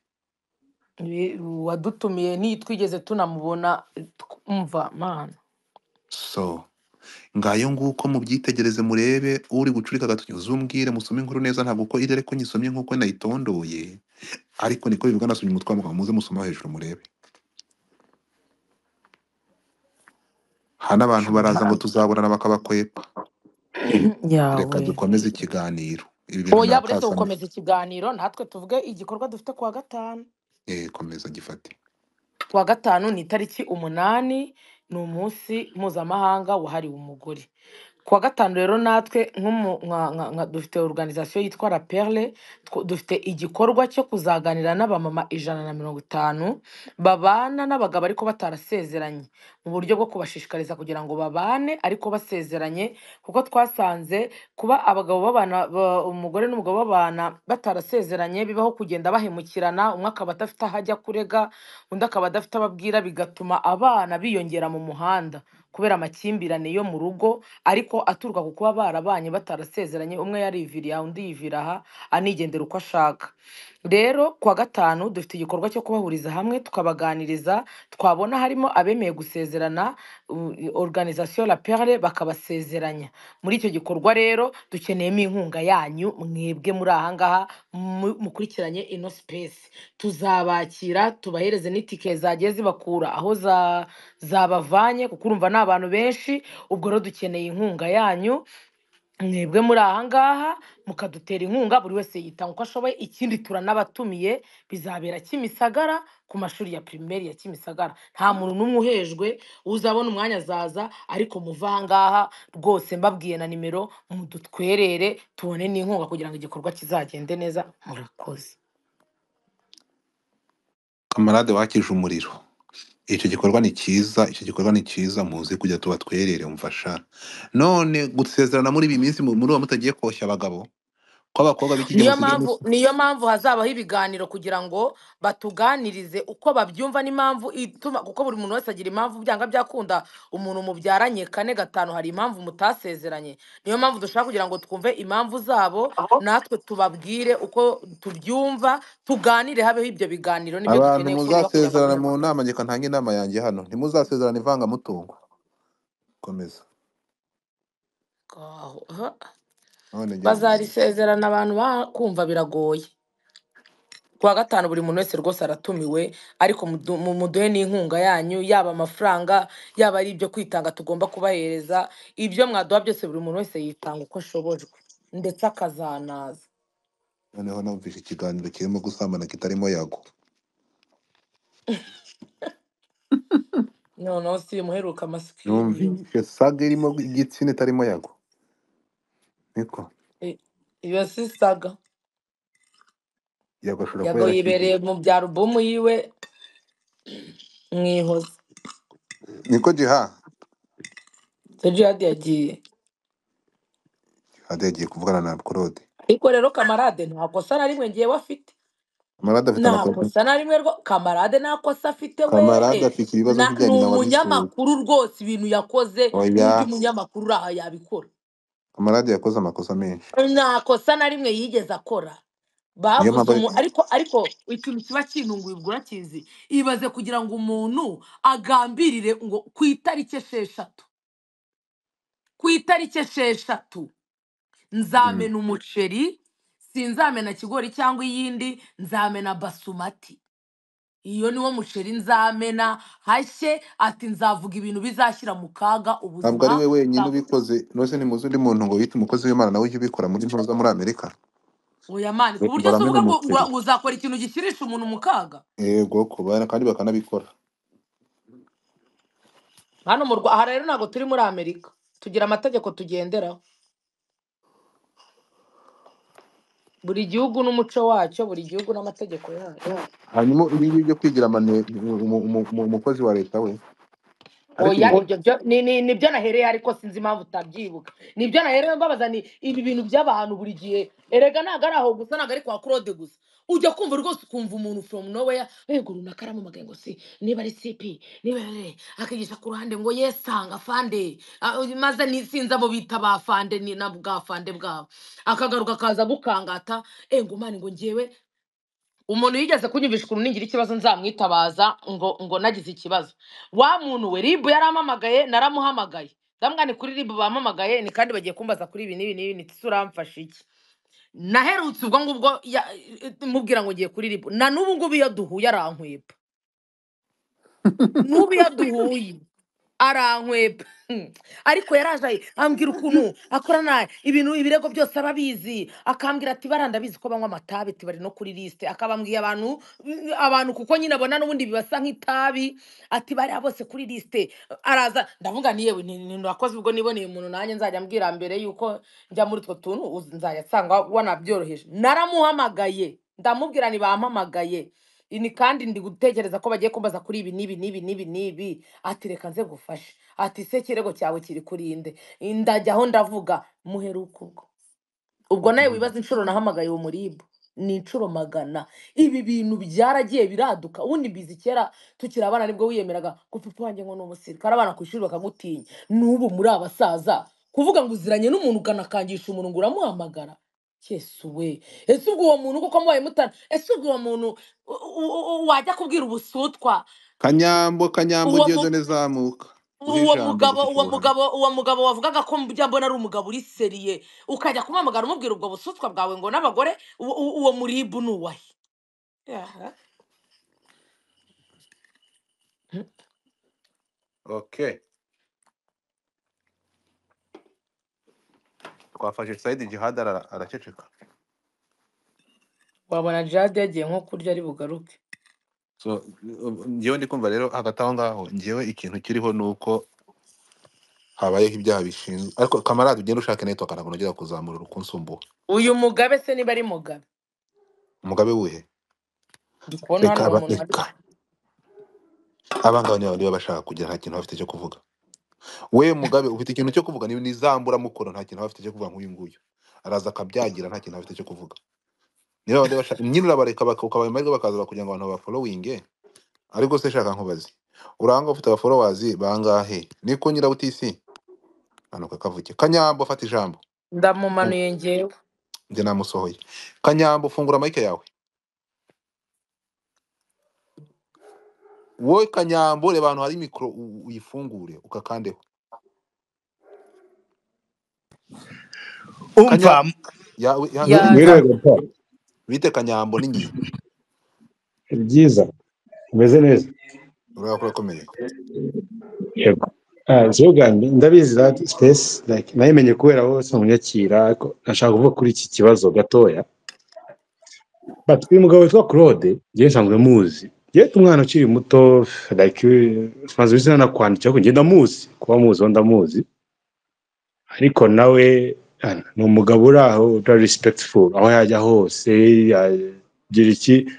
Ibi- uwadutumiye niyo twigeze tunamubona twumva mana so ngayo nguko mubyitegereze murebe uri gucurika agatoki uzumbwire musome inkuru neza ntabwo uko iri ariko nyisomye nk'uko nayitondoye ariko niko bivuga nasomye umutwe w'amagambo muze musomeho hejuru murebe hano abantu baraza ngo tuzabonana bakabakwepa reka yawe dukomeze ikiganiro ibi bintu oya buretse natasamye gukomeza ikiganiro natwe tuvuge igikorwa dufite kuwa gatanu eh komeza gifate kuwa gatanu ni itariki umunani ni umunsi mpuzamahanga wahariwe umugore kuwa gatanu rero natwe nk'umu- nka- nka- nka- dufite organization yitwa la perle tw- dufite igikorwa cyo kuzaganira n'abamama ijana na mirongo itanu babana n'abagabo ariko batarasezeranye mu buryo bwo kubashishikariza kugira ngo babane ariko basezeranye kuko twasanze kuba abagabo babana ba- umugore n'umugabo babana batarasezeranye bibaho kugenda bahemukirana umwe akaba adafite aho ajya kurega undi akaba adafite ababwira bigatuma abana biyongera mu muhanda kubera amakimbirane yo mu rugo ariko aturuka ku kuba barabanye batarasezeranye umwe yariviriye aha undi yivira aha anigendera uko ashaka rero kuwa gatanu dufite igikorwa cyo kubahuriza hamwe tukabaganiriza twabona harimo abemeye gusezerana u- organisation la perle bakabasezeranya muri icyo gikorwa rero dukeneyemo inkunga yanyu mwebwe muri ahangaha mu- mukurikiranye ino space tuzabakira tubahereze n'itike zagiye zibakura aho za- zabavanye kuko urumva ni abantu benshi ubwo rero dukeneye inkunga yanyu mwebwe muri ahangaha mukadutera inkunga buri wese yitanga uko ashoboye ikindi turanabatumiye bizabera kimisagara ku mashuri ya pirimeri ya kimisagara nta muntu n'umwe uhejwe uzabona umwanya azaza ariko muve ahangaha rwose mbabwiye na nimero mudutwerere tubone n'inkunga kugira ngo igikorwa kizagende neza murakoze kamarade wakije umuriro icyo gikorwa ni cyiza icyo gikorwa ni cyiza muze kujya tubatwerere mfasha none gusezerana muri iyi minsi mu- muri uwo mutagiye koshya abagabo ko abakobwa b'iki gihe niyo basigaye bas- mpamvu niyo mpamvu hazabaho ibiganiro kugira ngo batuganirize uko babyumva n'impamvu ituma kuko buri muntu wese agira impamvu byanga byakunda umuntu mubyaranye kane gatanu hari impamvu mutasezeranye niyo mpamvu dushaka kugira ngo twumve impamvu zabo natwe tubabwire uko tubyumva tuganire habeho ibyo biganiro nibyo abantu dukeneye kure bakura muzasezerana bamwe mu nama njye ntanga inama yanjye hano ntimuzasezerana ivangamutungo komeza aho aha. none ngeze mu bazarisezerana abantu bakumva biragoye kuwa gatanu buri muntu wese rwose aratumiwe ariko mudu- mu- muduhe n'inkunga yanyu yaba amafaranga yaba ari ibyo kwitanga tugomba kubahereza ibyo mwaduha byose buri muntu wese yitanga uko ashobojwe ndetse akazanaza noneho numvise ikiganiro kirimo gusambana kitarimo yago noneho si muheruka amasikeli numvise saga irimo igitsina itarimo yago niko I- iyo si saga yago ashobora kuba yago yarashyingiwe yibereye mu bya alubumu yiwe mwihoza niko jiha sejihadi yagiye jihade yagiye kuvugana na claude ariko rero kamarade nta kosa na rimwe ngewe afite kamarade afite nta amakosa kosa na rimwe rwo- kamarade nta kosa afite kamarade wehe afite ibibazo Na- ni bijyanye na wabisura umunyamakuru rwose ibintu yakoze n'undi oya munyamakuru uri aha yabikora kamarade yakoze amakosa menshi nta kosa na rimwe yigeze akora niyo bavuze mpamvu umu ariko ariko ikintu kiba kinunguye ubwo urakizi ibaze kugira ngo umuntu agambirire ngo ku itariki esheshatu ku itariki esheshatu Mm. nzamena umuceri sinzamena kigori cyangwa iyindi nzamena basumati iyo niwo muceri nzamena hashye ati nzavuga ibintu bizashyira mu kaga ntabwo ari ubuzima we wenyine bwa ubikoze nose ni muzi undi muntu ngo yite umukozi w'imana nawe ujye ubikora muri ntuza muri amerika oya mani ku buryo se baramena uvuga ngo ngo umuceri ngo uzakora ikintu gishyirisha umuntu mu kaga yego ku bana kandi bakanabikora hano mu rwa aha rero ntabwo turi muri amerika tugira amategeko tugenderaho buri gihugu n'umuco wacyo buri gihugu n'amategeko yacyo hanyuma ibi ngibi byo kwigira amane- umu- umu- umu- umukozi wa leta we ariko oya ibi nibyo byo- ni- ni- nibyo nahereye ariko sinzi impamvu utabyibuka nibyo nahereye mbabaza ni ibi bintu by'abantu buri gihe erega ntabwo ari aho gusa ntabwo ari kwa claude gusa ujya kumva rwose ukumva umuntu from nowhere yego runaka aramamagaye ngo si niba ari cp niba ari akigisha ku ruhande ngo yesanga fande Ah, uyu maze ni sinzi abo bita ba fande ni na bwa fande bwabo akagaruka akaza gukangata ngo mani ngo ngewe umuntu yigeze kunyumvisha ukuntu ningira ikibazo nzamwitabaza ngo ngo nagize ikibazo wa muntu we ribu yaramamagaye naramuhamagaye ndamwira ni kuri ribu bampamagaye ni kandi bagiye kumbaza kuri ibi n'ibi n'ibi nti uramfasha iki naherutse ubwo ngubwo ya- mubwira ngo ngiye kuri ribu na n'ubu ngubu iyo duhuye arankweba n'ubu iyo duhuye arankweba ariko yaraje ayi- ambwira ukuntu akorana ibintu ibirego byose arabizi akambwira ati bara ndabizi ko banywa amatabi ati bari no kuri lisite akabambwiye abantu abantu kuko nyine abona n'ubundi bibasa nk'itabi ati bariya bose kuri lisite araza ndavuga ni yewe ni- ni- wakoze ubwo niboneye umuntu nanjye nzajya mbwira mbere yuko njya muri utwo tuntu uzi- nzajya nsanga wanabyoroheje naramuhamagaye ndamubwira ntibampamagaye ini kandi ndi gutekereza ko bagiye kumbaza kuri ibi n'ibi n'ibi n'ibi n'ibi ati reka nze gufasha ati se kirego cyawe kiri kuri nde ndajya aho ndavuga muheruka ubwo ubwo nawe wibaza inshuro nahamagaye uwo muribu ni inshuro magana ibi bintu byaragiye biraduka ubundi mbizi kera tukiri abana nibwo wiyemeraga ko papa wanjye ngo ni umusirikare abana ku ishuri bakagutinya n'ubu muri abasaza kuvuga ngo uziranye n'umuntu ukanakangisha umuntu ngo uramuhamagara yesu we ese ubwo uwo muntu kuko mubaye mutana ese ubwo uwo muntu u- u- u- wajya kubwira ubusutwa kanyambo kanyambo uwo mu gedone zamuka uhe uwo ijambo mugabo rifite uwo ubuhamya mugabo uwo mugabo wavugaga ko mbujya mbona ari umugabo uri seriye ukajya kumamagara umubwira ubwo busutwa bwawe ngo n'abagore uwo uwo- uwo muribu ni uwahe Yaha. okay twafashe saidi jihad ara- araceceka wabona jade yagiye nko kurya ari bugaruke so njyewe ndi kumva rero hagati aho ngaho njyewe ikintu kiriho ni uko habayeho ibyaha bishinzwe ariko kamarade ugenda ushaka network ntabwo nongera kuzamura urukunsumbuha uyu mugabe se niba ari mugabe umugabe wuhe ndi kubona hano reka uwo aba- muntu ari reka abangaba niba niba bashaka kugira nta kintu bafite cyo kuvuga we mugabe ufite ikintu cyo kuvuga ni ni zamburamukono nta kintu bafite cyo kuvuga nk'uyu nguyu araza akabyagira nta kintu bafite cyo kuvuga niba bandi bashaka nyine urabareka baka- ukabaha amahirwe bakaza kugira ngo abantu bafolowinge ariko se shaka nkubaze uranga ufite abafolowazi bangahe niko nyirabutisi anuka kavuge kanyambo fata ijambo ndamumanuye ngewe njye namusohoye kanyambo fungura mike yawe wowe kanyambo reba ahantu hari mikoro u- uyifungure ukakandeho kanya umva yawe ya ihangayike ya mwiriwe papa bite kanyambo n'ingiye ni byiza umeze neza urabona ko urakomeye yego Ah, ikibuga ndi- ndabizi that space like nayimenye kubera wose munyakira ariko nashaka kuvuga kuri iki kibazo gatoya but uyu mugabo witwa claude njyewe nsanzwe muzi yewe umwana ukiri muto like tumaze izina nakwandikira ko ngenda muzi kuba muzi uwo ndamuzi ariko nawe ah, ni umugabo uri aho utari respectful aho yajya hose yagira iki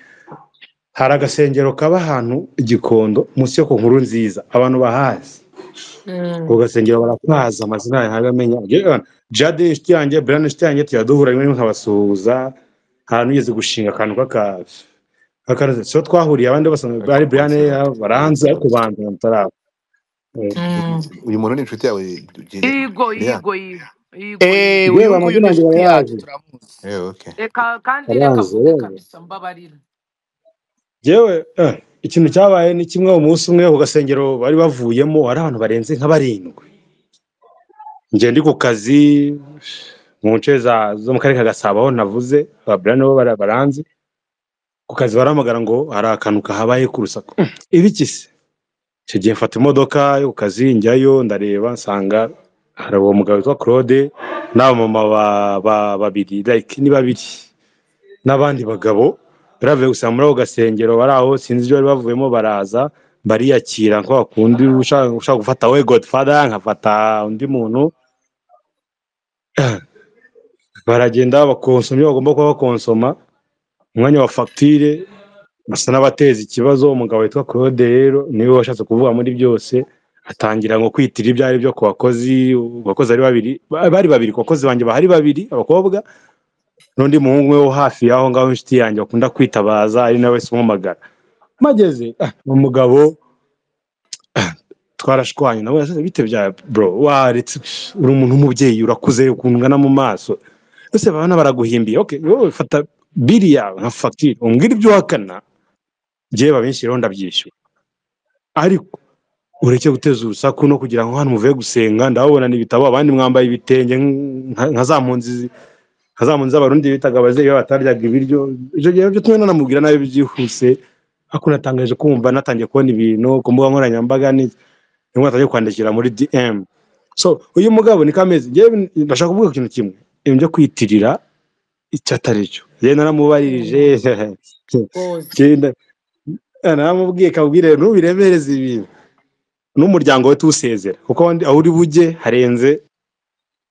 hari agasengero kaba ahantu i gikondo munsi yo ku nkuru nziza abantu bahazi Mm. ako gasengero barakazi amazina yawe ntabwo amenya Yewe, jade ni inshuti yanjye burane ni inshuti yanjye tujya duhura rimwe na rimwe nkabasuhuza nta n'ugeze gushinga akantu k'aka k'akaroze so twahuriye abandi bose ariko bari burane ukunze ariko baranze ariko ukunze banza mutaraba Eh, Mm. uyu muntu ni inshuti yawe Jide- yigo Lea? yigo yigo yigo yigo eee yewe uyu nguyu amazina yanjye ni inshuti yacu barayazi turamuzi Eh, okay reka kandi reka barayanze mvuge yewe kabisa mbabarira yewe eh, ikintu cyabaye ni kimwe umunsi umwe ku gasengero bari bavuyemo hari abantu barenze nka barindwi njye ndi ku kazi mu nce za- zo mu karere ka gasabo aho navuze ababurane bo bara- baranzi ku kazi barahamagara ngo hari akantu kahabaye k'urusaku ibiki se icyo gihe mfata imodoka yo ku kazi njyayo ndareba nsanga hari uwo mugabo witwa claude n'abamama ba- ba- babiri like ni babiri n'abandi bagabo baravuye gusa muri ako gasengero bari aho sinzi ibyo bari bavuyemo baraza bariyakira nko bakundi ushaka ushaka gufata we godfather nkafata undi muntu baragenda bakonsoma ibyo bagomba kuba bakonsoma umwanya wa fagitire basa n'abateza ikibazo umugabo witwa claude rero niwe washatse kuvuga muri byose atangira ngo kwitira ibyo ari byo ku bakozi abakozi ari babiri ba- bari babiri ku bakozi banjye bahari babiri abakobwa n'undi muhungu umwe wo hafi y'aho ngaho inshuti yanjye bakunda kwitabaza ari nawe se umwamagara mageze ah, umugabo twarashwanye nawe yasize bite bya bro waretse uri umuntu w'umubyeyi urakuze ukuntu ungana mu maso ese babona baraguhimbiye okay wowe fata biri yawe nka fagitire umbwire ibyo uhakana njyewe babinshyiriyeho ndabyishyura ariko ureke guteza urusaku no kugira ngo hano muvuye gusenga ndababona ibitabo abandi mwambaye ibitenge nka nka za mpunzi nka za mpunzi z'abarundi bitaga ababyeyi babo bataryaga ibiryo ibyo gihe byo tumwe nanamubwira nabi byihuse ariko natangaje kumva natangiye kubona ibintu ku mbuga nkoranyambaga ni nibwo natangiye kwandikira muri dm so uyu mugabo ni kameze njyewe ndashaka kuvuga ikintu kimwe ibintu byo kwitirira icyo atari cyo njyewe naramubaririje Bozi. Njyewe naramubwiye kabwire ntubiremereze ibintu n'umuryango we tuwusezera kuko wandi- aho uri bujye harenze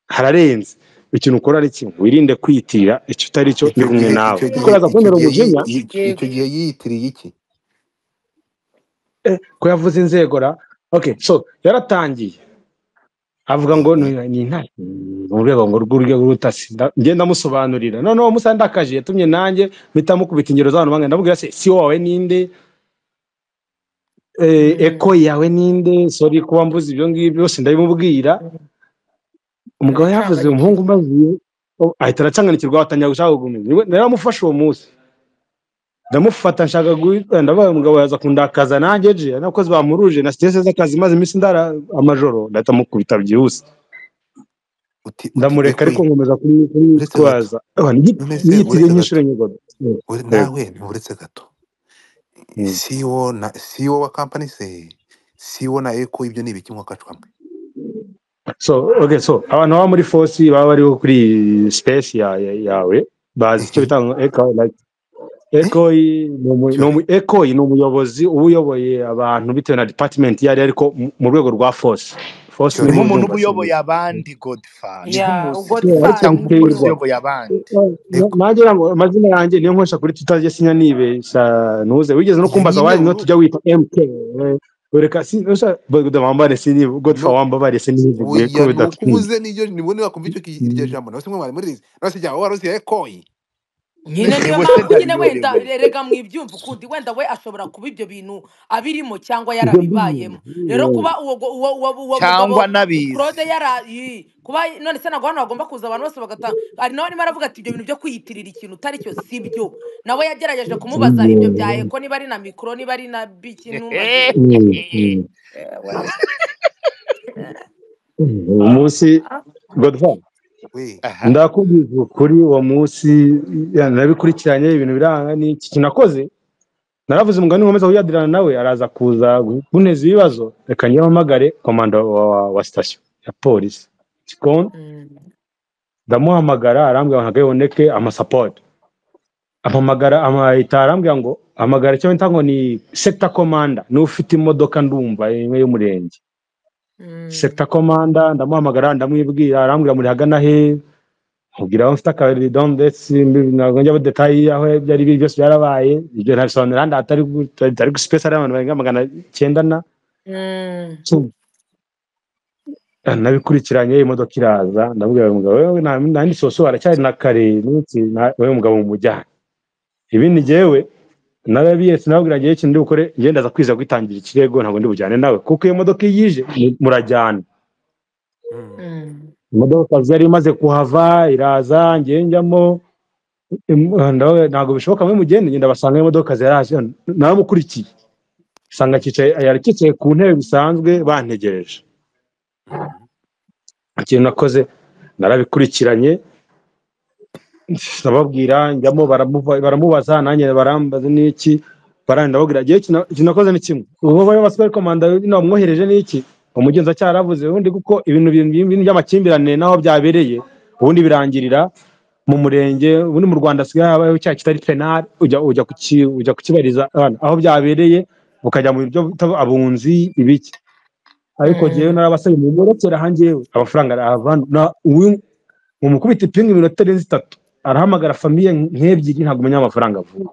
hararenze ikintu ukora ni kimwe wirinde kwitira icyo utari cyo ndi icyo kumwe gihe nawe icyo kuko gihe uraza icyo kubonera gihe umujinya yi- yi- icyo Yego. gihe yiyitiriye iki eh, ko yavuze inzego ra okay so yaratangiye avuga ngo Mhm. ni ni intare mu rwego ngo rw'urwego rw'ubutasi nda- ngenda amusobanurira noneho musa ndakaje yatumye nanjye mpita mukubita ingero z'abantu bangana ndamubwira se si wowe ninde eh, eko Mm. yawe ninde sorry kuba mvuze ibyo ngibyo byose ndabimubwira umugabo yavuze umuhungu Aracanganyikirwa. umazuye oh, ahita aracanganikirwa atangira gushaka gukomeza naramufashe uwo munsi ndamufata nshaka guhita ndabaye umugabo yaza kundakaza nanjye je nakoze bamuruje na stress z'akazi maze iminsi ndara amajoro ndahita mukubita byihuse uti uti ndamureka eko ariko ye nkomeza uretse gato kumwitwaza nonese yitiriye uretse gato nk'inshuro enye godo Mm, ure- yego nawe uretse gato Mm. CEO na CEO wa company se CEO na Eko ibyo ni ibiki mwakacwamwe so okay so abantu baba muri force baba bariho kuri space ya- ya- yawe bazi icyo Mhm. bita ngo echo like Eh? ekoyi ni umu- ni Cyo umu- ekoyi ni umuyobozi uba uyoboye abantu bitewe na department iyo ari yo, ariko mu mu rwego rwa force force cyo ni niho rero urwego umuntu uba rwa uyoboye sivile abandi godfather niho Yeah, muzi Yeah, ariko ugodfather cyangwa ni umupolisi ntikiza bro. uyoboye abandi Eko nanjye ntabwo amazina yanjye niyo nkoresha kuri twitter njye sinya nibeshya ntuze wigeze no iyo kumbaza nyine wari no uru tujya wita mk eh, wereka sinda wambare sini godfa no wambabare sinivuguye oya kubera nukuvuze nijyo nibwo nibakumva icyo ki- iryo jambo nose mwe mwari murizi nose jya warose Ekoyi nyine niyo wese mpamvu nyine wenda ndabiyobewe rega mwibyumva ukundi wenda we ashobora kuba ibyo bintu abirimo cyangwa ibyo mbibona yarabibayemo rero kuba uwo go- uwo uwo, uwo cyangwa mugabo anabizi claude yara yi- kuba none se ntabwo hano hagomba kuza abantu bose bagata ari nawe arimo aravuga ati ibyo bintu byo kwiyitirira ikintu utari cyo si byo nawe yagerageje kumubaza ibyo bya eko niba ari na mikoro niba ari na biki ntumaze Ewe. uwo munsi godfa we aha ndakubwiza ukuri uwo munsi ya, nabikurikiranye ibintu biranga n'iki kinakoze naravuze umugani nkomeza kuyadirana nawe araza kuza kunteza ibibazo reka nyihamagare komanda wa, wa, wa sitasiyo ya polisi gikondo Mm. ndamuhamagara arambwira ngo ntabwo amasapoti ampamagara amahita arambwira ngo hamagara icyo bita ngo ni sekita komanda niba ufite imodoka ndumva imwe y'umurenge Mm. sekita komanda ndamuhamagara ndamwibwira arambwira muri hagana he nkubwira aho mfite akabari dondetsi ntabwo njya muri detayi aho byari biri byose byarabaye ibyo ntabisobanura handi hatari gu- hatari gu- space hari abantu barenga magana cyenda na Mm. So, nabikurikiranye imodoka iraza ndabwira uyu mugabo wewe nta nta yindi soso haracyari na kare niki na- wewe mugabo mumujyane ibindi njyewe narabiyetse nababwira njyewe ikintu ndi bukore njyewe ndaza kwiza kwitangira ikirego ntabwo ndi bujyane nawe kuko iyo modoka iyo ije mu- murajyana Mm. Mm. imodoka yari imaze kuhava iraza njyewe njyamo Im- ndawe- ntabwo bishoboka muri mugende ngenda basanga imodoka zaraje naramukurikiye sanga akicaye yari akicaye ku ntebe bisanzwe bantegereje Mhm. ikintu nakoze narabikurikiranye ndababwira njyamo baramuva- baramubaza nanjye barambaza n'iki barandi ndababwira igihe kino kino nakoze ni kimwe ubu bari basubiye komanda namwohereje n'iki umugenzacyaha yaravuze ubundi kuko ibintu bintu bintu by'amakimbirane n'aho byabereye ubundi birangirira mu murenge ubundi mu rwanda hasigaye habayeho cya kitari penali ujya ujya ku ki- ujya kukibariza abana aho byabereye ukajya mu buryo bita abunzi ibiki ariko Mm. njyewe narabasabye mumurekere aha njyewe amafaranga arahavana na- uwi- mumukubita ipingu iminota itarenze itatu arahamagara famiye nk'ebyiri ntabwo umenya amafaranga avuye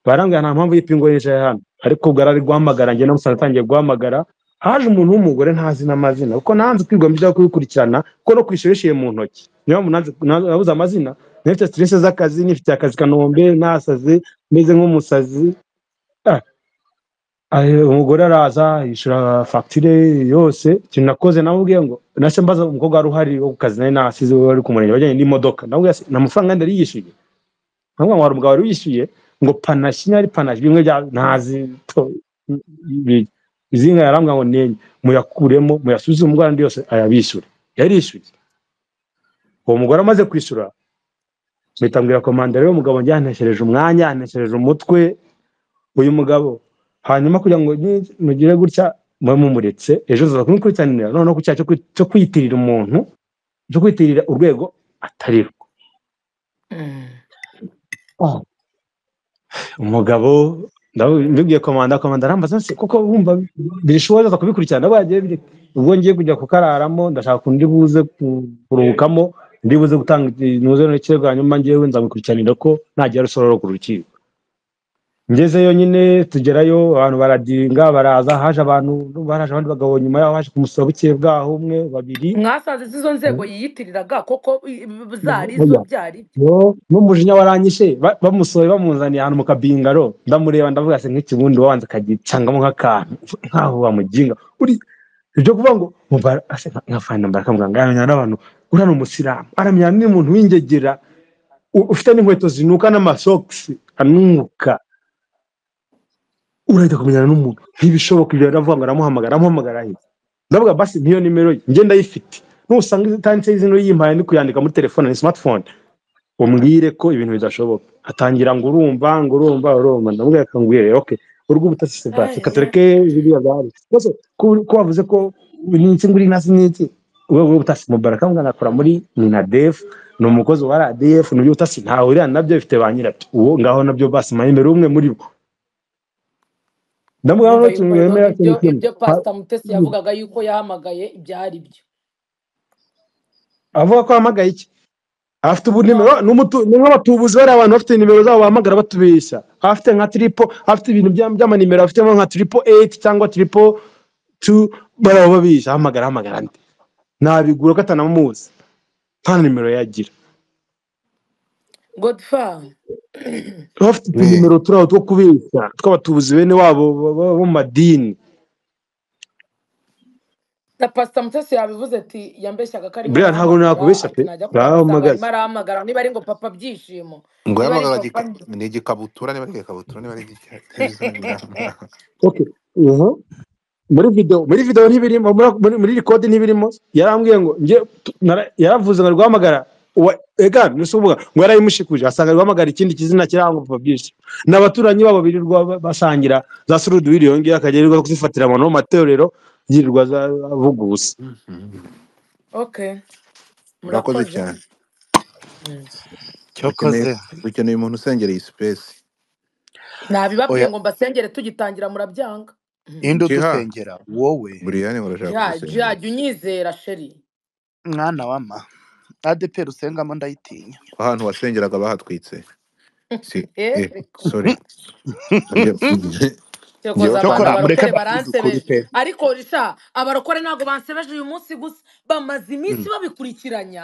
barambwira nta mpamvu y'ipingu yicaye hano ariko ubwo yari ari guhamagara njye namusanze atangiye guhamagara haje umuntu w'umugore ntazi n'amazina kuko nanze kwigomba ibyo kubikurikirana kuko no kwishyura yishyuye mu ntoki niyo mpamvu nanze- na- nabuze amazina nifite stress z'akazi nifite akazi kanombe nasaze meze nk'umusazi Ah, ahe, umugore araza yishyura fagitire yose ikintu nakoze namubwiye ngo nase mbaza umukobwa wari uhari wo ku kazi nari nasize wari ku murenge wajyanye n'imodoka namubwiye ati, nta mafaranga yari yishyuye ntabwo ngo hari umugabo wari wishyuye ngo panashi niba ari panashi bimwe bya ntazi to- bi- izi nka yarambwira ngo nenye muyakuremo muyasubize umugore andi yose ayabishyure yarishyuye uwo mugore amaze kwishyura mpita mbwira komandere y'umugabo njye yanteshereje umwanya yanteshereje umutwe uyu mugabo hanyuma kugira ngo ni- mugire gutya mube mumuretse ejo nzaza kumukurikiranira noneho ku cyaha cyo kwi- cyo kwiyitirira umuntu cyo kwiyitirira urwego atari rwo Mm. Ah, umugabo ndabu- ndibwiye komanda komanda arambaza nse kuko wumva birishoboye aza kubikurikirana ubwo yagiye biri- ubwo ngiye kujya kukararamo ndashaka undi buze ku- kuruhukamo undi buze gutanga nuze n'ikirego hanyuma ngewe nzamukurikiranira ko nagira rusororo ku rukiko ngezeyo nyine tugerayo abantu baradinga baraza haje abantu baraje abandi bagabo nyuma yaho haje kumusaba buke bwaho umwe babiri mwasanze zizo nzego yiyitiriraga koko i- i- zari zo Oya. byari Yo, n'umujinya waranyishe ba- bamusohoye bamuzaniye ahantu mu kabingaro ndamureba ndavuga se nk'ikibundi wabanza akagicangamo nk'akantu nkaho wamuginga uri ibyo kuvuga ngo mubara- ase nka nka fani nambara kamuganga aramenya n'abantu uriya ni umusilamu aramenya n'umuntu w'ingegera u- ufite n'inkweto zinuka n'amasogisi anuka urahita kumenyana n'umuntu ntibishoboka ibyo aravuga ngo aramuhamagara aramuhamagara ahita ndavuga basi niyo nimero ye ngenda ayifite nusanga itanditseho izina yimpaye ndi kuyandika muri telefone ni smartphone umbwire ko ibintu bidashoboka atangira ngo urumva ngo urumva urumva ndamubwira ati ngwire okay urwo ubutasi se Ay, basi reka ay. tureke biriya byari rwose ko ko wavuze ko n'iki nguri nasi n'iki urwego rw'ubutasi mubaraka mwana akora muri minadef ni umukozi wa radef ni iby'ubutasi ntawe uriya nabyo bifite ba nyirabyo uwo ngaho nabyo basi mayemere umwe muri bo ndamubwira ngo urumva yuko ntukintu rero wemera ikintu ibyo kimwe ibyo Pa- pasita mutesi yavugaga yuko yahamagaye ibyari byo avuga ko ahamagaye iki afite ubu nimero none ni umutu- ni nk'abatubuzi bariya abantu bafite nimero zabo bahamagara batubeshya afite nka tripo afite ibintu bya- by'amanimero afitemo nka tripo eyiti cyangwa tripo tu baraba babeshya ahamagara ahamagara andi nabigura ko atanamuzi nta nimero yagira godfa bafite utunimero turiho two kubeshya tw'abatubuzi bene wabo bo bo- bo mu madini na pasita mutesi yabivuze ati yambeshyaga ko arimo buriya ntabwo arahamagara nakubeshya ati pe najya kumusanga arimo barahamagaza arahamagara niba ari ngo papa byishimo ngo niba ari yahamagara papa igika- ni igikabutura niba ari igikabutura niba ari igitezoni okay ubu muri video muri video ntibirimo muri muri muri record ntibirimo yarambwiye ngo nge nara- yaravuze ngo rwahamagara uwa ega nusubuga ngo yarayimushikuje asanga rwahamagara ikindi kizina kirango Fabrice nabaturanyi babo birirwa ba- basangira za surudu video ngiye akagerirwa kuzifatira abantu mu matorero yirirwa za avuga ubusa okay urakoze murakoze cyane Mm. dukeneye cyokoze dukeneye umuntu usengereye iyi sipesi nabibabwiye oya ngo mbasengere tugitangira murabyanga Mm. inde jiha udusengera wowe buriyani urashaka jya jya kudusengera jya unyizera sheri mwana wama adeperi usengamo ndayitinya ahantu wasengeraga bahatwitse si Eh, eh sorry Njye- njyewe cyokoza abantu mpana cyokora abarokore mureke bavuze ukuri baransebeje pe ariko risha abarokore ntabwo bansebeje uyu munsi gusa bamaze iminsi Mm. babikurikiranya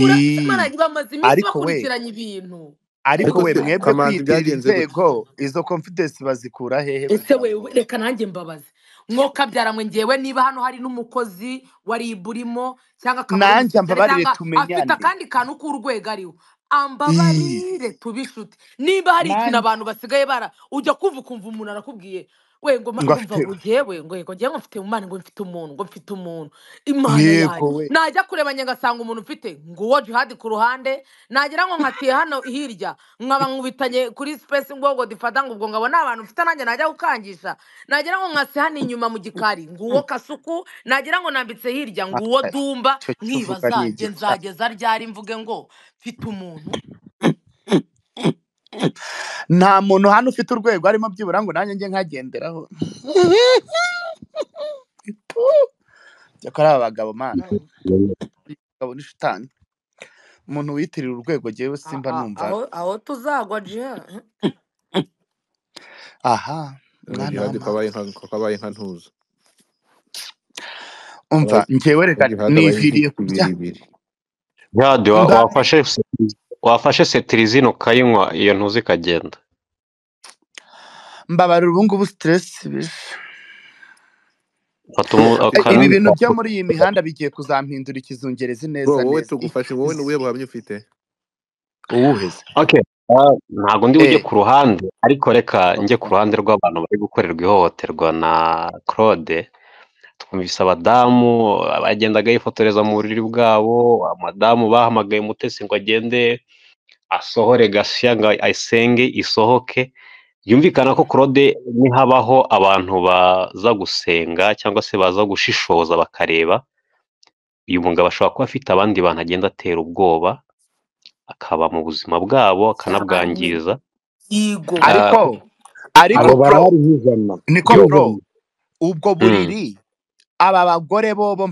ura Ii, maranye bamaze iminsi ariko we bakurikiranya ibintu ariko ariko we se mwebwe kamanzi kwiyitirira byagenze gute inzego izo confidence bazikura hehe ese kugira ngo wewe reka nanjye mbabaze mwe ngewe niba hano hari n'umukozi wa RIB urimo cyangwa akaba ari nanjye ambabarire umusirikare cyangwa afite tumenyane akandi kantu k'urwego ariho Ii, ambabarire tube inshuti niba hari ikintu nanjye abantu basigaye bara ujya kuva ukumva umuntu arakubwiye we ngo ma- ngo ngo afite mva ngo jyewe ngo ngo njyewe mfite imana ngo mfite umuntu ngo mfite umuntu imana yego yanjye we najya kureba njye ngasanga umuntu mfite nguwo jihadi ku ruhande nagira ngo nkatiye hano hirya nkaba nkubitanye kuri space ngo ngo difata ngo ubwo ngabo ni abantu mfite nanjye najya gukangisha nagira ngo nkase hano inyuma mu gikari nguwo kasuku nagira ngo nambitse hirya nguwo Aya, dumba icyo cyo uvuga ni nkibazanjye igikara nzageza ryari mvuge ngo mfite umuntu nta muntu hano ufite urwego arimo byibura ngo nanjye njye nkagenderaho cyakora aba bagabo mana bagabo ni shitani umuntu wiyitirira urwego jyewe A- simba a- numva aho aho tuzagwa jiha aha ngo mwana jihadi w'amana kabaye nka kabaye nka ntuza umva njyewe reka jihadi aba niviriye inzitizi kurya ibiri ibiri Jihadi wa- mba wafashe se- wafashe setirizine ukayinywa iyo ntuzi ikagenda mbabarira ubu ngubu siteresi bije Fata umu- E, ibi akanini bintu byo muri iyi mihanda bigiye kuzampindura ikizungerezi bro neza wowe neza I- tugufashe wowe ni is- ubuhe buhamya ufite uwuheze Okay. Ah, ntabwo ndi bujye eh ku ruhande ariko reka njye ku oya ruhande rw'abantu bari gukorerwa ihohoterwa na Claude twumvise abadamu bagendaga yifotoreza mu buriri bwabo abadamu bahamagaye umutesi ngo agende asohore gasiya ngo ayisenge isohoke yumvikana ko Claude nihabaho abantu baza gusenga cyangwa se baza gushishoza bakareba uyu mugabo ashobora kuba afite abandi bantu agenda atera ubwoba akaba mu buzima cyane bwabo akanabwangiza yigo Ah, ariko ariko abo pro barahari nk'ijana niko pro nk'ijana ubwo mm, buriri aba bagore bo bo-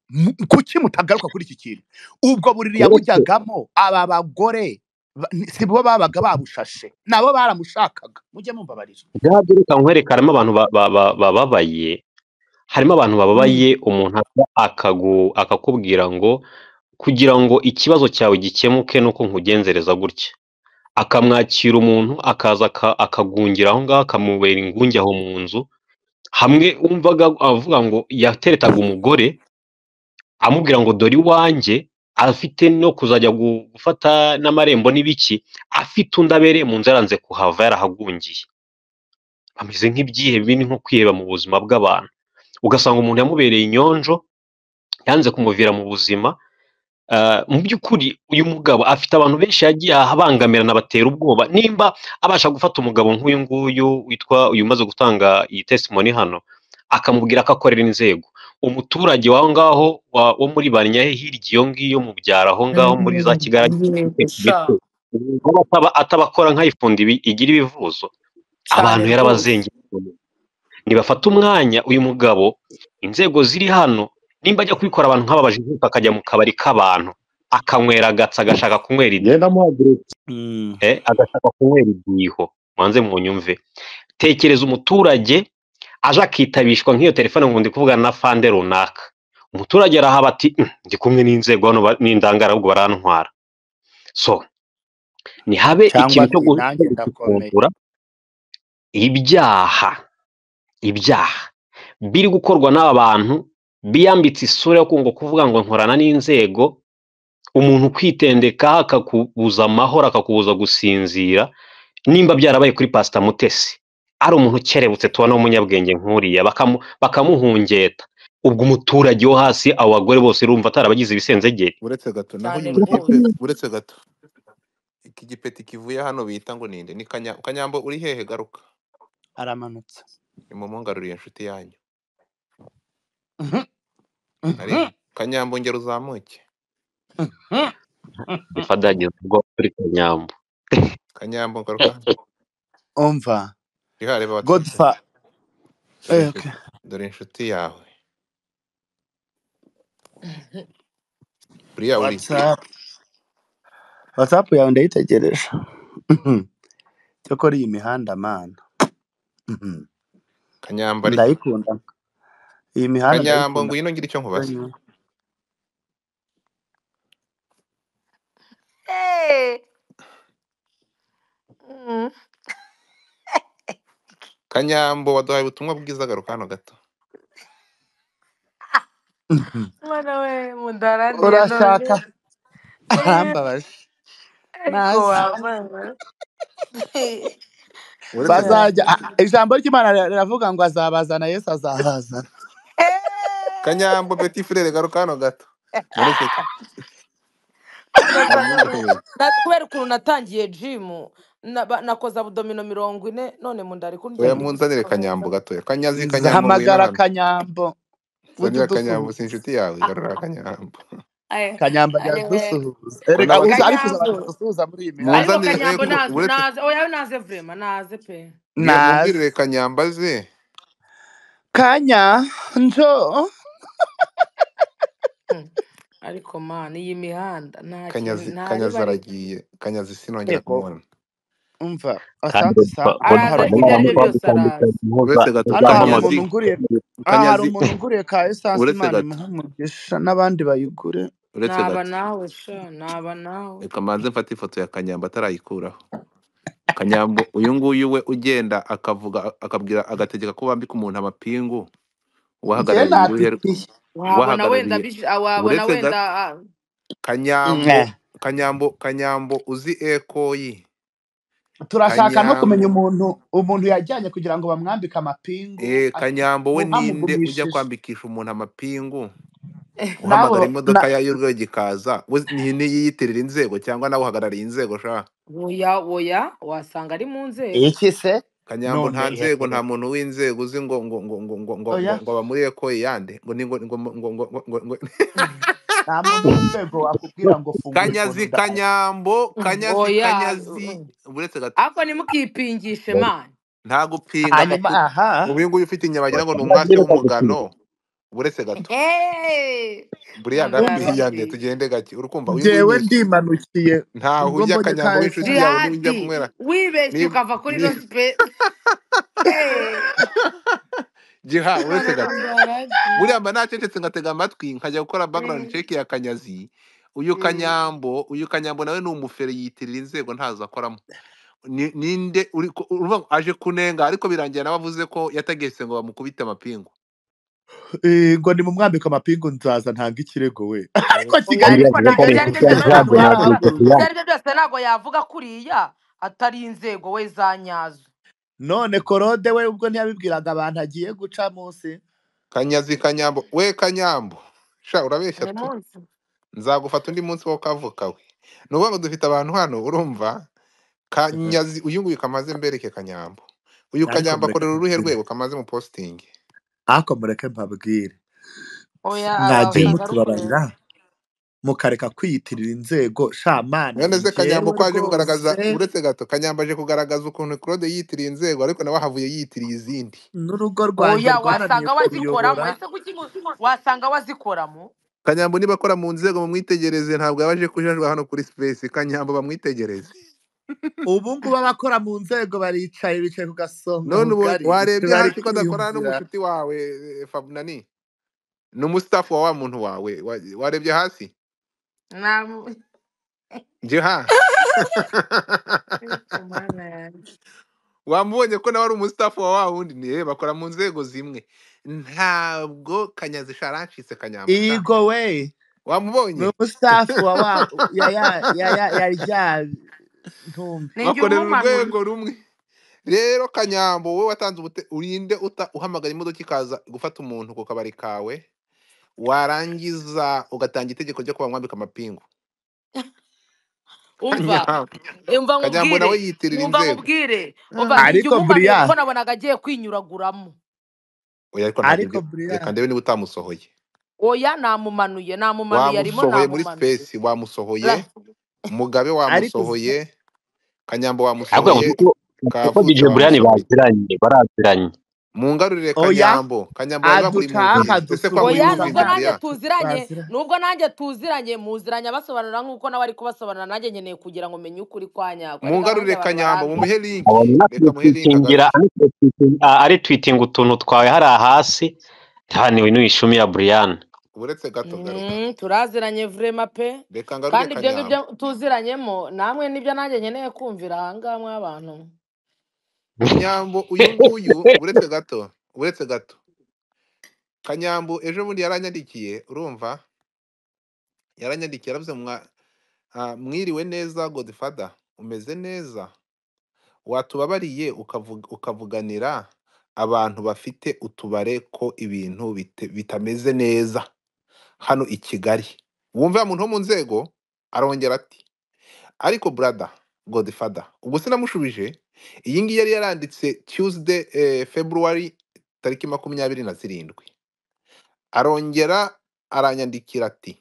mu- kuki mutagaruka kuri iki kintu ubwo buriri uretse yabujyagamo aba bagore ba- ni- si bo babaga babushashe nabo baramushakaga mujye mumbabarira bwabyo reka nkwereke harimo abantu ba- ba- ba- bababaye harimo abantu bababaye umuntu aza akagu- akakubwira ngo kugira ngo ikibazo cyawe gikemuke ni uko nkugenzereza gutya akamwakira umuntu akaza aka- akagungira aho ngaho akamubera ingunge aho mu nzu hamwe wumvaga avuga ngo yateretaga umugore amubwira ngo dore iwanjye afite no kuzajya gu- gufata n'amarembo n'ibiki afite undi abereye mu nzu yaranze kuhava yarahagungiye bameze nk'ibyihe bini nko kwiheba mu buzima bw'abantu ugasanga umuntu yamubereye inyonjo yanze kumuvira mu buzima Ah, mu by'ukuri uyu mugabo afite abantu benshi yagiye abangamirana batera ubwoba nimba abasha gufata umugabo nk'uyu nguyu witwa uyu umaze gutanga iyi testimony hano akamubwira ko akorera inzego umuturage waho ngaho wa- wo muri banyahe hirya iyo ngiyo mu byaro aho ngaho muri za kigali yego sha gito waba ataba- atabakora nk'ayifundi ibi- igira ibivuzo cyane abantu rwose yarabazengeye nibafata umwanya uyu mugabo inzego ziri hano nimba ajya kubikora abantu nk'aba bajijuka akajya mu kabari k'abantu akanywera agatsi agashaka kunywera id- genda muhaguruka Mm. eh, agashaka kunywera idiho mwanze munyumve tekereza umuturage aje akitabishwa nk'iyo telefone ngo ndi kuvugana na fande runaka umuturage arahaba ati "Mm, ndi kumwe n'inzego hano ba- n'indangara ahubwo barantwara so ntihabe cyangwa ikintu cyo ati gu- cyo nanjye ndakomeye gucukumbura ibyaha ibyaha biri gukorwa n'aba bantu biyambitse isura yo kungo kuvuga ngo nkorana n'inzego umuntu kwitendeka akakubuza amahoro akakubuza gusinzira nimba byarabaye kuri pasita mutesi ari umuntu ukerebutse tubona w'umunyabwenge nk'uriya bakamu- bakamuhungeta ubwo umuturage wo hasi abo bagore bose urumva atarabagize ibisenzegeri uretse gato naho cyane uyu rwose mukipe uretse gato iki gipeti kivuye hano bita ngo ninde ni kanya kanyambo uri hehe garuka aramanutse nimumugaruriye inshuti yanyu Mhm, ari mhm, kanyambo ngero uzamuke mhm. bifadagiza ubwo turi kanyambo kanyambo garuka hano umva jihari reba batumvise godfa dore eh, okay. inshuti dore inshuti yawe buriya uri whatsapp whatsapp yawe ndayitegereje Mhm. cyokora iyi mihanda mana Mhm. kanyambo ariko ndayikunda iyi mihanda kanyambo ndayikunda ngwino ngira icyo nkubaza Hey! Mm. kanyambo waduhaye ubutumwa bwiza garuka hano gato Mhm. mwana we mudarandiye none urashaka Eh, arambabaje ariko naze wamana uretse ko bazajya ah, ah, ijambo ry'imana rira- riravuga ngo azabazana yesu azabazana kanyambo petit frere garuka hano gato mureke kugeza munyumve n'ubu na- kubera ukuntu natangiye jimu naba- nakoze abudomino mirongo ine none mu nda ari kundya oya ndi munzanire kanyambo kuvuza gatoya kanyazi kanyambo ngwino nzahamagara hano kanyambo ujye zanira kanyambo si udusuhuza inshuti yawe garura kanyambo Aya, kanyambo ajya aya, kudusuhuza ko erega uza ariko uza abantu kanyambo gusuhuza muri iyi ariko mihanda munzanire eh, kanyambo ku- naze uretse naze oya naze vrema naze pe bwira naze mubwirire kanyamba ze kanya njo Hmm. ariko man iyi mihanda nta kintu kanyazi nta riba kanyazi rito aragiye kanyazi sinongera yego kumubona umva kandi asante sa hano araza hari ariko ibyo umuntu aribyo byose araza muzampamagara mutandukanye unguriye muza uretse gato hano hari muzamamaze kanyazi umuntu unguriye aha kanyazi hari umuntu unguriye ka esanse uretse imana gato imuha umugisha n'abandi bayigure uretse naba gato nawe sha naba nawe reka mbanze mfate ifoto ya kanyambo atarayikuraho kanyambo uyu nguyu we ugenda akavuga akabwira agategeka ko bambika umuntu amapingu njyewe uwahagarariye uruhe nabipiye wabona wenda uwahagarariye bije- wabona uretse wenda gato ah, Mwe. kanyambo kanyambo kanyambo uzi ekoyi turashaka no kumenya kanyambo umuntu umuntu yajyanye kugira ngo bamwambike amapingu e ati kanyambo we ninde ujya muhamugumishije kwambikisha umuntu amapingu nabo uhamagara na imodoka ya y'urwego ikaza we ni- niyiyitirira inzego cyangwa nawe uhagarariye inzego sha oya oya wasanga ari mu nzego iki se kanyambo none nta nzego nta ihehere muntu w'inzego uzi ngo ngo ngo ngo ngo ngo ngo oya ngo aba muri ekoyi yande ngo ni ngo ngo ngo ngo ngo ngo ngo nta muntu w'inzego wakubwira ngo fungura ukuntu kanyazi nda kanyambo kanyazi oya kanyazi uretse gato ariko ntimukipingishe mani nta gupinga hanyuma amakuru aha uyu nguyu ufite inyama wagira ngo ni umwasi muzabwire w'umugano uretse gato Hey! buriya umva ndabwiyande Ndararushye. tugende gake urumva uyu nguyu njyewe ni iki ndimanukiye ntaho ubwo urya mbonye ka kanyambo w'inshuti esanse yawe niba ujya Jihadi kunywera wibeshye niba ukava kuri ni ino space. Hey! jiha uretse Imanuka gato ndaragiye. buriya mba nacecetse ngatega amatwi nkajya gukora background Mm, check ya kanyazi uyu mm. kanyambo uyu kanyambo nawe ni umufere yitirira inzego ntazo akoramo ni ninde uri ku- urumva ngo aje kunenga ariko birangira nawe avuze ko yatagese ngo bamukubite amapingu Eh, ngo ni mu mwambiko amapingu nzaza ntanga ikirego we ariko Oya kigali ariko ariko ntabwo kigali ibyo buriya ari byo byose kugira ngo jambo ntabwo ntabwo yavuga ibyo ari byo byose ntabwo yavuze harahaguruka yavuga kuriya atari inzego we za nyazo. none korode we ubwo ntiyabibwiraga abantu agiye guca munsi kanyazi kanyambo we kanyambo sha urabeshya Uyu tu munsi. nzagufata undi munsi wo kavuka we ni ukuvuga ngo dufite abantu hano urumva kanyazi uyu nguyu kamaze mbereke kanyambo uyu ariko kanyambo mureke akorera uruhe mbabwire rwego kamaze mu postingi ariko mureke mbabwire Oya mwagiye abavuga mutubabarira garukureba. mukareka kwiyitirira inzego shamana mwene se kanyambo njyewe ko aje kugaragaza rwose uretse gato kanyambo aje kugaragaza ukuntu claude yitiriye inzego ariko nawe ahavuye yitiriye izindi n'urugo rwanjye Oya rwaraniye wasanga wazikoramo kuruyobora ese kuki ngo- wasanga wazikoramo? kanyambo niba akora mu nzego bamwitegereze ntabwo yaba aje kujajwa hano kuri space kanyambo bamwitegereze ubu ngubu abakora mu nzego baricaye bicaye ku gasonga none ubu bugari warebye bari hasi ko adakorana kwiyumvira n'umushuti wawe eh, fabnani ni umustafu wa wa muntu wawe wa- warebye hasi Namu. jiha Ariko mana yanjye. wamubonye ko nawe ari umustafu wa wa wundi ni bakora mu nzego zimwe ntabwo kanyazi sha arancitse kanyambo sha igo we ni wamubonye umusafu wa wa ya ya ya ya ya rya ntumbi Ni jye bakorera umumanura. urwego rumwe rero kanyambo wowe watanze ubute urinde uta uhamagara imodoka ikaza gufata umuntu ku kabari kawe warangiza ugatanga itegeko ryo kuba mwambika amapingu umva kanyambo umva kanyambo nawe nkubwire yitirira umva inzego nkubwire umva Ah, njye igihe ariko umumanuye buriya kuko nabonaga agiye kwinyuraguramo oya ariko ntabwo ariko ibyo buriya reka ndebe niba utamusohoye oya namumanuye namumanuye arimo wamusohoye muri namumanuye space wamusohoye La- mugabe ariko uzi wamusohoye kanyambo ariko ngo wamusohoye kuko kuko kavutse DJ Brian wamusohoye baziranye baraziranye mungarurire oya kanyambo kanyambo bari aducaha bakurimbukiye ese ko wamuye oya dusuhuza nubwo nanjye impunzi ya ntabwo tuziranye bazira nubwo nanjye tuziranye muziranye abasobanurira nk'uko nawe ari kubasobanurira nanjye nkeneye kugira ngo menye ukuri kwa nyako ni gahunda mungarurire abantu kanyambo barambirwa mumuhe abo linki reka muhe linki natwitwikingira agarure ari twitinga utuntu twawe hariya hasi ntihaniwe n'ishumi ya Brian uretse gato garuka Mm, turaziranye vrema pe reka ngarure kandi ibyo ngibyo kanyambo tuziranyemo namwe nibyo nanjye nkeneye kumvira ahangaha mw'abantu kanyambo uyu nguyu uretse gato uretse gato kanyambo ejo bundi yaranyandikiye urumva yaranyandikiye yaravuze mwa- ah, mwiriwe neza godfather umeze neza watubabariye ukavuga- ukavuganira abantu bafite utubare ko ibintu bite- bitameze neza hano i kigali wumva ya muntu wo mu nzego arongera ati ariko brada godifada ubwo sinamushubije iyi ngiyi yari yaranditse tuesday eh, february tariki makumyabiri na zirindwi arongera aranyandikira ati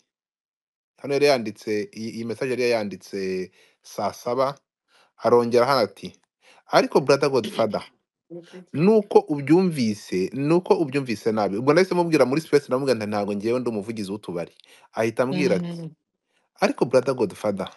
hano yari yanditse iyi iyi message yari yanditse saa saba arongera hano ati ariko brada godifada nuko ubyumvise nuko ubyumvise nabi ubwo nahise mubwira muri space ndamubwira nti ntabwo ngewe ndi umuvugizi w'utubari ahita ambwira ati Mm. ariko brother godfather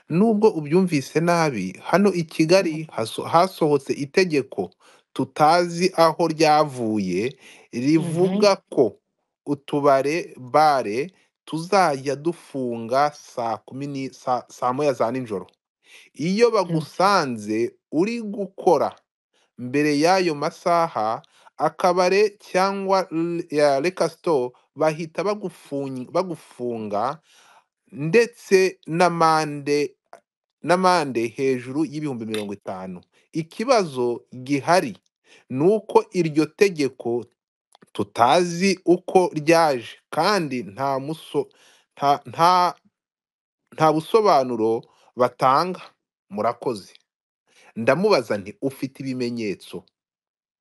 nubwo ubyumvise nabi hano i kigali haso- hasohotse itegeko tutazi aho ryavuye Mhm. rivuga ko utubare bare tuzajya dufunga saa kumi ni saa saa moya za nijoro iyo Mm. bagusanze uri gukora mbere y'ayo masaha akabare cyangwa l- ya rekasito bahita bagufunyi- bagufunga ndetse n'amande n'amande hejuru y'ibihumbi mirongo itanu ikibazo gihari ni uko iryo tegeko tutazi uko ryaje kandi nta muso nta nta nta busobanuro batanga murakoze ndamubaza nti ufite ibimenyetso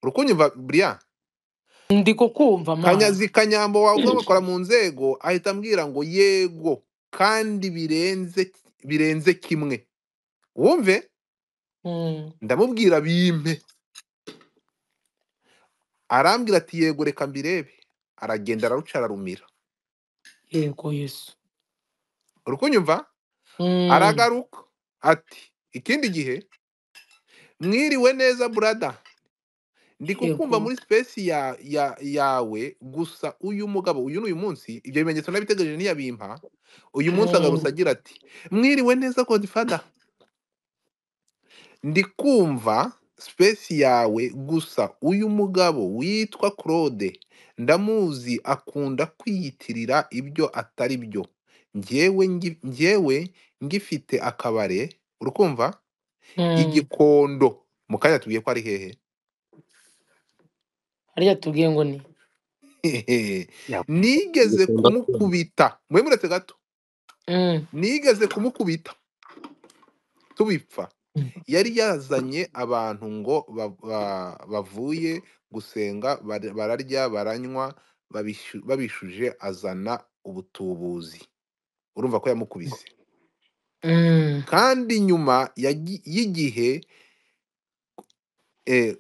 urukunyumva buriya ndi kukumva mana kanyazi kanyambo wavuga ngo akora mu nzego ahita ambwira ngo yego kandi birenze birenze kimwe wumve Mm. ndamubwira bimpe arambwira ati yego reka mbirebe aragenda araruca ararumira yego yesu urukunyumva Mm. aragaruka ati ikindi gihe mwiriwe neza burada ndi kukumva yego muri sipesi ya, ya, yawe gusa uyu mugabo uyu ni uyu munsi ibyo bimenyetso nabitegereje ntiyabimpa uyu munsi agarutse Mm. agira ati mwiriwe neza godifada ndi kumva sipesi yawe gusa uyu mugabo witwa claude ndamuzi akunda kwiyitirira ibyo atari byo njyewe ngi- njyewe ngifite akabare urukumva Mm. igikondo mu kanya tubwiye ko ari hehe harya tubwiye ngo ni nigeze Igikunda kumva. kumukubita mube muretse gato Mm. nigeze kumukubita tubipfa Mm. yari yazanye abantu ngo ba- ba- bavuye gusenga bara- bararya baranywa babishu- babishuje azana ubutubuzi urumva ko yamukubise Mm. kandi nyuma yagi- y'igihe eh,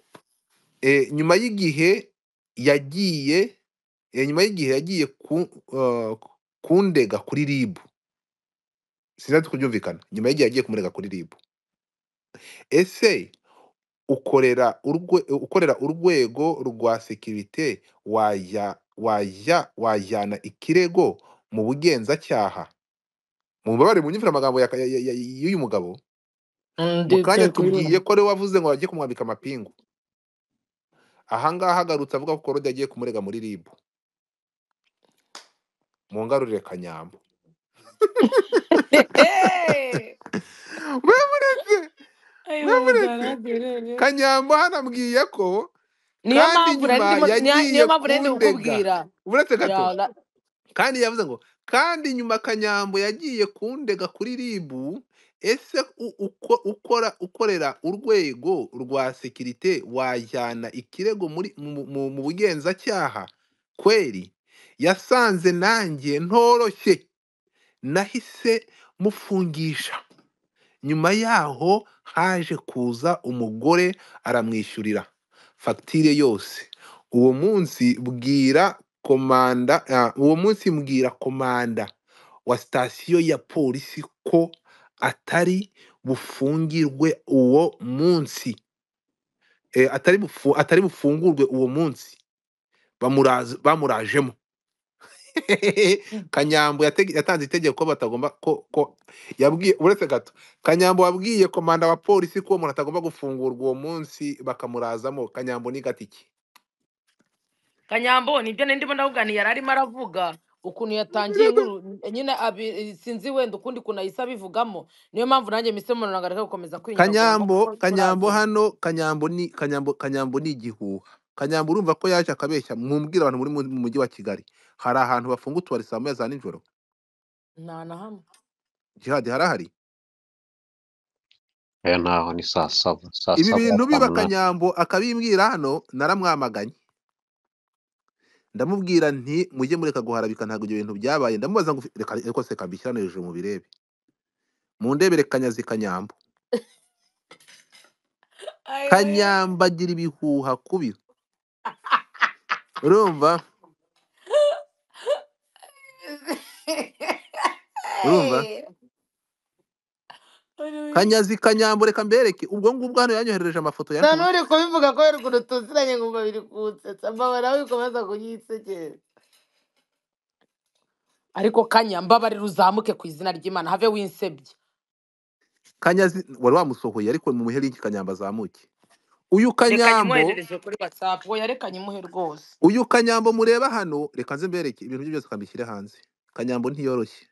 eh, nyuma y'igihe yagiye eh, nyuma y'igihe yagiye ku- eh, kundega kuri ribu sinzi kubyumvikana nyuma y'igihe yagiye kumurega kuri ribu ese ukorera urwe, ukorera urwego rwa sekirite wajya wajya wajyana ikirego mu bugenzacyaha mubabare munyumvira amagambo ya- ya- ya- ya- y'uyu mugabo Mm, mu ndi kanya turi kubibona tubwiye ko ariwe wavuze ngo bagiye kumwambika amapingu ahangaha agarutse avuga ko korode yagiye kumurega muri ribu mu ngarurire kanyambo mwemureze ayo mwemureze madaragere kanyambo hanambwiye ko niyo mpamvu kandi nari nyuma ndimo niya- yagiye niyo mpamvu nari ndi kundega kukubwira uretse gato ya la- kandi yavuze ngo kandi nyuma kanyambo yagiye kundega kuri ribu ese u- uko ukora ukorera urwego rwa sekirite wajyana ikirego muri mu, mu, mu bugenzacyaha kweri yasanze nanjye ntoroshye nahise mufungisha nyuma yaho haje kuza umugore aramwishyurira fagitire yose uwo munsi bwira komanda ah, uwo munsi mbwira komanda wa sitasiyo ya polisi ko atari bufungirwe uwo munsi Eh, atari, bufu, atari bufungurwe uwo munsi bamuraze- bamurajemo kanyambo yatege- yatanze itegeko ko batagomba ko ko yabwiye uretse gato kanyambo wabwiye komanda wa polisi ko uwo umuntu atagomba gufungurwa uwo munsi bakamurazamo kanyambo ni gatiki kanyambo nibyo nari ndimo ndakubwira yari arimo aravuga ukuntu yatangiye inkuru nyine abi- sinzi wenda ukundi kuntu ahise abivugamo niyo mpamvu nanjye mise umuntu areka gukomeza kwinyogomba kuko kanyambo kanyambo murazana hano kanyambo ni kanyambo kanyambo ni igihuha kanyambo urumva ko yaje akabeshya mumbwira abantu muri mu mu mujyi wa kigali hari ahantu bafunga utubari saa moya za nijoro nta na hamwe jihadi harahari aya naho ni saa saba saa ibi saba bintu saa biba munani kanyambo akabimbwira hano naramwamaganye ndamubwira nti mujye mureka guharabika ntabwo ibyo bintu byabaye ndamubaza ngo reka reka se kambishyira hano hejuru mubirebe mundebere kanyazi kanyambo ayoye kanyambo agira ibihuha kubi urumva urumva kanyazi kanyambo reka mbereke ubwo ngubwo hano yanyoherereje amafoto ya nta n'uri kubivuga ko ruguru tuziranye ngumva biri kunsetsa mbabara wikomeza kunyisekera ariko kanya mbabare ruzamuke ku izina ry'imana have winsebye kanyazi wari wamusohoye ariko mumuhe linki kanyambo azamuke uyu reka kanyambo nyimuherereje kuri whatsapp we yarekanye imuhe rwose uyu kanyambo mureba hano reka nze mbereke ibintu bye byose kambishyire hanze kanyambo ntiyoroshye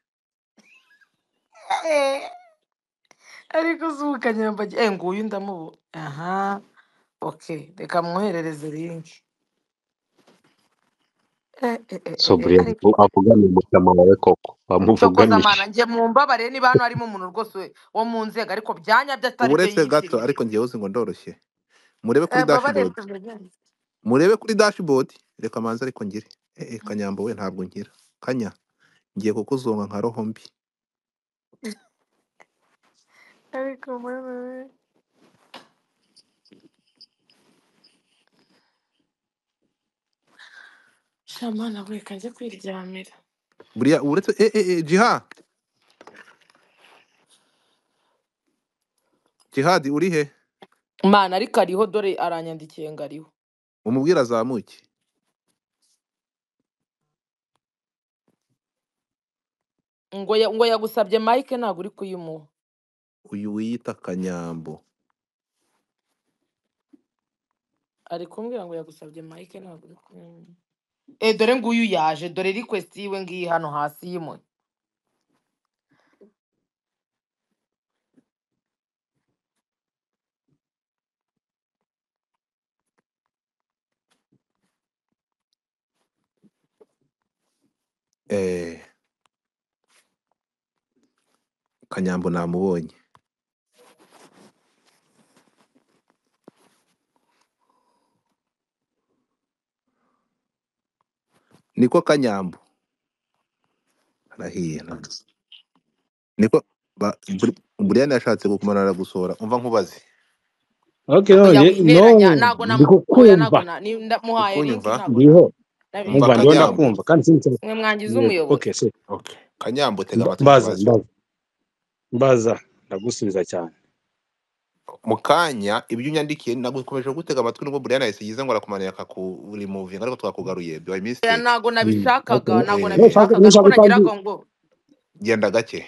Eh, ariko si ukanyambagira eh nguyu ndamubu aha okay reka mwoherereze linki eh eh eh eh eh, soburi ariko avugana umutama wawe koko cokoza bamuvuganisha amana njye mumbabare niba hano harimo umuntu rwose wo mu nzego ariko byanya byo atari byo uburetse gato yitiriye ariko ngewe uzi ngo ndoroshye murebe kuri eh mbabarire dashboard murebe kuri dashboard reka manze ariko ngire eh, eh, kanyambo we ntabwo nkira kanya ngiye kukuzonga nka roho mbi ariko mbabarire shamana we kajya kwiryamira buriya uretse eh, eh, eh, jiha jihadi uri he mana ariko ariho dore aranyandikiye ngo ariho umubwire azamuke ngo ya- ngo yagusabye mike ntabwo uri kuyimuha uyu wiyita kanyambo ari kumbwira ngo yagusabye mike ntabwo uri kuyimuha Eh dore nguyu yaje dore request yiwe ngiyi hano hasi yimuye eh, kanyambo namubonye niko kanyambo arahiye nabwo niko ba- buri- buriyani yashatse kukumara aragusohora umva nkubaze okay oya none no winteranya ntago ndi namu oya ntago kukumva na ni- ndamuhaye linki ukunyumva ntago na ndiho nabi- umva umva ndiho kanyambo ndakumva kandi sinzi icyo- mwe mwangiza yego umuyoboro okay so okay. kanyambo tega mba- amatwi mbaza nkubaze mbaza mbaza ndagusubiza cyane mu kanya ibyo unyandikiye nagukomeje gutega amatwi nubwo buriyani yahise yize ngo arakumanira akakurimuvinga ariko twakakugaruye by oya mistake ntago Mm, okay. nabishakaga ntago niba eh, ushaka nabishakaga niko niba ushaka utangiye nagiraga ngo genda gake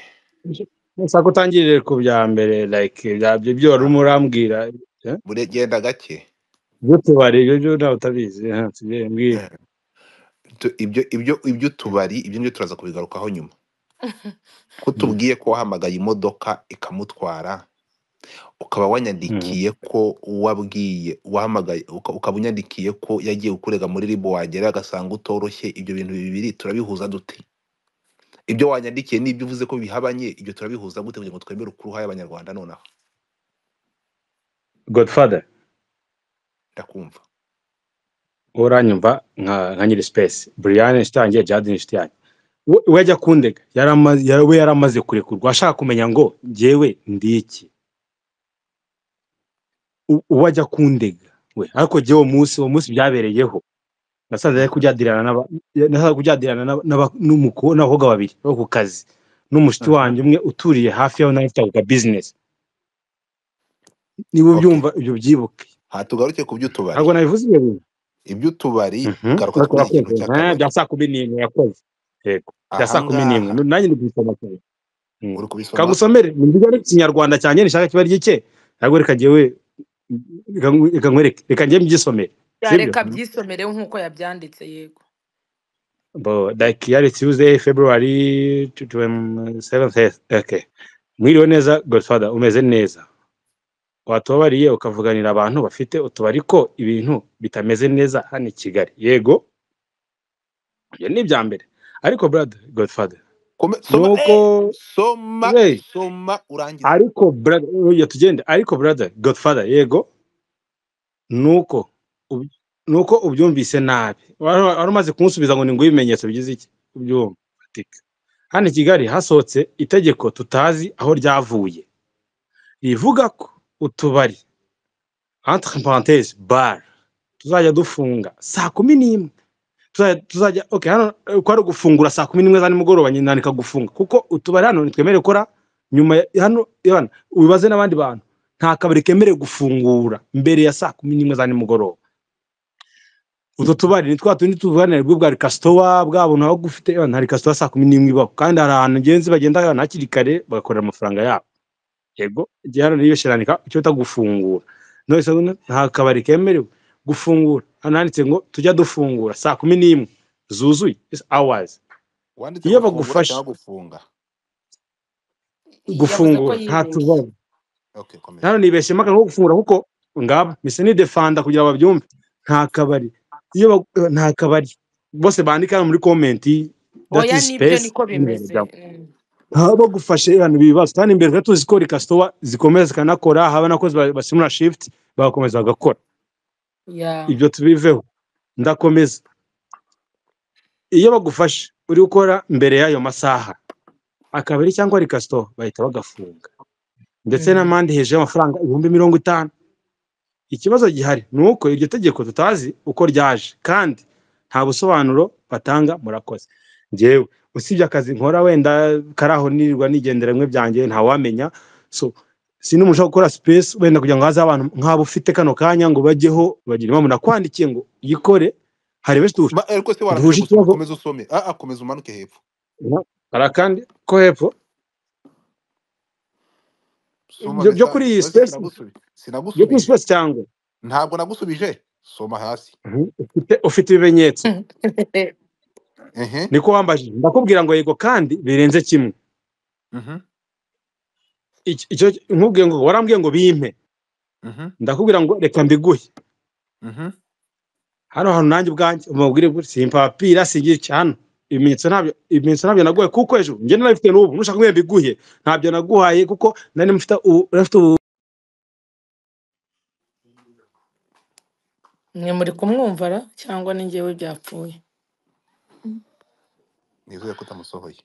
niba ushaka utangirire ku bya mbere like ibya byo byo wari urimo urambwira eh? bure genda gake by'utubari ibyo byo ntawe utabizi eh, sibyo mbwira Eh. Tu- ibyo ibyo ibyo tubari ibyo nibyo turaza kubigarukaho nyuma ko Mm, tubwiye ko wahamagaye imodoka ikamutwara ukaba mm, wanyandikiye ko wabwiye wahamagaye uka- ukaba unyandikiye ko yagiye kukurega muri ribo wagera agasanga utoroshye ibyo bintu bibiri turabihuza dute ibyo wanyandikiye n'ibyo uvuze ko bihabanye ibyo turabihuza gute kugira ngo twemere ukuruha y'abanyarwanda nonaha godfather ndakumva uranyumva nka nka nyiri space brian shitangiye jadin shitangiye we we ajya kundega yaramaze yara- we yaramaze kurekurwa ashaka kumenya ngo njyewe ndi iki U- uwo ajya kundega we ariko jyewe uwo munsi uwo munsi byabereyeho nasanze ari kujyadirana n'aba- nasanze kujyadirana n'aba- n'aba- n'umuko- n'abakobwa babiri bo ku kazi n'umushiti wanjye umwe uturiye hafi yaho nawe ufite business niba ok ubyumva ibyo byibuke hatugaruke ku by'utubari ntabwo nabivuze ibyo bintu iby'utubari Mhm. garuka ariko kuri iki kintu yakoze eh, cy'akabari bya saa kumi n'imwe yakoze yego bya saa kumi n'imwe ahangaha nanjye ndi gusoma cyane Mm. uri kubisoma kagusomere ni mvuga ari ikinyarwanda cyanjye nishaka kiba ry'ike ntabwo reka jyewe reka ngu- reka nkwereke reka njye mbyisomere Ya, sibyo reka Mhm. byisomere nk'uko yabyanditse yego bo like yari tuesday february 27th okay mwiriwe neza godfather umeze neza watubabariye ukavuganira abantu bafite utubari ko ibintu bitameze neza hano i kigali yego ibyo ni ibya mbere ariko brother godfather Kome- ni soma uko eh, soma we soma urangize ariko brother oya tugende ariko brother godfather yego ni uko ub- ni uko ubyumvise nabi wari wari umaze kumusubiza ngo ni ngo ibimenyetso bigize iki ubyumva fatika hano i kigali hasohotse itegeko tutazi aho ryavuye rivuga ko utubari entre parenthèses bar tuzajya dufunga saa kumi n'imwe tuzajya tuzajya okay hano eh, ko ari gufungura saa kumi n'imwe za nimugoroba nyine nandika gufunga kuko utubari hano ntitwemerewe gukora nyuma ya hano yana ubibaze n'abandi bantu nta kabari kemerewe gufungura mbere ya saa kumi n'imwe za nimugoroba utwo tubari ni twa tundi tuvuganira bwo bwa rikasitowa bwa buntu aho gufite yana hari rikasitowa saa kumi n'imwe ibaho kandi hari ahantu ngenzi bagenda yana hakiri kare bagakorera amafaranga yabo yego igihe hano niyibesherananika icyo bita gufungura none se ubundi nta kabari kemerewe gufungura hano handitse ngo tujya dufungura saa kumi n'imwe zuzuye isi awazi wanditse iyo gufungura bagufashe cyangwa gufunga yavuze ko gufungura nta yibeshye tubazo okay komeza hano nibeshye mpaka nko gufungura kuko ngabo mise ni defanda kugira ngo babyumve nta kabari iyo bag- nta kabari bose bandika hano muri komenti dati oya nibyo sipesi niko bimeze Mm. haba bagufashe ibintu bibazo kandi imbere tuba tuzi ko rikasitowa zikomeza zikanakora haba n'abakozi ba- basimura shifuti bagakomeza bagakora Yeah. ibyo tubiveho ndakomeza iyo bagufashe uri gukora mbere y'ayo masaha akabari cyangwa rikasito bahita bagafunga ndetse Mm. n'amande hejuru y'amafaranga ibihumbi mirongo itanu ikibazo gihari ni uko iryo tegeko tutazi uko ryaje kandi nta busobanuro batanga murakoze njyewe usibye akazi nkora wenda kari aho nirirwa nigendera bimwe byanjye ntawamenya so sinumva gukora sipesi wenda kugira ngo haze abantu nk'abo ufite kano kanya ngo bajyeho bagira inama nakwandikiye ngo yikore hari benshi duhuje Ma- ariko se warangije duhuje gusoma ikibazo komeza usome ah, ah, komeza umanuke hepfo hari akandi ko hepfo soma byo byo mesa kuri iyi oya sipesi sinagusubije byo kuri sinagusubije sipesi cyangwa ntabwo nagusubije soma hasi Mhm. ufite ufite ibimenyetso ehe niko wambajije ndakubwira ngo yego kandi birenze kimwe mhm Iki- icyo nkubwiye ngo warambwiye ngo bimpe mhm ndakubwira ngo reka mbiguhe mhm hano hantu nanjye ubwanjye umubwire gutya simpapira singira iki hano ibimenyetso ntabyo ibimenyetso ntabyo naguhaye kuko ejo njye narabifite n'ubu nushaka kumenya mbiguhe ntabyo naguhaye kuko nari mfite ubu nari mfite ubu- mwe muri kumwumvara cyangwa ni njyewe byapfuye nizere ko utamusohoye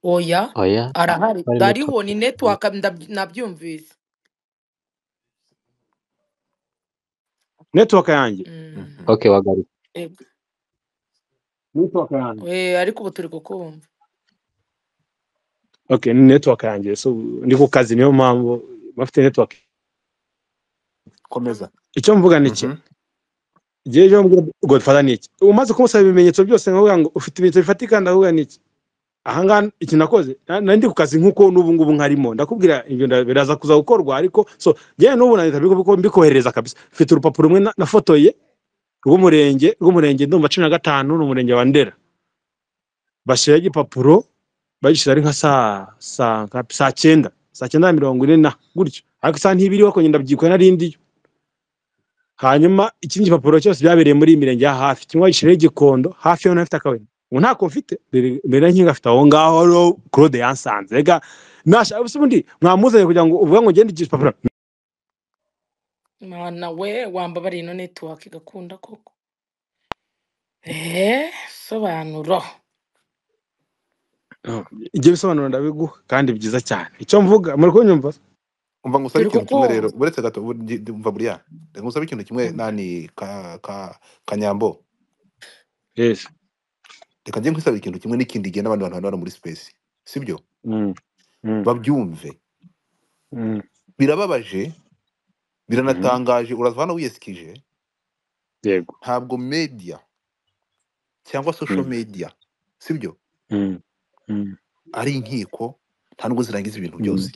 oya oya arahari harimo ariho ni netiwaka ndab- nabyumvise netiwaka yanjye Mm. mhm ok wagaruka Ego. netiwaka yanjye Eh, ariko ubu turi kukumva okay ni netiwaka yanjye so ndi ku kazi niyo mpamvu bafite netiwaka komeza icyo mvuga ni iki mhm Njyewe icyo mvuga godfather ni iki umaze kumusaba ibimenyetso byose nkavuga ngo ufite ibimenyetso bifatika ndavuga ni iki ahangaha iki nakoze na- nari ndi ku kazi nk'uko n'ubu ngubu nkarimo ndakubwira ibyo nda- biraza kuza gukorwa ariko so njyewe n'ubu na leta biko- mbikoherereza kabisa mfite urupapuro rumwe na- nafotoye rw'umurenge rw'umurenge ndumva cumi na gatanu ni umurenge wa ndera bashyiraho igipapuro bagishyira ari nka saa saa nka- saa cyenda saa cyenda na mirongo ine na gutyo ariko isaha ntibiriho ko ngenda byikora nari ndiyo hanyuma ikindi gipapuro cyose byabereye muri iyi mirenge ya hafi kimwe gishyiraho igikondo hafi y'aho nafite akabari ubu ntako mfite mbere mbere nari nkingafite aho ngaho rero claude yansanze rega nashaka gusa ubundi mwamuzanye kugira ngo uvuga ngo ngende igipapuro mana we wambabariye ino netiwaka igakunda koko eh sobanuro Ah, ibyo bisobanuro ndabiguha kandi byiza cyane icyo mvuga muri kunyumva umva ngusabe turi ikintu kimwe rero kukumva uretse gato ubu ndi- ndi- umva buriya reka ngusabe ikintu kimwe Mm. nani ka ka kanyambo yes reka njye nkwisaba ikintu kimwe n'ikindi gihe n'abandi bantu hano hano muri space sibyo mm, mm, babyumve mm, birababaje mhm. biranatangaje uraza hano wiyesikije yego ntabwo media cyangwa social Mm, media sibyo mm, mm, ari inkiko nta nubwo zirangiza ibintu mm, byose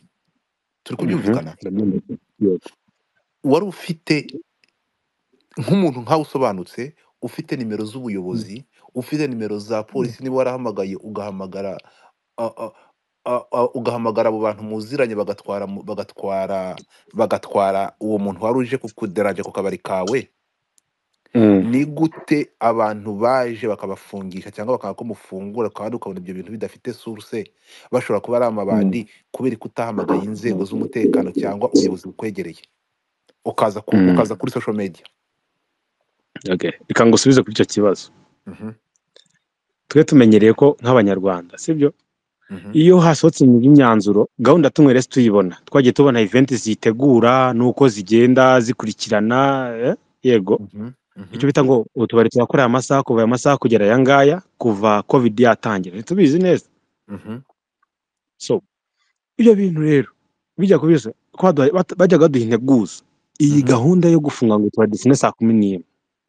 turi mhm. kubyumvikana Ndabyumva. Yego. wari ufite nk'umuntu nkawe usobanutse ufite nimero Mm, z'ubuyobozi ufite nimero za polisi niba warahamagaye ugahamagara a- a- a- a- ugahamagara abo bantu muziranye bagatwara mu- bagatwara bagatwara uwo muntu wari uje kukuderanja ku kabari kawe Mm. ni gute abantu baje bakabafungisha cyangwa bakanga ko mufungura kandi ukabona ibyo bintu bidafite source bashobora kuba ari Mm. amabandi kubera ko utahamagaye inzego z'umutekano cyangwa ubuyobozi bukwegereye ukaza ku, Mm. ukaza kuri social media Okay. Reka ngusubize kuri icyo kibazo Mhm, twe tumenyereye ko nk'abanyarwanda sibyo mhm, iyo hasohotse indi myanzuro gahunda tumwe rero tuyibona twagiye tubona eventi zitegura n'uko zigenda zikurikirana eh? yego mhm, icyo mhm, bita ngo utubari turakorera amasaha kuva aya masaha kugera aya ngaya kuva covid yatangira tubizi neza mhm, so ibyo bintu rero bijya kubiza ko baduha- bat- bajyaga baduha integuza iyi mhm, gahunda yo gufunga ngo tuba dusine saa kumi n'imwe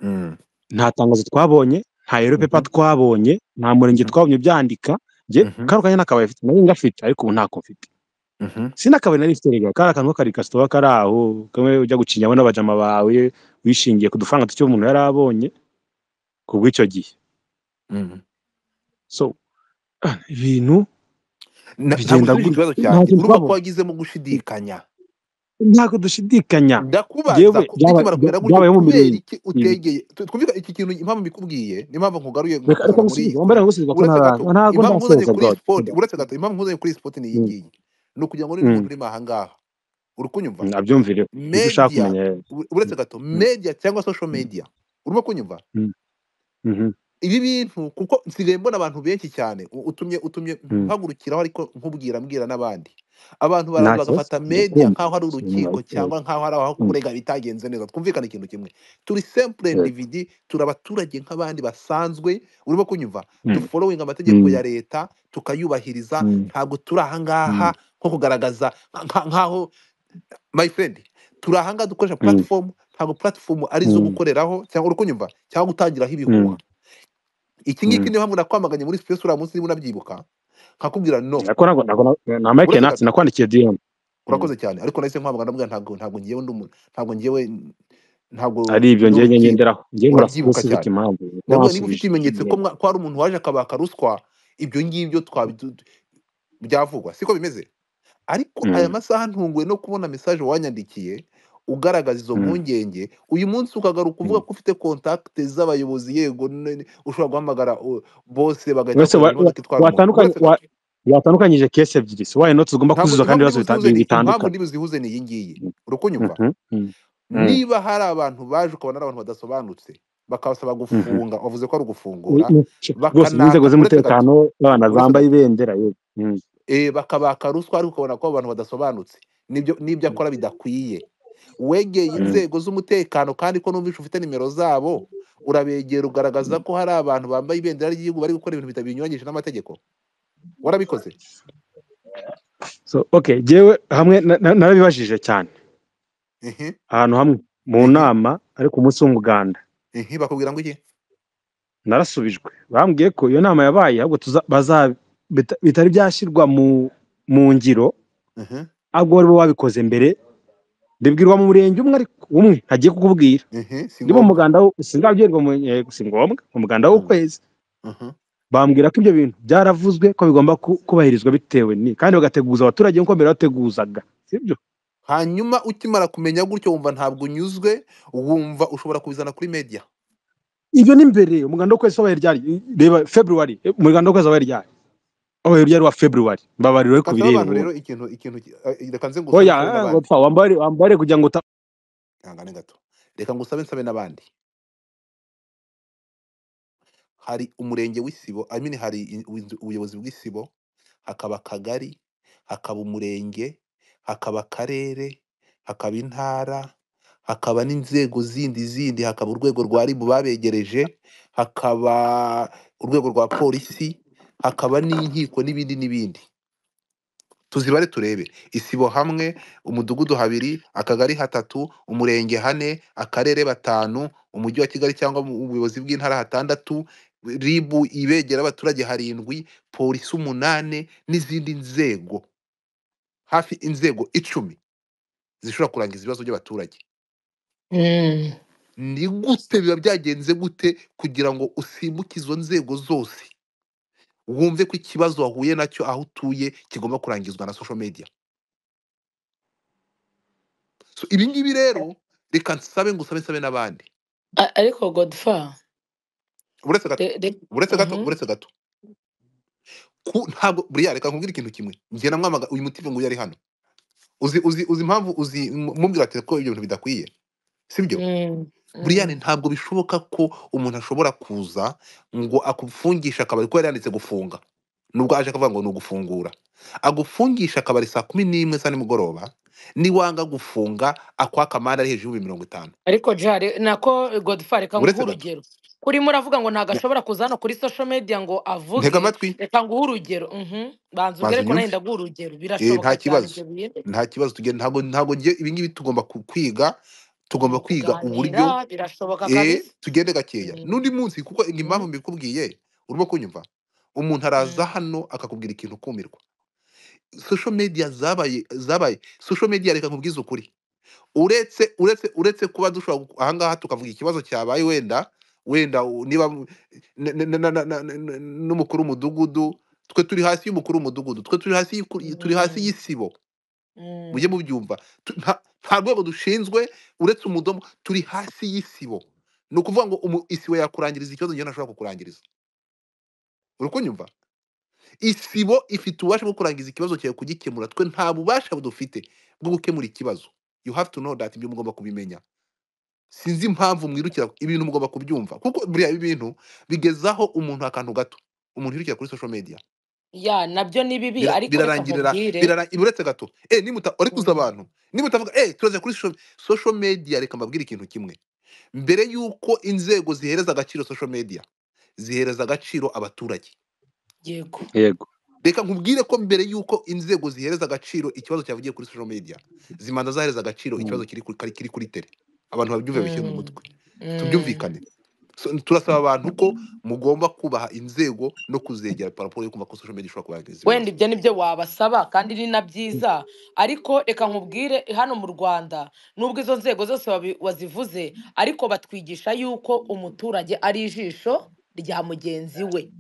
mm, nta tangazo twabonye nta yero pepa mhm, twabonye nta murenge mhm, twabonye byandika njye mhm, kano kanya nakabaye afite nari ngafite ariko ubu ntako mfite mhm, sinakabaye nari mfite rega kari akantu kari kasitoba kari aho kamwe ujya gucinyamo n'abajama bawe wishingiye ku dufaranga duke umuntu yari abonye ku bw'icyo gihe mhm. so ah, ibintu Na- ntabwo bigenda usubije gutya ikibazo cyanjye nta kintu urumva ko twabonye wagizemo gushidikanya ntabwo dushidikanya ndakubaza yewe ku- byaba- bikimara bya- kumera gutyo byabayeho mu kubera mirire iki utegeye tu- twumvika iki kintu impamvu mbikubwiye n'impamvu nkugaruye reka reka nkakuzana muri iyi ngusubize wambere kure ngusubize ko uretse gato ntararangiza ntabwo impamvu nkuzanye ndasoza kuri iyi god sipoti hold on. uretse gato impamvu nkuzanye kuri iyi sipoti ni iyi Mm, ngiyi ni ukugira ngo n'undi mm, muntu uri ahangaha uri kunyumva nabyumvireho ibyo ushaka media kumenya rero u- uretse Mm, gato mm, media cyangwa social mm, media urimo kunyumva mm, mhm, ibi bintu kuko nsigaye mbona abantu benshi cyane u- utumye utumye mm. mpagurukiraho ariko nkubwira mbwira n'abandi abantu nta baraza kibazo bagafata media ndakumva nk'aho ari Sinumva, urukiko eh, cyangwa nk'aho ari aho mm, kurega bitagenze neza twumvikane ikintu kimwe turi simple eh, individi turi abaturage nk'abandi basanzwe urimo kunyumva mm, dufollowing amategeko mm, ya leta tukayubahiriza mm, ntabwo turi ahangaha mm, nko kugaragaza nka- nka- nk'aho my friend turi ahangaha dukoresha mm, platform ntabwo platform ari izo mm, gukoreraho cyangwa uri kunyumva cyangwa gutangiraho ibihuha mm, iki ngiki mm. niyo mpamvu nakwamaganye muri space uriya munsi niba unabyibuka nkakubwira no Nako- nako- nako- na Mike uretse Nats gato nakwandikiye DM Mm. urakoze cyane ariko nahise nkwamagana mbwa ntabwo ntabwo ngewe ndi umuntu ntabwo ngewe ntabwo ari ibyo ndi njye njye urukiko ngenderaho njye nkora urabyibuka specific cyane impamvu ko ndavuga niba ufite wansubije ibimenyetso ko Mm. mwa- ko hari umuntu waje akabaka ruswa ibyo ngibyo twabi- du- du- byavugwa siko bimeze ariko aya Mm, masaha ntunguwe no kubona mesaje wanyandikiye ugaragaza izo mm, mpungenge uyu munsi ukagaruka uvuga mm. ko ufite kontakte z'abayobozi yego ne- ne- ushobora guhamagara uh, bose bagahita wese bakuzanira wa- wa- imodoka itwara umuntu watandukanye uretse wa- gato watandukanyije kesi ebyiri so why not ugomba ntabwo kuzuza kandi impamvu ndi buzihuze ni impamvu ibibazo bita- bi- bitandukanye ndi buzihuze ni iyi ngiyi Mm, uri kunyumva mhm, mm, mm, niba hari abantu baje ukabona ari abantu badasobanutse bakabasaba mhm. gufunga wavuze ko ari ugufungura I- i- sh- rwose bakanaka uretse n'inzego gato z'umutekano abana uretse zambaye gato ibendera yewe Mm, eh, bakabaka ruswa ariko ukabona ko abo bantu badasobanutse n'ibyo n'ibyo akora bidakwiye wegeye mm, inzego z'umutekano kandi ko numvishe ufite nimero zabo urabegera ugaragaza ko hari abantu bambaye ibendera ry'igihugu bari gukora ibintu bita- binyuranyije n'amategeko warabikoze so okay jewe hamwe na- na- narabibajije cyane ehe ahantu hamwe mu ehe nama ariko umunsi w'umuganda ehe bakubwira ngo iki narasubijwe bambwiye ko iyo nama yabaye ahubwo tuza- baza- bita- bitari byashyirwa mu mu ngiro ehe ahubwo bari bo babikoze mbere ndibwirwa mu murenge umwe ariko umwe ntagiye kukubwira ehe si ndi mu ngombwa muganda wo- sindabwirwa mu yego si ngombwa mu muganda Mhm, w'ukwezi mhm, bambwira ko ibyo bintu byaravuzwe ko bigomba ku- kubahirizwa bitewe ni kandi bagateguza abaturage nk'uko mbere bateguzaga sibyo hanyuma ukimara kumenya gutyo wumva ntabwo unyuzwe wumva ushobora kubizana kuri media ibyo ni mbere umuganda w'ukwezi wabaye ryari reba february eh, umuganda w'ukwezi wabaye ryari wabaye ryari wa february mbabariro ariko kasaba birera abantu rero ubundi ikintu ikintu ki- eh, reka nze ngusabe oya nsabe eh, ngo n'abandi pfa wambare wambare kugira ngo uta ihangane gato reka ngusabe nsabe n'abandi hari umurenge w'isibo I mean hari i- ubuyobozi ubuyobozi bw'isibo hakaba akagari hakaba umurenge hakaba akarere hakaba intara hakaba n'inzego zindi zindi hakaba urwego rwa ribu babegereje hakaba urwego rwa polisi hakaba n'inkiko n'ibindi n'ibindi tuzibare turebe isibo hamwe umudugudu habiri akagari hatatu umurenge hane akarere batanu umujyi wa kigali cyangwa mu ubuyobozi bw'intara hatandatu ribu ibegera abaturage harindwi polisi umunane n'izindi nzego hafi inzego icumi zishobora kurangiza ibibazo by'abaturage Mm. ni gute biba byagenze gute kugira ngo usimbuke izo nzego zose wumve ko ikibazo wahuye nacyo aho utuye kigomba kurangizwa na social media so ibi ngibi rero reka nsabe ngusabe nsabe n'abandi A- ariko godfa uretse gato re- re- uretse gato mhm. uretse gato ku ntabwo buriya reka nkubwire ikintu kimwe njye namwamaga uyu mutima ngo yari hano uzi uzi uzi impamvu uzi mu- mubwira ati ko ibyo bintu bidakwiye sibyo Mm, buriyani mm. ntabwo bishoboka ko umuntu ashobora kuza ngo akufungishe akabari ko yari yanditse gufunga nubwo aje akavuga ngo ni ugufungura agufungishe akabari saa kumi n'imwe za nimugoroba niwanga gufunga akwaka amande ari hejuru y'ibihumbi mirongo itanu ariko jari nako godfa reka nguhe uretse gato urugero urimo uravuga ngo ntabwo nya- ashobora kuza hano kuri social media ngo ntega avuge amatwi reka nguhe urugero mhm. banza umbwire banza ko nanjye unyumve ndaguha urugero Eh, nta birashoboka cyane kibazo ibyo bintu nta kibazo tugenda ntabwo ntabwo ngiye ibi ngibi tugomba ku- kwiga tugomba tugomba kwiga kuganira uburyo birashoboka eh, kabisa tugende gakeya Mm, n'undi munsi kuko iyi mm, impamvu mbikubwiye urimo kunyumva umuntu araza mm. hano akakubwira ikintu ukumirwa social media zabaye zabaye social media reka nkubwize ukuri uretse uretse uretse kuba dushobora gu- ahangaha tukavuga ikibazo cyabaye wenda wenda u- niba mu- n- n- n- n- n- n- n'umukuru w'umudugudu twe turi hasi y'umukuru w'umudugudu twe turi hasi y'iku- turi hasi Mm, y'isibo mujye mm, mubyumva Tu- nta nta rwego dushinzwe uretse umudomo turi hasi y'isibo ni ukuvuga ngo umu- isibo yakurangiriza ikibazo njyewe ntashobora kukurangiriza uri kunyumva isibo ifite ububasha bwo kurangiza ikibazo cyawe kugikemura twe nta bubasha dufite bwo gukemura ikibazo you have to know that ibyo mugomba kubimenya sinzi impamvu mwirukira ibintu mugomba kubyumva kuko buriya ibi bintu bigezaho umuntu akantu gato umuntu yirukira kuri social media ya nabyo ni bibi Bira- ariko reka birarangirira nkubwire birara uretse gato eh nimuta urekuza Mm, abantu nimutavuga eh turaza kuri social social media reka mbabwire ikintu kimwe mbere y'uko inzego zihereza agaciro social media zihereza agaciro abaturage yego yego reka nkubwire ko mbere y'uko inzego zihereza agaciro ikibazo cyavugiye kuri social media zimanza zahereza agaciro Mm. ikibazo kiri kuri, kari- kiri kuri tere abantu babyumve bishyire mu Mm, mutwe mm. tubyumvikane So, turasaba abantu ko mugomba kubaha inzego no kuzegera paraporo yo kumva ko social media ishobora kubarangiza ibibazo wenda ibyo ni byo wabasaba kandi ni na byiza ariko reka nkubwire hano mu rwanda nubwo izo nzego zose wabi- wazivuze ariko batwigisha yuko umuturage ari ijisho rya mugenzi we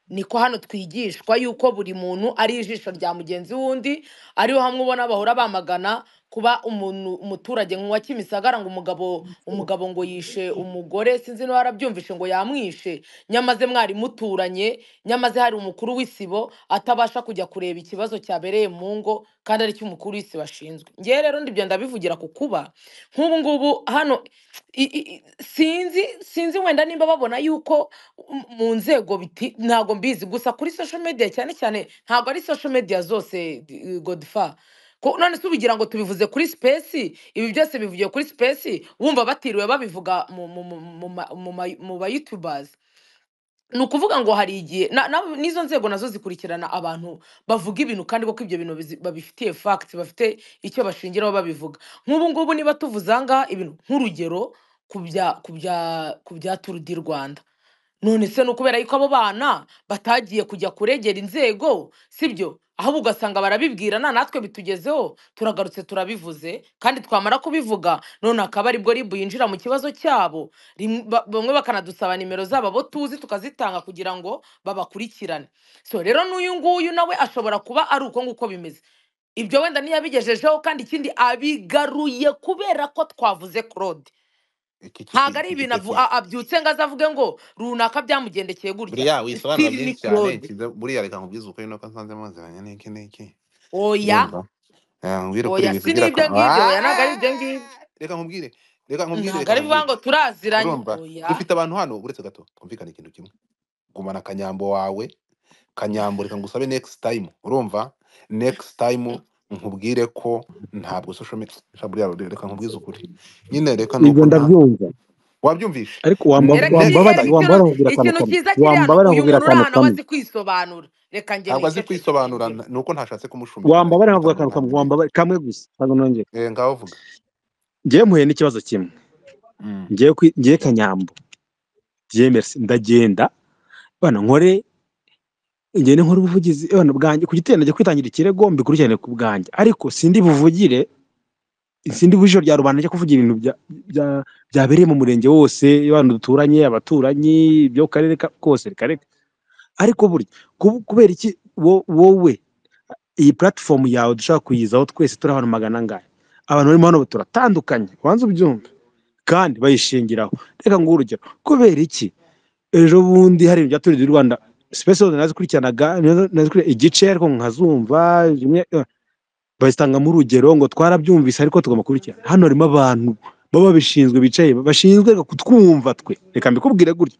niko hano twigishwa yuko buri muntu ari ijisho rya mugenzi w'undi ariho hamwe ubona bahora bamagana kuba umuntu umuturage nk'uwa kimisagara ngo umugabo umugabo ngo yishe umugore sinzi niba warabyumvishe ngo yamwishe nyamaze mwari muturanye nyamaze hari umukuru w'isibo atabasha kujya kureba ikibazo cyabereye mu ngo kandi aricyo umukuru w'isibo ashinzwe ngewe rero ndibyo ndabivugira ku kuba nk'ubu ngubu hano i- i- i- sinzi sinzi wenda nimba babona yuko m- mu nzego biti- ntabwo mbizi gusa kuri social media cyane cyane ntabwo ari social media zose eh, godfa Ko- none se ubigira ngo tubivuze kuri space ibi byose bivugiye kuri space wumva batiriwe babivuga mu mu- mu- mu ma- mu ma- mu ba youtubers ni ukuvuga ngo hari igihe na- na- n'izo nzego nazo zikurikirana abantu bavuga ibintu kandi koko ibyo bintu bizi- babifitiye fagiti bafite icyo bashingiraho babivuga nk'ubu ngubu niba tuvuze aha ngaha ibintu nk'urugero ku bya ku bya- ku bya turu di rwanda none se ni ukubera yuko abo bana batagiye kujya kuregera inzego sibyo ahubwo ugasanga barabibwirana natwe bitugezeho turagarutse turabivuze kandi twamara kubivuga none akaba aribwo ribu yinjira mu kibazo cyabo Rim- ba- bamwe bakanadusaba nimero zabo abo tuzi tukazitanga kugira ngo babakurikirane so rero n'uyu nguyu nawe ashobora kuba ari uko nguko bimeze ibyo wenda ntiyabigejejeho kandi ikindi abigaruye kubera ko twavuze claude iki ntabwo kiti ari iki ibintu avu- kiti a- abyutse ngo azavuge ngo runaka byamugendekeye gutya buriya wisobanura sitiri ni byinshi cyane claude kiza- buriya reka nkubwize ukuri nuko nsanze muziranye n'iki n'iki oya urumva Eh, nkubwire ukuri oya ibintu si by'iraka n'ibyo ngibyo oya ntabwo ari ibyo ngibyo reka nkubwire reka nkubwire ntabwo reka ari bivuga nkubwire ngo turaziranye urumva oya dufite abantu hano uretse gato twumvikane ikintu kimwe gumana akanyambo wawe kanyambo reka ngusabe next time urumva next time nkubwire ko ntabwo social media sha buriya re- reka nkubwize ukuri nyine reka ni ibyo uko nta ndabyumva wabyumvise ariko N- wamba- reka next wambabara icyizere time ikintu wambabara nkubwira akantu ikintu cyiza kiri hano uyu muntu uri kamwe wambabarira nkubwira akantu hano aba kamwe azi kwisobanura reka njye ntabwo azi nicecekere kwisobanura nkubwire n- ni uko ntashatse kumushumbika reka wambabara nkavuga nitanga akantu kamwe umwanya we wambabara kamwe gusa ntabwo nongera eh ngaho vuga ngewe mpuye n'ikibazo kimwe Mm. ngewe kwi- ngewe kanyambo ngewe merci ndagenda bana nkore ngende nkore ubuvugizi bwana bwanjye ku gitero najya kwitangira ikirego mbikurikirane ku bwanjye ariko sindi buvugire sindi bujisho rya rubanda ryo kuvuga ibintu bya- bya- byabereye mu murenge wose abantu duturanye abaturanyi ibyo ku karere ka- kose kareka ariko burya kub- kubera iki wo- wowe iyi platform yawe dushobora kuyizaho twese turi ahantu magana angahe abantu barimo hano turatandukanye ubanza ubyumve kandi bayishingiraho reka nguhe urugero kubera iki ejo bundi hari ibintu byatuririye u rwanda sipesi zose nazikurikiranaga nazikurikirana igice ariko nkazumva rimwe eh, bazitanga mu rugero ngo twarabyumvise ariko tugomba kubikurikirana hano harimo abantu baba babishinzwe bicaye bashinzwe kutwumva twe reka mbikubwire gutya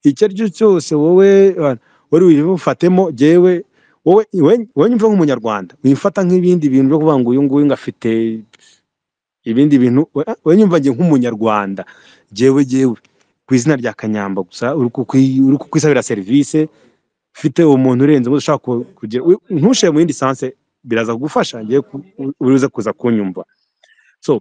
icyo ari cyo cyose wowe uh, wari wifatemo jyewe wowe we- wowe nyumva nk'umunyarwanda wifata nk'ibindi bintu byo kuvuga ngo uyu nguyu ngo afite ibindi bintu we- wowe nyumva njye nk'umunyarwanda jyewe jyewe ku izina rya kanyamba gusa uri kukwi- uri kukwisabira serivisi ufite umuntu urenze uwo ushaka ku- kugira wi- ntushyire mu yindi sanse biraza kugufasha ngiye ku- uriza kuza kunyumva so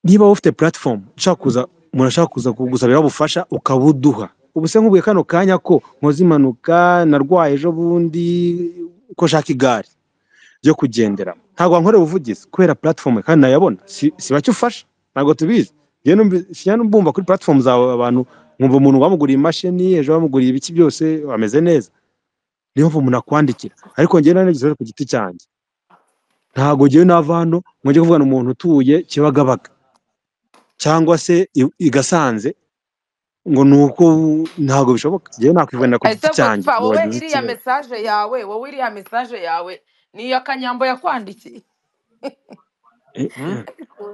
niba wowe ufite platform ushaka kuza umuntu ashaka kuza kugusabira ubufasha ukabuduha ubu se nkubwiye kano kanya ko nkoze impanuka narwaye ejo bundi ko nshaka igare ryo kugenderamo ntabwo wankorera ubuvugizi kubera platform kandi nayabona si- siba cyo ufasha ntabwo tubizi njyewe numvi- sinjya mbumva kuri platform zawe abantu nkumva umuntu wamuguriye imashini ejo wamuguriye ibiki byose ameze neza niyo mpamvu umuntu akwandikira ariko njyewe nanigeze ku giti cyanjye ntabwo njyewe nava hano ngo njye kuvugana umuntu utuye kibagabaga cyangwa se i- i Gasanze ngo ni uko ntabwo bishoboka njyewe nakwivuganira ku giti ese cyanjye godfa ngo wowe bagize iriya ikibazo mesaje yawe wowe iriya mesaje yawe ni iya kanyambo yakwandikiye Eh, Hmm? eh,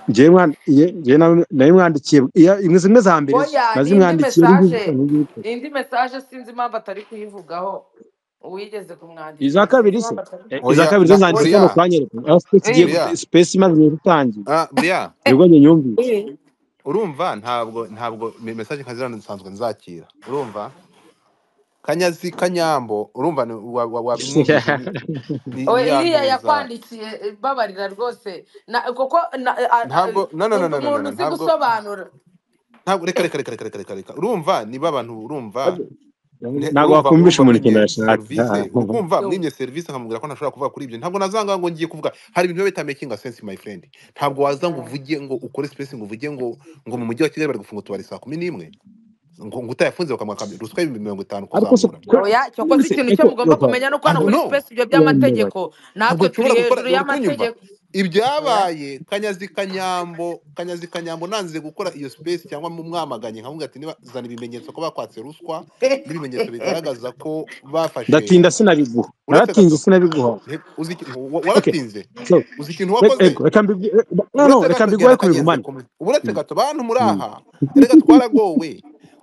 njyewe mwan- ye- njyewe na- nayo mwanditse imwe zimwe za mbere zo oya ni indi nazimwandikiye ariko mesaje ntibyitwa ni indi mesaje sinzi impamvu atari kuyivugaho uwigeze kumwandikira iza sinzi kabiri se impamvu atari Eh, iza oya kabiri zo na zanditse oya kano buriya kanyereka aho space igiye Eh, gute- buriya space imaze igihe gutangira ah, buriya nibwo njye nyumvise eh. urumva ntabwo ntabwo me- message nka ziriya nsanzwe nzakira urumva kanyazi kanyambo urumva ni- wa- wa- wabimwumvise ni ni- oya iriya ntiyanduza yakwandikiye eh, babarira rwose na kuko na- a- a- ntabwo no no no undi no no no muntu no, uzi ntabwo gusobanura ntabwo reka reka reka reka reka reka reka urumva niba abantu urumva ne- ntabwo urumva wakumvisha urumva umuntu ikintu mwimye yashatse serivisi ukumva Yo. mwimye serivisi nkamubwira ko ntashobora kuvuga kuri ibyo ntabwo nazanga ngo ngiye kuvuga hari ibintu biba bitamakinga sense my friend ntabwo waza ngo uvuge ngo ukore space ngo uvuge ngo ngo mu mujyi wa Kigali bari gufunga utubari saa kumi n'imwe ngo ngo utayafunze bakamwa kambi ruswa y'ibihumbi mirongo itanu ariko se kuzamura oya cyokoze se ikintu cyo eko mugomba yoka kumenya ni uko hano ntabwo muri no sipesi ibyo yamubare by'amategeko ntabwo natwe turi nshobora gukora hejuru uri kunyumva y'amategeko oya ibyabaye kanyazi kanyambo kanyazi kanyambo nanze gukora iyo space cyangwa mu mwamaganye nkavuga ati niba zana ibimenyetso ko bakwatse ruswa n'ibimenyetso bigaragaza ko bafashe ndatinda sinabiguha uretse naratinze gato sinabiguha he- uzi iki- wa- okay waratinze so uzi ikintu reka wakoze ego, reka mbigu eh, no no uretse reka gato mbiguhe genda ariko kanyeze ubigumane kumwe uretse Mm, gato bantu muri mm. aha erega twaragowe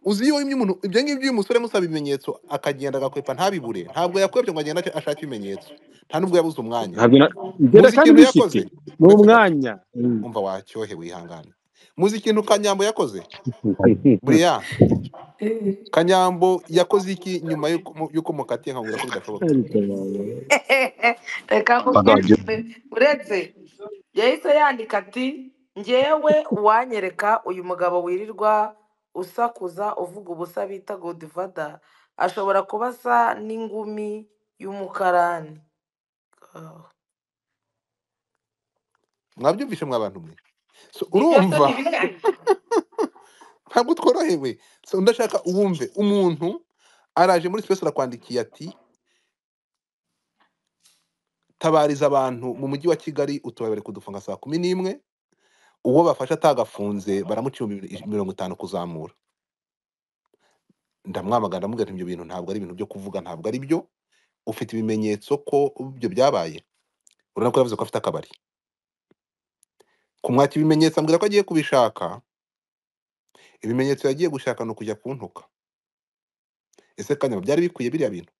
uzi iyo wimye umuntu ibyo ngibyo uyu musore musaba ibimenyetso akagenda agakwepa ntabibure ntabwo yakwepye ngo agende ashake ibimenyetso nta n'ubwo yabuze umwanya ntabwo na- ngera muzi kandi ikintu mbifite yakoze ni uretse gato umwanya Mm. umva wacyohewe ihangane muzi ikintu kanyambo yakoze buriya kanyambo yakoze iki nyuma y'uko y'uko mukatiye nkabwira ko bidashoboka Ariko bawe. reka Adage. nkubwire uretse yahise yandika ati ngewe uwanyereka uyu mugabo wirirwa usakuza uvuga ubusa bita godifada ashobora kuba asa n'ingumi y'umukarani Oh. mwabyumvishe mwa bantu mwe So, ibyo se ni urumva bike ntabwo tworohewe So, ndashaka uwumve umuntu araje muri sipesi arakwandikiye ati tabariza abantu mu mujyi wa kigali utubari bari kudufunga saa kumi n'imwe uwo bafashe atagafunze baramuca ibihumbi mirongo itanu kuzamura ndamwamagana ndamubwira nti ibyo bintu ntabwo ari ibintu byo kuvuga ntabwo ari byo ufite ibimenyetso ko ibyo byabaye urabona ko yavuze ko afite akabari kumwaka ibimenyetso ambwira ko agiye kubishaka ibimenyetso yagiye gushaka ni ukujya kuntuka ese kanyama byari bikwiye biriya bintu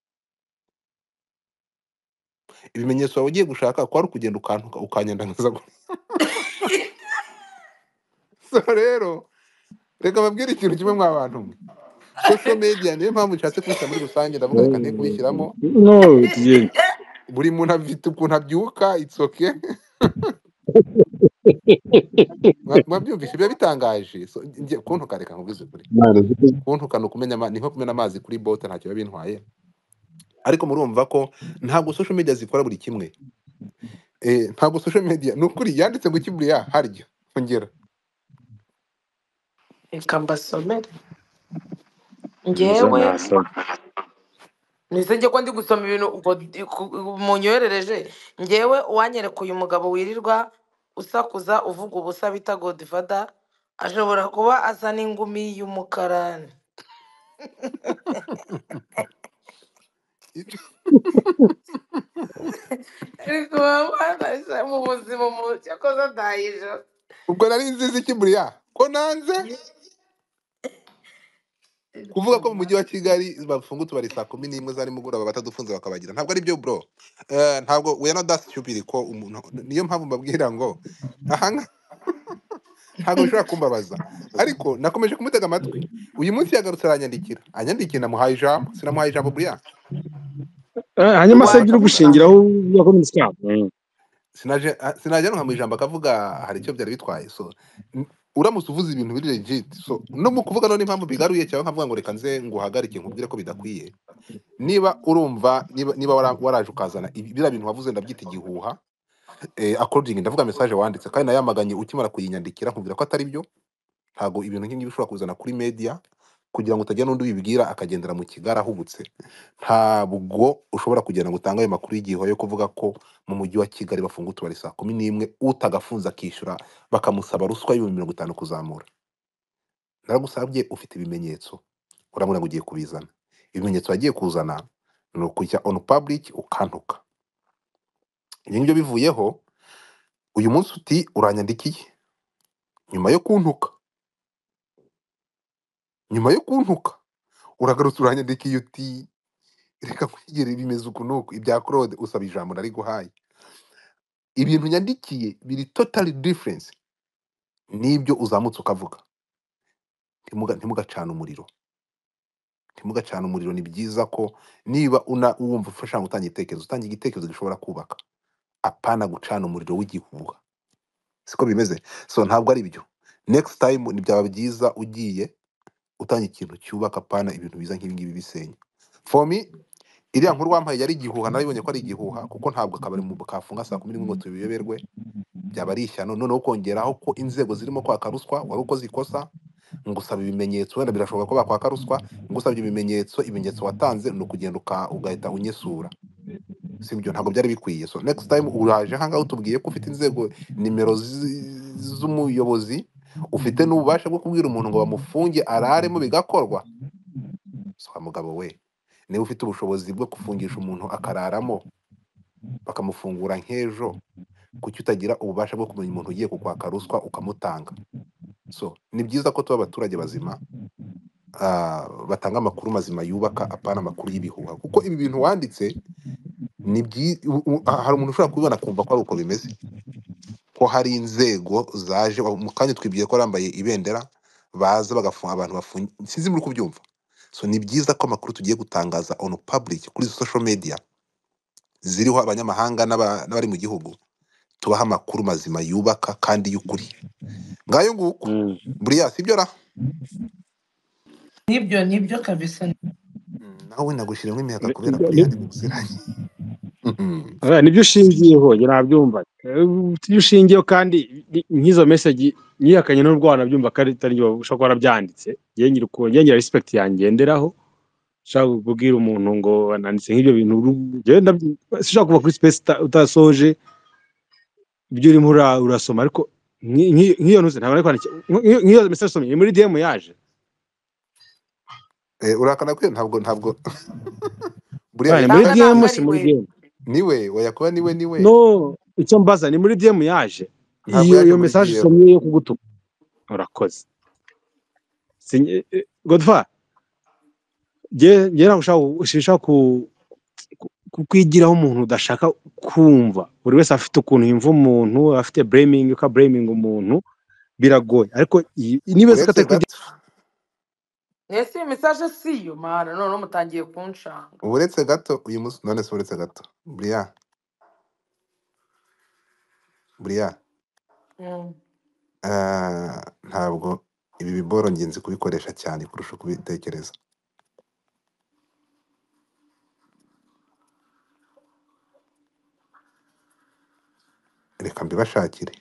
ibimenyetso wawe ugiye gushaka kwari ukugenda ukantuka ukanyandanuza so rero reka babwire ikintu kimwe mwa bantu mwe social media niyo mpamvu nshatse kubishyira muri rusange ndavuga reka nte kubishyiramo no tugende buri muntu afite ukuntu abyuka it's okay Mwa- mwabyumvise biba bitangaje so, njye kuntuka reka nkubize kuri Imana zose kuntuka ni ukumena ama- ni nko kumena amazi kuri bote ntacyo biba bintwaye ariko murumva ko ntabwo social media zikora buri kimwe Eh, ntabwo social media ni ukuri yanditse ngo kiburiya harya ongera reka mbasomere Muze ngewe mwasome Nise njye ko ndi gusoma ibintu ubwo di- ku- munyoherereje ngewe uwanyereka uyu mugabo wirirwa usakuza uvuga ubusa bita godifada ashobora kuba asa n'ingumi y'umukarani ariko babanasha mu buzima mu cyakoze adahijo ubwo nari nziza kiburiya ko nanze kuvuga ko mu mujyi wa kigali bafunga utubari saa kumi n'imwe za nimugoroba batadufunze bakabagira ntabwo ari byo bro Eh, ntabwo we not that stupid ko umuntu niyo mpamvu mbabwira ngo ahanga ntabwo bishobora kumbabaza ariko nakomeje kumutega amatwi uyu munsi yagarutse aranyandikira anyandikira namuhaye ijambo sinamuhaye ijambo buriya Eh, hanyuma se agira akavuga ugushingiraho ya communist club Mm. sinaje a- sinajya nka mu ijambo akavuga hari icyo byari bitwaye so n- uramutse uvuze ibintu biri legit so no mu kuvuga none impamvu bigaruye cyangwa nkavuga ngo reka nze nguhagarike nkubwire ko bidakwiye niba urumva niba, niba wara- waraje ukazana ibi- biriya bintu wavuze ndabyita igihuha eh, according ndavuga message wanditse kandi nayamaganye ukimara kuyinyandikira nkubwira ko atari byo ntabwo ibintu nk'ibyo ushobora kuzana kuri media kugira ngo utagira n'undi ubibwira akagendera mu kigara ahubutse ntabwo ushobora kugira ngo utange ayo makuru y'igihe yo kuvuga ko mu mujyi wa kigali bafunga utubari saa kumi n'imwe utagafunze akishyura bakamusaba ruswa y'ibihumbi mirongo itanu kuzamura naragusabye ufite ibimenyetso urabona ngo ugiye kubizana ibimenyetso wagiye kuzana ni ukujya on public ukantuka ibyo ngibyo bivuyeho uyu munsi uti uranyandikiye nyuma yo kuntuka nyuma yo kuntuka uragarutse uranyandikiye uti reka kwigere bimeze uku nuku ibya claude usaba ijambo nari guhaye ibintu nyandikiye biri totally difference n'ibyo uzamutse ukavuga Ntimuga- ntimugacane umuriro ntimugacane umuriro ni byiza ko niba una wumva ufasha gutanga igitekerezo utanga igitekerezo gishobora kubaka apana gucana umuriro w'igihuha siko bimeze so ntabwo ari byo next time ni byaba byiza ugiye utanga ikintu cyubaka apana ibintu biza nk'ibingibi bisenya for me iriya nkuru wampaye yari igihuha narayibonye ko ari igihuha kuko ntabwo akabari mu kafunga saa kumi n'imwe ngo tubiyoberwe byaba ari ishyano noneho kongeraho ko inzego zirimo kwaka ruswa wari ukoze ikosa ngusaba ibimenyetso wenda birashoboka ko bakwaka ruswa ngusabye ibimenyetso ibimenyetso watanze ni ukugenda uka- ugahita unyesura si byo ntabwo byari bikwiye so next time uraje ahangaha utubwiye ko ufite inzego nimero zi- z'umuyobozi ufite n'ububasha bwo kubwira umuntu ngo bamufunge araremo bigakorwa saba mugabo we niba ufite ubushobozi bwo gufungisha umuntu akararamo bakamufungura nk'ejo kuki utagira ububasha bwo kumenya umuntu ugiye kukwaka ruswa ukamutanga so ni byiza ko tuba abaturage bazima ah, batanga amakuru mazima yubaka apana amakuru y'ibihuha kuko ibi bintu wanditse ni byi- u- u- ah, hari umuntu ushobora kubibona akumva ko ari uko bimeze ko hari inzego zaje wa- mu kanya twibwiye ko bambaye ibendera baza bagafunga abantu bafungiye sinzi muri kubyumva so ni byiza ko amakuru tugiye gutangaza on public kuri social media ziriho abanyamahanga n'aba- n'abari mu gihugu tubaha amakuru mazima yubaka kandi y'ukuri ngayo nguko Mm. buriya sibyo ra nibyo nibyo kabisa Mm, nawe nagushyiramo imiyaga Ni- kubera ni- buriya ni- ndi bugusiranye eh, nibyo ushingiyeho njye nabyumva Eh, ibyo ushingiyeho kandi ni- nk'izo message nyihakanye n'ubwo wanabyumva ko ari atari njye ushobora kuba warabyanditse njye ngira ukuntu njye ngira respect yangenderaho ushaka kubwira umuntu ngo nanditse nk'ibyo bintu uru- njyewe ndabyi- sinshaka kuva kuri space uta- utasoje ibyo urimo ura- urasoma ariko nki- nki- nk'iyo ntuze ntabwo nari kwandikira nk'iyo nk'iyo message usomye ni muri DM yaje urakana kwe ntabwo ntabwo buriya Ah, ni muri nanga DM ntabwo si ari muri we DM niwe oya kuba niwe niwe no icyo mbaza ni muri DM yaje ntabwo iyo yaje iyo muri message dm usomye yo kugutuka urakoze Sinye- eh, Godfather njye njye ntabwo ushaka ku- sinshaka ku- ku- ku- kwigiraho umuntu udashaka kumva buri wese afite ukuntu yumva umuntu afite blaming uka blaming umuntu biragoye ariko iyi- niba uretse zikatari kuri gato ese iyo mesaje si yo mwana none mutangiye kunshanga uretse gato uyu munsi none se uretse gato buriya buriya Mm. ah, ntabwo ibi biboro ngenzi kubikoresha cyane kurusha kubitekereza reka mbibashakire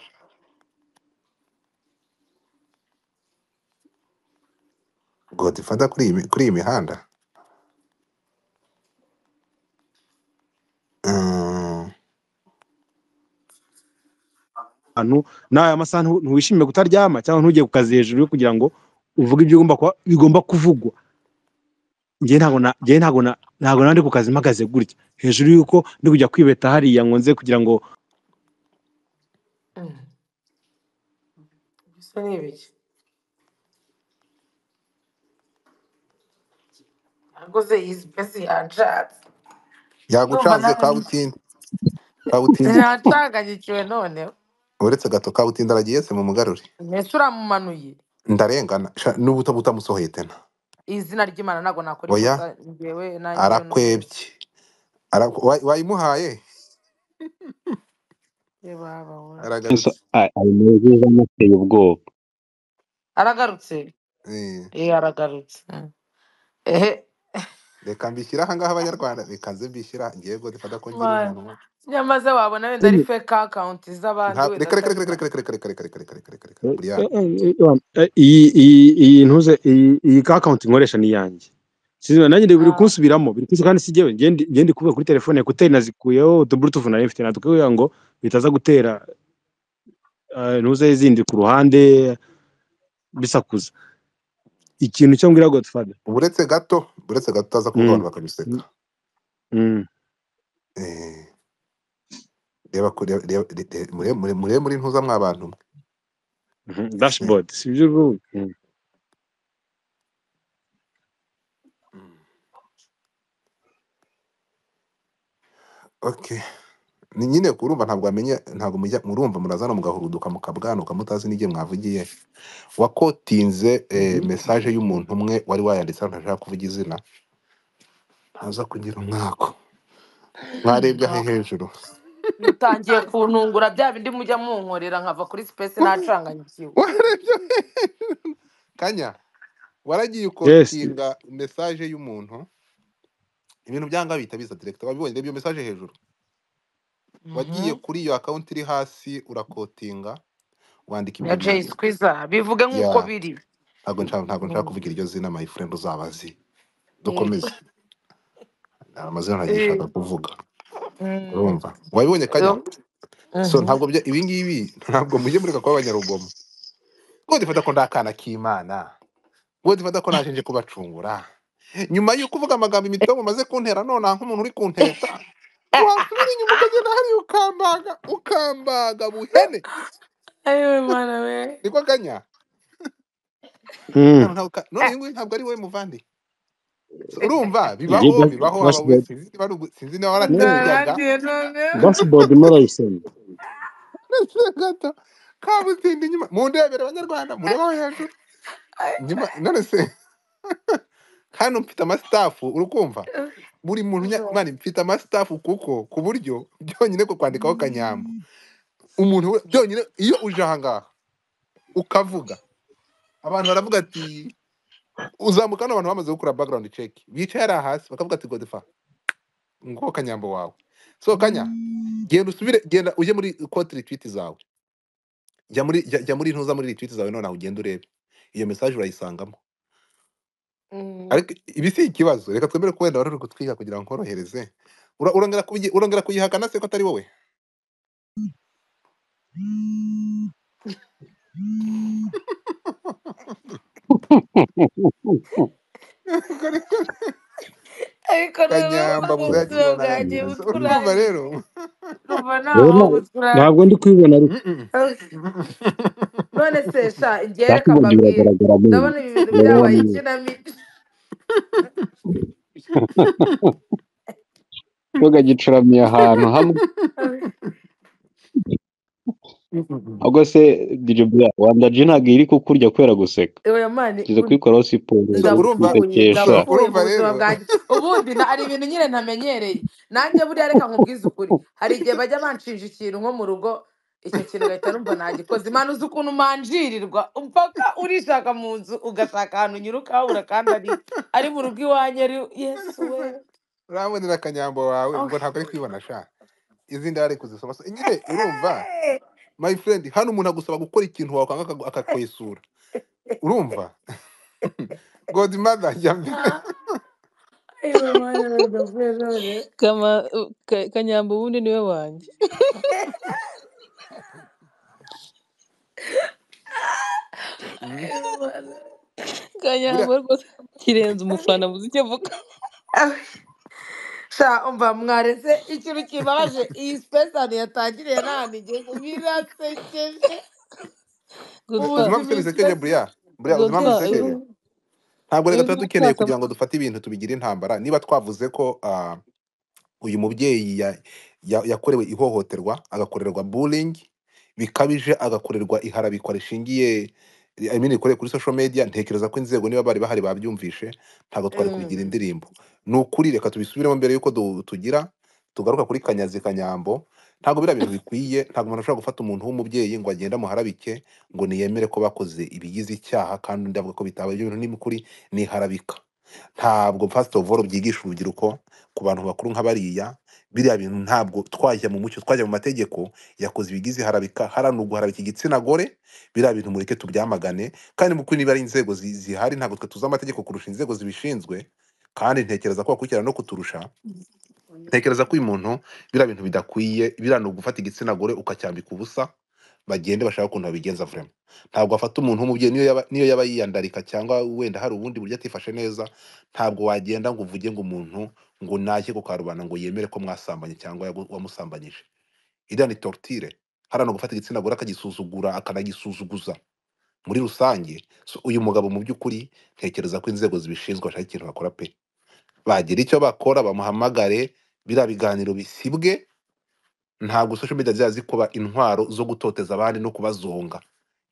godifada kuri iyi mi- kuri iyi mihanda Mm, ahantu nawe amasaha ntu- ntiwishimire kutaryama cyangwa ntujye ku kazi hejuru yo kugira ngo uvuge ibyo ugomba kuba- bigomba kuvugwa njye ntabwo na njye ntabwo na ntabwo nandi ku kazi mpagaze gutya hejuru yuko ndi kujya kwibeta hariya ngo nze kugira ngo Mm, Bisa n'ibiki aguze izi pesi yanshatse ndumva yagucanze nawe kabutindi kabutindi ntacanganyikiwe noneho uretse gato kabutindi aragiye se mu mugarure mbese uramumanuye ndarengana sha, n'ubu uta- utamusohoye tena izina ry'imana ntabwo nakora oya ikosa njyewe nanjye iyo numvise arakwebye Ara- wa- wayimuhaye baba we aragarutse ari mu nzu z'amuteye ubwoba aragarutse Eh, eh aragarutse Mm. ehe reka mbishyire aha ngaha abanyarwanda reka nze mbishyira ngiye godifada ko ngira mana umuntu umwe nyamaze wabona wenda ari fake account z'abandi Nta- wenda reka reka atari reka reka za reka reka reka reka reka reka reka reka reka Eh, eh, buriyani eh, eh, iyi iyi iyi ntuze iyi iyi ka account nkoresha ni iyanjye Sinzi, nanjye ndi- biri Ah, kunsubiramo biri kunsu kandi si jyewe njye ndi njye ndi kuvuga kuri telefone ekuteri nazikuyeho utu bluetooth nari mfite natwo kugira ngo bitaza gutera eh, ntuze zindi ku ruhande bisakuza ikintu cyo mbwira godfather uretse gato uretse gato utaza kuvuga Mm, abantu bakamuseka mm, mm. Eh, reba ku- reba- reba- re- re- mure mure mure muri ntuza mwabantu mwe Mhm, Eh, dashboard si byo uvuga Mm. okay ni nyine urumva ntabwo wamenya ntabwo mujya murumva murazana mugahuruduka mukabwanuka mutazi n'igihe mwavugiye wakotinze eh, mesaje y'umuntu umwe wari wayanditse ntashaka kuvuga izina ntaza kugira umwako mwarebye ahe hejuru bitangiye kuntungura bya bindi mujya munkorera nkava kuri space nacanganyikiwe warebye kanya waragiye yes ukotinga mesaje y'umuntu ibintu byanga bihita biza direkita wabibonye reba iyo mesaje hejuru wagiye Mhm. kuri iyo akawunti iri hasi urakotinga wandika ibyo ya jay bintu squiza bivuge ya nk'uko biri ntabwo nshaka ntabwo nshaka Mm. kuvuga iryo zina my friend uzaba azi yego dukomeze amazina ntagishaka Eh, kuvuga mm. urumva wabibonye kanya Yo. so Mhm. ntabwo bya ibi ngibi ntabwo mujye mureka kuba abanyarugomo ngo dufata ko ndakana k'imana ngo dufata ko naje nje kubacungura nyuma y'uko uvuga amagambo imitobe umaze kuntera none nk'umuntu uri kunteta wasubira inyuma ukagenda hariya ukambaga ukambaga buhene ayiwe mana we niko kanya Mm. ntabwo ntabwo ka- none uyu nguyu ntabwo ari we muvandi So, urumva Iyi bibaho dash- bibaho haba we dashboard sinzi niba ari ugu- sinzi niba waratinyaga ndarangiye noneho dashboard murayisoma gato kabutindi nyuma mundebere abanyarwanda murebaho hejuru nyuma none se hano mfite amasitafu urukumva buri muntu nya- mani mfite amasitafu kuko ku buryo byonyine ko kwandikaho kanyambo umuntu we- byonyine iyo uje ahangaha ukavuga abantu baravuga ati uzamuka hano abantu bamaze gukora background check bicaye hariya hasi bakavuga ati godefa ngo kanyambo wawe so kanya genda usubire genda ujye muri kote retweet zawe jya muri jya, jya muri ntuza muri retweet zawe nonaha ugenda urebe iyo message urayisangamo Mm. ariko ibi si ikibazo reka twemere ko wenda wari uri kutwiga kugira ngo nkorohereze Ura- urongera kuyi- urongera kuyihakana se ko atari wowe ariko noneho kanyamba ubuzima muzakira bwanjye namwe So, urumva buturangiye numva rero rero ntaho na- ntabwo buturangiye ndi kubibona ariko Mm-mm. none se sha njye reka ndakubona mbabwire biragaragara mu nzu ndabona ibi bintu wowe byabaye niwe ikinamico ntugagicuramye ahantu hamwe ahubwo se diribura wanda ji ntabwo iri kukurya kubera guseka oya mani ugize kuyikoraho siporo so urumva ndapfuye wisekesha so ndapfuye mu urumva buzima rero bwanjye ubundi na hari ibintu nyine ntamenyereye nanjye buriya reka nkubwize ukuri hari igihe bajya banshinja ikintu nko mu rugo icyo kintu ugahita numva nagikoze imana uzi ukuntu manjirirwa mpaka urishaka mu nzu ugashaka ahantu unyuruka habura kandi ari ari mu rugo iwanjye ari yesu we urabonera akanyambo wawe ubwo Okay. ntabwo ari kwibona sha izindi yari kuzisoma So, nyine urumva Eh, my friend hano umuntu agusaba gukora ikintu wakanga akagu- akakwesura urumva god mother ah, ayo mwana ndapfuye none kama u- Ka- kanyamba ubundi niwe wanjye ayo mwana kanyamba buriya rwose kirenze umufana muzi icyo avuga Ah, sha umva mwaretse ikintu kibabaje iyi sipesani yatangiriye ntanige birasekeje u- gusa uzi impamvu ubuzima se bisekeje ikibazo buriya buriya uzi gusa impamvu bisekeje eh, ntabwo reka ejo tuba dukeneye umupfakamu kugira ngo dufate ibintu tubigira intambara niba twavuze ko ah, uyu mubyeyi ya- ya- yakorewe ihohoterwa agakorerwa bullying bikabije agakorerwa iharabikwa rishingiye I mean, rikorewe kuri social media ntekereza ko inzego niba bari bahari babyumvishe ntabwo twari kubigira Mm. indirimbo ni ukuri reka tubisubiremo mbere y'uko du- tugira tugaruka kuri kanyazi kanyambo ntabwo biriya bintu bikwiye ntabwo umuntu ashobora gufata umuntu w'umubyeyi ngo agende amuharabike ngo niyemere ko bakoze ibigize icyaha kandi ndavuga ko bitaba ibyo bintu n'imikuri ni iharabika ntabwo first of all byigisha urubyiruko ku bantu bakuru nka bariya biriya bintu ntabwo twajya mu mucyo twajya mu mategeko yakoze ibigize harabika harano guharabika igitsina gore biriya bintu mureke tubyamagane kandi mu kuri niba ari inzego zi- zihari ntabwo twe tuzi amategeko kurusha inzego zibishinzwe kandi ntekereza ko bakurikirana no kuturusha ntekereza ko uyu muntu biriya bintu bidakwiye biriya ni ugufata igitsina gore ukacyambika ubusa bagende bashaka ukuntu babigenza vrema ntabwo wafata umuntu w'umubyeyi niyo yaba niyo yaba yiyandarika cyangwa wenda hari ubundi buryo atifashe neza ntabwo wagenda ngo uvuge ngo umuntu ngo nake ku karubanda ngo yemere ko mwasambanye cyangwa yagu- wamusambanyije iriya ni tortire hariya ni ugufata igitsina gore akagisuzugura akanagisuzuguza muri rusange So, uyu mugabo mu by'ukuri ntekereza ko inzego zibishinzwe bashaka ikintu bakora pe bagira icyo bakora bamuhamagare biriya biganiro bisibwe ntabwo social media zijya zikuba intwaro zo gutoteza abandi no kubazonga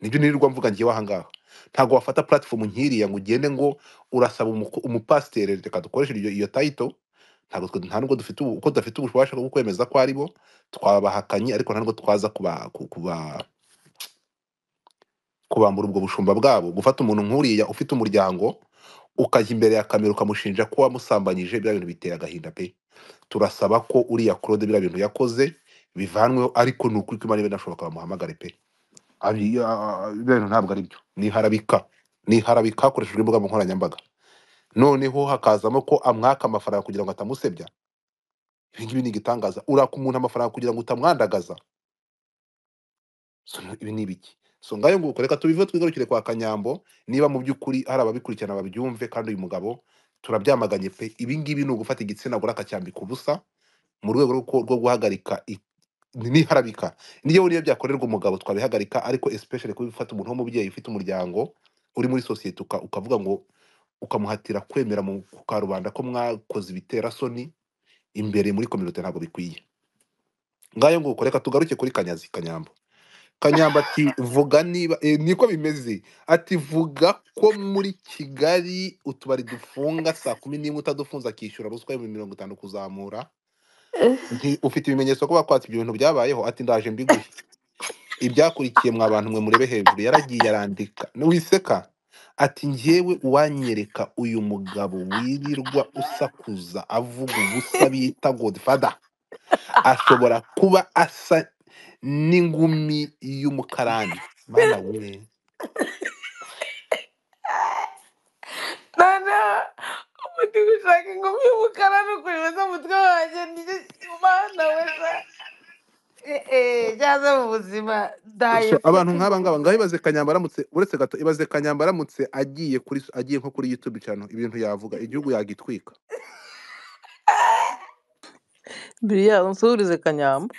nibyo nirirwa mvuga ngewe ahangaha ntabwo wafata platform nk'iriya ngo ugende ngo urasaba umuko- umupasiteri reka dukoreshe iryo- iyo tayito ntabwo twe nta nubwo dufite ubu- uko tudafite ububasha bwo kwemeza ko ari bo twabahakanye ariko nta nubwo twaza kuba ku- kuba kubambura ubwo bushumba bwabo gufata umuntu nk'uriya ufite umuryango ukajya imbere ya kamera ukamushinja ko wamusambanyije biriya bintu biteye agahinda pe turasaba ko uriya claude biriya bintu yakoze bivanweho ariko ni ukuri kw'imana ibe nashoboka bamuhamagare pe Abi- ah, biriya bintu ntabwo ari byo ni harabika ni harabika hakoreshejwe imbuga nkoranyambaga noneho hakazamo ko amwaka amafaranga kugira ngo atamusebya ibi ngibi ni igitangaza uraka umuntu amafaranga kugira ngo utamwandagaza so ibi ni ibiki so ngayo nguko reka tubive twigarukire kwa kanyambo niba mu by'ukuri hari ababikurikirana babyumve kandi uyu mugabo turabyamaganye pe ibi ngibi ni ugufata igitsina gore akacyambika ubusa mu rwego rwo ku- rwo guhagarika i- ni- n'iharabika niyo niyo byakorerwa umugabo twabihagarika ariko especially kuba ufata umuntu w'umubyeyi ufite umuryango uri muri sosiyete uka- ukavuga ngo ukamuhatira kwemera mu ku karubanda ko mwakoze ibiterasoni imbere muri kominote ntabwo bikwiye ngayo nguko reka tugaruke kuri kanyazi kanyambo kanyamba ati vuga niba eh, niko bimeze ati vuga ko muri kigali utubari dufunga saa kumi n'imwe utadufunze akishyura ruswa ibihumbi mirongo itanu kuzamura Nti- ufite ibimenyetso ko bakwatse ibyo bintu byabayeho ati ndaje mbiguhe ibyakurikiye mwa bantu mwe murebe hejuru yaragiye arandika wiseka ati njyewe uwanyereka uyu mugabo wirirwa usakuza avuga ubusa bita godfather ashobora kuba asa n'ingumi y'umukarani mana we noneho umuti gushaka ingumi y'umukara no kuribaza umutwe wanjye nicyo kimana we sa Eh, eh, byaza mu buzima ndaye so abantu fucking nk'aba ngaba ngaho ibaze kanyamba aramutse uretse gato ibaze kanyamba aramutse agiye kuri agiye nko kuri youtube channel ibintu yavuga igihugu yagitwika biriya unsuhurize kanyamba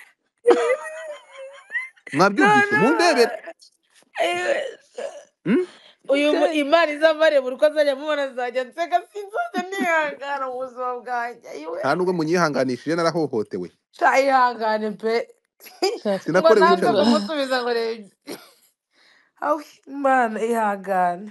mwabyumvise mundebere noneho eh, mm? uyu mu- Kera- imana izamare buri uko azajya amubona azajya nseka sinzajya nihangana mu buzima bwanjye ayiwe nta nubwo munyihanganishije narahohotewe sha yihangane pe sha- ngo sinakorewe nanze icyaha bra- kumusubiza ngo reba aho imana ihangane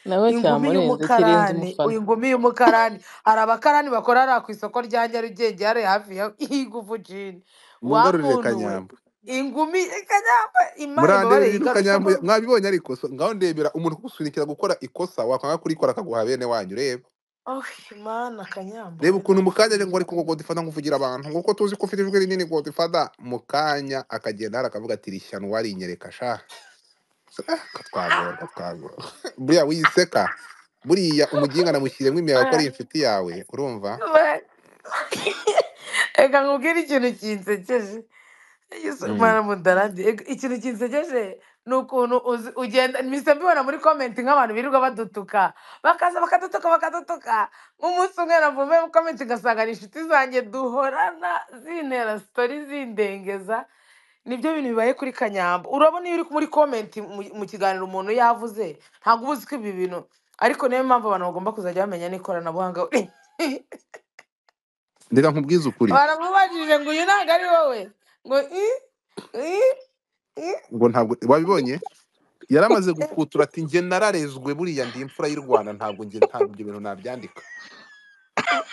nawe ingumi cyamurenze kirenze y'umukarani umufana ingumi y'umukarani hari abakarani bakorera ku isoko rya nyarugenge hariya hafi ya igufu jini mungarurire wakunduwe kanyamba ingumi kanyamba imana murandebe ibabarire rero igaruke kanyamba mu mwabibonye ariko so, ngaho ndebera umuntu kugusunikira gukora ikosa wakwanga kurikora akaguha bene wanyu urebe Oh, Imana kanyambo reba ukuntu mu kanya ngo ariko ngo godifada nkuvugira abantu nguko tuzi ko ufite ijwi rinini godifada mu kanya akagenda hari akavuga ati rishyano warinyereka sha katwagora katwagora buriya wiseka buriya umuginga namushyiremo imiyaga ko ari inshuti yawe urumva reka nkubwire ikintu kinsekeje Yesu Mm. mwana mudaradi Ega, ikintu kinsekeje ni ukuntu uzi- ugenda mpise mbibona muri komenti nk'abantu birirwa badutuka bakaza bakadutuka bakadutuka nk'umunsi umwe navume mu komenti ugasanga ni inshuti zanjye duhorana zintera sitori zindengeza nibyo bintu bibaye kuri kanyambo urabona iyo uri muri komenti mu mu kiganiro umuntu yavuze ntabwo uba uzi ko ibi bintu ariko niyo mpamvu abantu bagomba kuzajya bamenya n'ikoranabuhanga reka nkubwize ukuri baramubajije ngo uyu ntabwo ari wowe ngo i i i ngo ntabwo wabibonye yari amaze gukutura ati njye nararezwe buriya ndi imfura y'u rwanda ntabwo njye ntabwo ibyo bintu nabyandika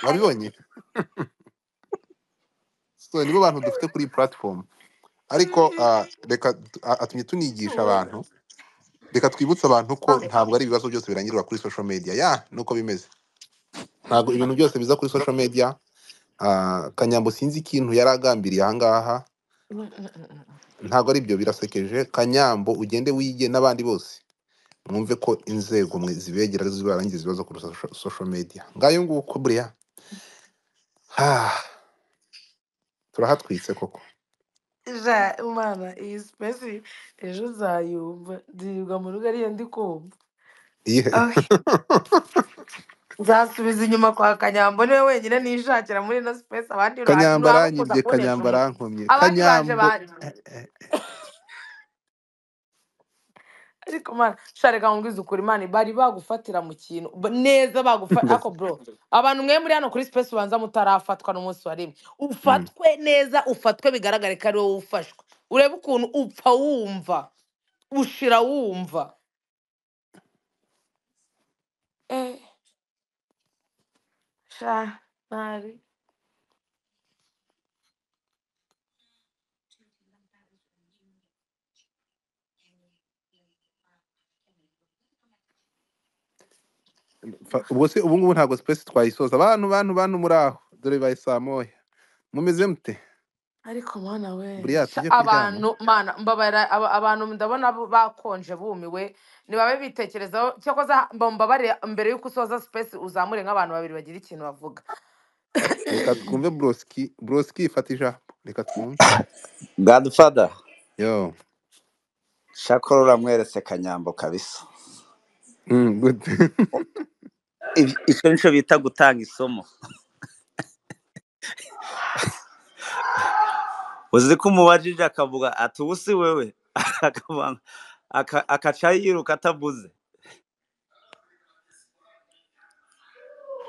wabibonye so nibo bantu dufite kuri iyi platform ariko ah, reka tu- ah, atumye tunigisha abantu reka twibutse abantu ko ntabwo ari ibibazo byose birangirira kuri social media ya nuko bimeze ntabwo ibintu byose biza kuri social media ah, kanyambo sinzi ikintu yari agambiriye ahangaha ntabwo ari byo birasekeje kanyambo ugende wige n'abandi bose mwumve ko inzego mwe zibegera arizo zibarangiza ibibazo kuri social social media ngayo nguko buriya Ah, turahatwitse koko ja imana iyi sipesi ejo uzayumva ndirirwa mu rugo ariyo ndi kumva Iyihe? Ah, nzasubiza inyuma kwa kanyambo niwe wenyine nishakira muri ino sipesi abandi ba- kanyamba baba bakunda aranyibye kuntesha kanyamba umutwe arankomye abandi baje kanyambo banje ariko mana shareka nkubwize ukuri imana bari bagufatira mu kintu ba- neza bagufa ako bro abantu mwe muri hano kuri space ubanza mutarafatwa n'umunsi wa rimwe Mm, ufatwe neza ufatwe bigaragare ko ari wowe ufashwe urebe ukuntu upfa wumva ushira wumva eh sha ntari fa- ubwo se ubu ngubu ntabwo space twayisoza bantu bantu bantu muri aho dore bibaye saa moya mumeze mute ariko mana we buriya sha tujye kuryama abantu mana mbabarira aba- abantu ndabona bo bakonje bumiwe nibabe bitekerezaho cyakoze mbabare mbere y'uko usoza space uzamure nk'abantu babiri bagira ikintu bavuga reka twumve broski broski ifata ijambo reka twumve godfather yo shakora uramweretse kanyambo kabisa Mm, good Ibi- icyo nicyo bita gutanga isomo uzi ko umubajije akavuga ati ubu si wewe Akavuga- aka- agaca yiruka atavuze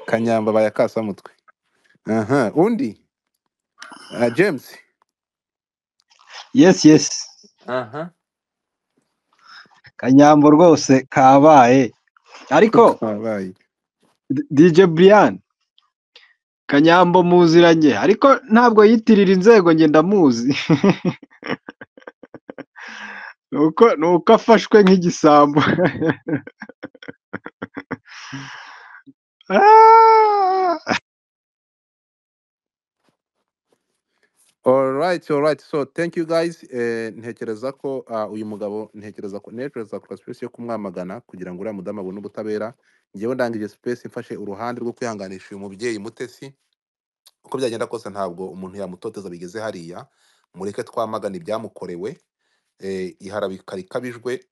kanyamba abaye akasamutwe aha undi Ah, james yesi yesi aha kanyambo rwose kabaye ko ariko kabaye D- dj brian kanyambo muziranye ariko ntabwo yitirira inzego njye ndamuzi nuko nuko afashwe nk'igisambo Ah! All right, all right. So thank you guys. Eh, ntekereza ko ah, uyu mugabo ntekereza ko ntekereza kora space yo kumwamagana kugira ngo uriya mudamu abone ubutabera. Njyewe ndangije space mfashe uruhande rwo kwihanganisha uyu mubyeyi mutesi. Uko byagenda kose ntabwo umuntu yamutoteza bigeze hariya. Mureke twamagana ibyamukorewe. Eh, iharabika rikabijwe.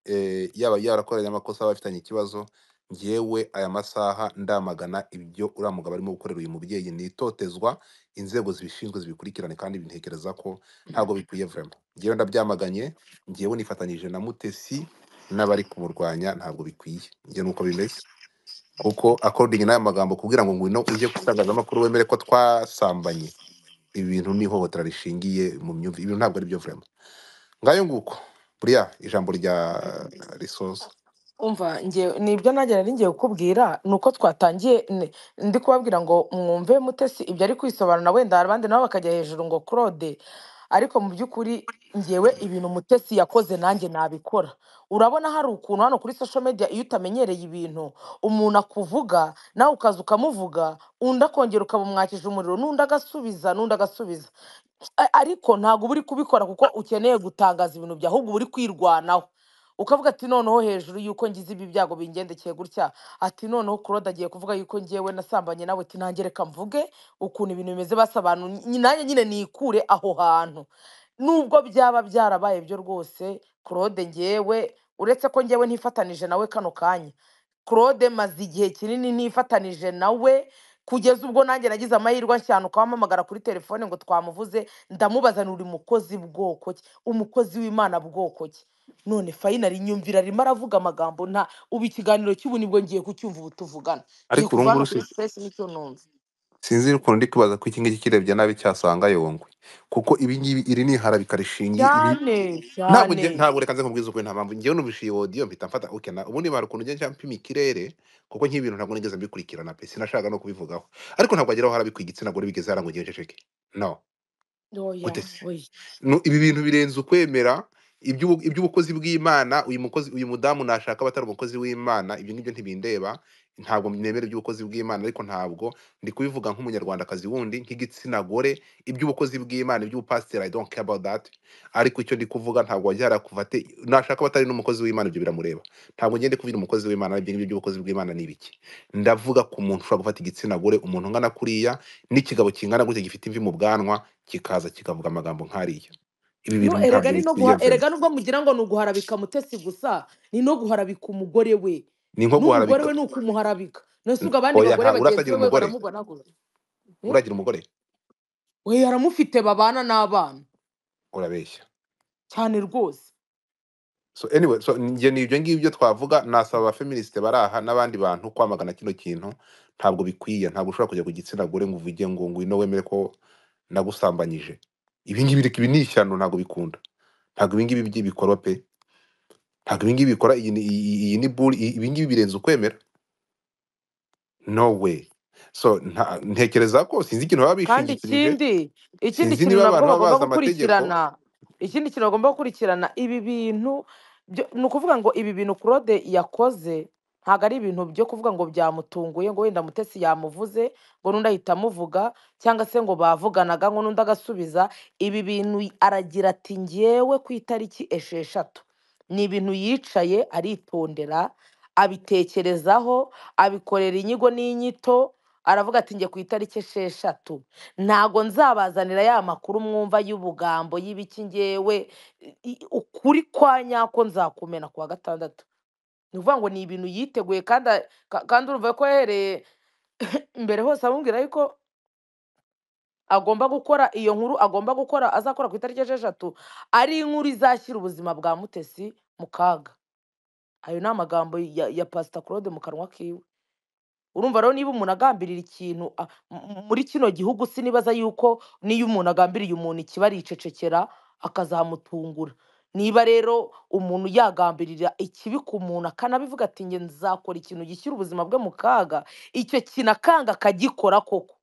Eh, yaba yarakoranye amakosa aba afitanye ikibazo. Njyewe aya masaha ndamagana ibyo uriya mugabo arimo gukorera uyu mubyeyi ni itotezwa inzego zibishinzwe zibikurikirane kandi bintekereza ko ntabwo bikwiye vrema ngewe ndabyamaganye ngewe nifatanyije na mutesi n'abari kumurwanya ntabwo bikwiye njye nuko bimeze kuko according n'aya magambo kugira ngo ngwino ujye kutangazamakuru wemere ko twasambanye ibi bintu ni ihohotera rishingiye mu myumvire ibintu ntabwo ari byo vrema ngayo nguko buriya ijambo rya risoza umva njye nibyo nanjye nari ngiye kukubwira ni uko twatangiye ni- ndi kubabwira ngo mwumve mutesi ibyo ari kwisobanura wenda hari abandi nabo bakajya hejuru ngo claude ariko mu by'ukuri ngewe ibintu mutesi yakoze nanjye nabikora urabona hari ukuntu hano kuri social media iyo utamenyereye ibintu umuntu akuvuga nawe ukaza ukamuvuga undi akongera ukamumwakisha umuriro n'undi agasubiza n'undi agasubiza A- ariko ntabwo uba uri kubikora kuko ukeneye gutangaza ibintu byawe ahubwo uba uri kwirwanaho ukavuga ati noneho hejuru y'uko ngize ibi byago bingendekeye gutya ati noneho kurode agiye kuvuga y'uko ngewe nasambanye nawe ati nanjye reka mvuge ukuntu ibintu bimeze basa abantu nyi- nanjye nyine nikure aho hantu nubwo byaba byarabaye byo rwose claude ngewe uretse ko ngewe ntifatanije nawe kano kanya claude maze igihe kinini ntifatanije nawe kugeza ubwo nanjye nagize amahirwe cyane ukamuhamagara kuri telefone ngo twamuvuze ndamubaza uri mukozi bwoko ki umukozi w'imana bwoko ki none fayinali nyumvira arimo aravuga amagambo nta ubu ikiganiro cy'ubu nibwo ngiye kucyumva ubu tuvugana ngiye ariko kuva urungu hano kuri rusi sipesi nicyo numva sinzi ukuntu ndi kwibaza ko iki ngiki kirebye nabi cyasanga yongwe kuko ibi ngibi iri ni iharabika rishingiye ibi cyane ntabwo cyane njye ntabwo reka nze nkubwize ukuri nta mpamvu njyewe numvise iyi audio mpita mfata okay na ubundi mara ukuntu ngenda mpima ikirere kuko nk'ibintu ntabwo nigeze mbikurikirana pe sinashaka no kubivugaho ariko ntabwo ageraho harabikwa igitsina gore bigeze hara ngo ugende uceceke no oya gute se oya Nu- ibi bintu birenze ukwemera iby'ubu- iby'ubukozi bw'imana uyu mukozi uyu mudamu nashaka abatari umukozi w'imana ibyo ngibyo ntibindeba ntabwo nemera iby'ubukozi bw'imana ariko ntabwo ndi kubivuga nk'umunyarwandakazi wundi nk'igitsina gore iby'ubukozi bw'imana iby'ubupasiteri i don't care about that ariko icyo ndi kuvuga ntabwo wajya harakuva ate nashaka abatari n'umukozi w'imana ibyo biramureba ntabwo ngende kubwira umukozi w'imana ibyo ngibyo by'ubukozi bw'imana ni ibiki ndavuga ku muntu ushobora gufata igitsina gore umuntu ungana kuriya n'ikigabo kingana gutya gifite imvi mu bwanwa kikaza kikavuga amagambo nk'ariya ibi no bintu erega ntabyo ni no guha niyemvemo erega nubwo mugira ngo ni uguharabika mutesi gusa ni no guharabika umugore we ni nko n'umugore guharabika we ni ukumuharabika nese ubwo abandi oya bagore ntabwo bagenzi urasagira be umugore baramugonaguza Eh? uragira umugore we yaramufite babana n'abana urabeshya cyane rwose so anyway so njye ni ibyo ngibyo twavuga nasaba abafeministi bari aha n'abandi bantu kwamagana kino kintu ntabwo bikwiye ntabwo ushobora kujya ku gitsina gore ngo uvuge ngo ngwino wemere ko nagusambanyije ibi ngibi ibi ni ishyano ntabwo bikunda ntabwo ibi ngibi by'ibikorwa pe ntabwo ibi ngibi bikora iyi ni iyi- iyi- iyi ni buri ibi ngibi birenze ukwemera no way so nta- ntekereza ko sinzi ikintu baba kandi bishingikirije ikindi ikindi sinzi kintu niba nabwo abantu baba bagomba bazi amategeko gukurikirana ikindi kintu bagomba gukurikirana ibi bintu byo- ni ukuvuga ngo ibi bintu claude yakoze ntabwo ari ibintu byo kuvuga ngo byamutunguye ngo wenda mutesi yamuvuze ngo n'undi ahita amuvuga cyangwa se ngo bavuganaga ngo n'undi agasubiza ibi bintu aragira ati ngewe ku itariki esheshatu ni ibintu yicaye aritondera abitekerezaho abikorera inyigo n'inyito aravuga ati njye ku itariki esheshatu ntago nzabazanira ya makuru mwumva y'ubugambo y'ibiki ngewe i- i- ukuri kwa nyako nzakumena ku wa gatandatu ni ukuvuga ngo ni ibintu yiteguye kandi a- ka- kandi urumva ko yahereye mbere hose amubwira yuko agomba gukora iyo nkuru agomba gukora azakora ku itariki esheshatu ari inkuru izashyira ubuzima bwa mutesi mu kaga ayo ni amagambo ya, ya pasita claude mu kanwa kiwe urumva rero niba umuntu agambirira ikintu a- m- m- muri kino gihugu sinibaza yuko niyo umuntu agambiriye umuntu ikiba aricecekera akazamutungura niba rero umuntu yagambirira ikibi ku muntu akanabivuga ati njye nzakora ikintu gishyira ubuzima bwe mu kaga icyo kintu akanga akagikora koko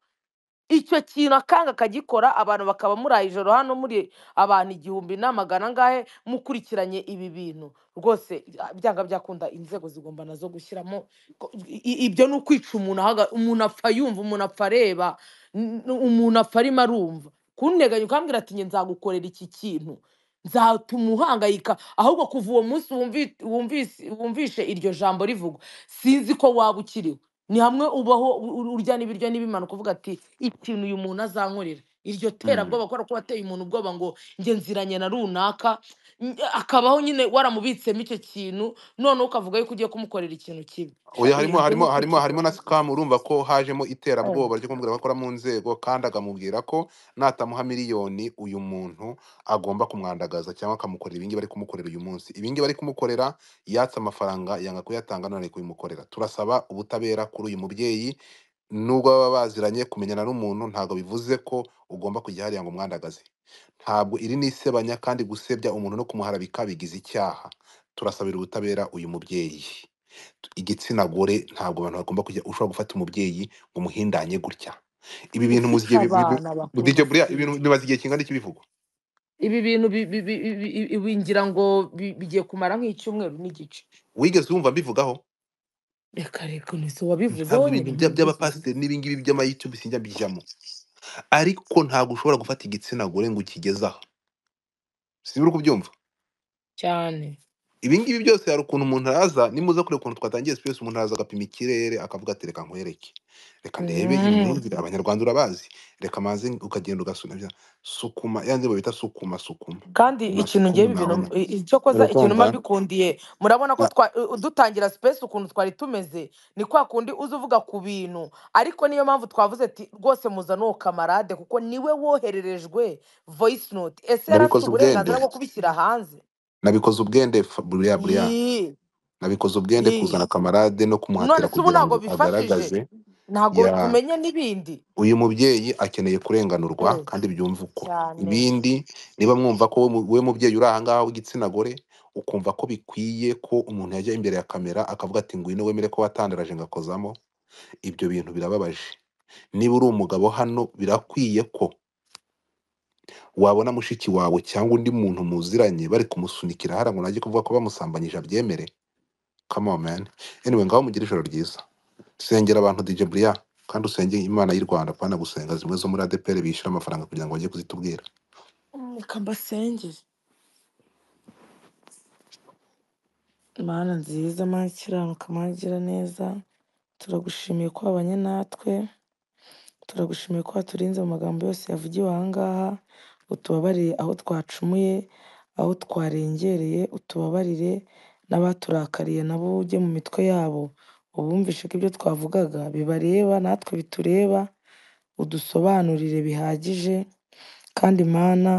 icyo kintu akanga akagikora abantu bakaba muraye ijoro hano muri abantu igihumbi n'amagana angahe mukurikiranye ibi bintu rwose byanga byakunda inzego zigomba nazo gushyiramo ko- i- i- ibyo ni ukwica umuntu ahaga- umuntu apfa yumva umuntu apfa areba n- n- umuntu apfa arimo arumva kunteganya ukambwira ati njye nzagukorera iki kintu nzatuma uhangayika ahubwo kuva uwo munsi wumvi- wumvise wumvishe iryo jambo rivugwa sinzi ko waba ukiriho ni hamwe ubaho u- u- urya n'ibiryo n'ibimana ukavuga ati ikintu uyu muntu azankorera iryo Mm. terabwoba kubera ko wateye umuntu ubwoba ngo njye nziranye na runaka n- akabaho nyine waramubitsemo icyo kintu noneho ukavuga yuko ugiye kumukorera ikintu kibi oya ibintu harimo byo harimo ni harimo harimo na ukwikiranira scam urumva ko hajemo Eh. iterabwoba ryo kumubwira ko akora mu nzego kandi akamubwira ko natamuha miliyoni uyu muntu agomba kumwandagaza cyangwa akamukorera ibingibi bari kumukorera uyu munsi ibingibi bari kumukorera yatse amafaranga yanga kuyatanga none ari kubimukorera turasaba ubutabera kuri uyu mubyeyi nubwo baba baziranye kumenyana n'umuntu ntabwo bivuze ko ugomba kujya hariya ngo umwandagaze ntabwo iri ni isebanya kandi gusebya umuntu no kumuharabika bigize icyaha turasabira ubutabera uyu mubyeyi igitsina gore ntabwo abantu bagomba kujya ushobora gufata umubyeyi ngo umuhindanye gutya ibi bintu ufite muzigiye abana DJ bakuze Bria si ibintu bimaze igihe kingana iki bivugwa ibi bintu bi- bi- bi- bi- bi- bi- ngira ngo bi- bigiye kumara nk'icyumweru n'igice wigeze wumva mbivugaho reka reka nise wabivuzeho ntabwo ibintu nyine bya- nabivuze by'abapasiteri n'ibingibi by'amayutubu sinjya mbijyamo ariko ntabwo ushobora gufata igitsina gore ngo ukigeze aha sibura kubyumva cyane ibingibi byose hari ukuntu umuntu araza nimuza kure ukuntu twatangiye sipesi umuntu araza agapima ikirere akavuga ati reka nkwereke reka ndebe Mhm. imyumvire abanyarwanda urabazi reka manze ukagenda ugasuna bya- sukuma ya ndibo bita sukuma sukuma kandi ikintu ngewe ibi bintu masukuma nawe na i- icyo koza ikintu urakumva mba bikundiye murabona ko Ah, twa- u- dutangira sipesi ukuntu twari tumeze ni kwa kundi uza uvuga ku bintu ariko niyo mpamvu twavuze ati rwose muzane uwo kamarade kuko niwe wohererejwe voice note ese yari afite nabikoze ubwende uburenganzira bwo kubishyira hanze nabikoze ubwende Fa- buriya buriya Yii, nabikoze ubwende yii. kuzana kamarade no none kumuhatira se ubu kugira ntabwo ngo bifashije agaragaze ntabwo ya tumenye n'ibindi uyu mubyeyi akeneye kurenganurwa Eh, kandi byumva uko cyane ibindi niba mwumva ko we mu- we mubyeyi uri ahangaha w'igitsina gore ukumva ko bikwiye ko umuntu yajya imbere ya kamera akavuga ati ngwino wemere ko watandaraje ngakozamo ibyo bintu birababaje niba uri umugabo hano birakwiye ko wabona mushiki wawe cyangwa undi muntu muziranye bari kumusunikira hariya ngo najye kuvuga ko bamusambanyije abyemere come on man anyway ngaho mugire ijoro ryiza sengera abantu DJ Bria kandi usenge imana y'u Rwanda kwana gusenga zimwe zo muri ADPR bishyura amafaranga kugira ngo bajye kuzitubwira reka mbasengere mana nziza mana ikiranuka mana igira neza turagushimiye ko wabanye natwe turagushimiye ko waturinze mu magambo yose yavugiwe aha ngaha utubabariye aho twacumuye aho twarengereye utubabarire n'abaturakariye nabo ujye mu mitwe yabo ubumvishe ko ibyo twavugaga bibareba natwe bitureba udusobanurire bihagije kandi mana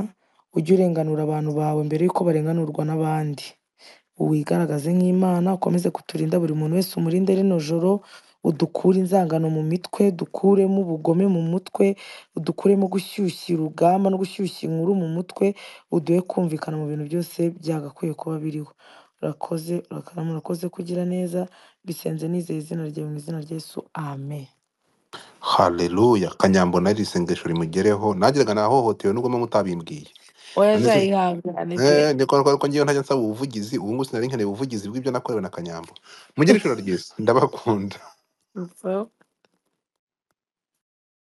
ujye urenganura abantu bawe mbere y'uko barenganurwa n'abandi wigaragaze nk'imana ukomeze kuturinda buri muntu wese umurinde rino joro udukure inzangano mu mitwe dukuremo ubugome mu mutwe udukuremo gushyushya urugamba no gushyushya inkuru mu mutwe uduhe kumvikana mu bintu byose byagakwiye kuba biriho urakoze urakarama urakoze kugira neza bisenze nizeye izina ryawe mu izina rya yesu amen haleluya kanyambo nari isengesho rimugereho nagiraga nahohotewe nubwo mama utabimbwiye oya nanditse azayihangane pe eh ni kwa kwa ngiye ntajya nsaba ubuvugizi ubu ngubu sinari nkeneye ubuvugizi bw'ibyo nakorewe na kanyambo mugire ijoro ryiza ndabakunda Upfa.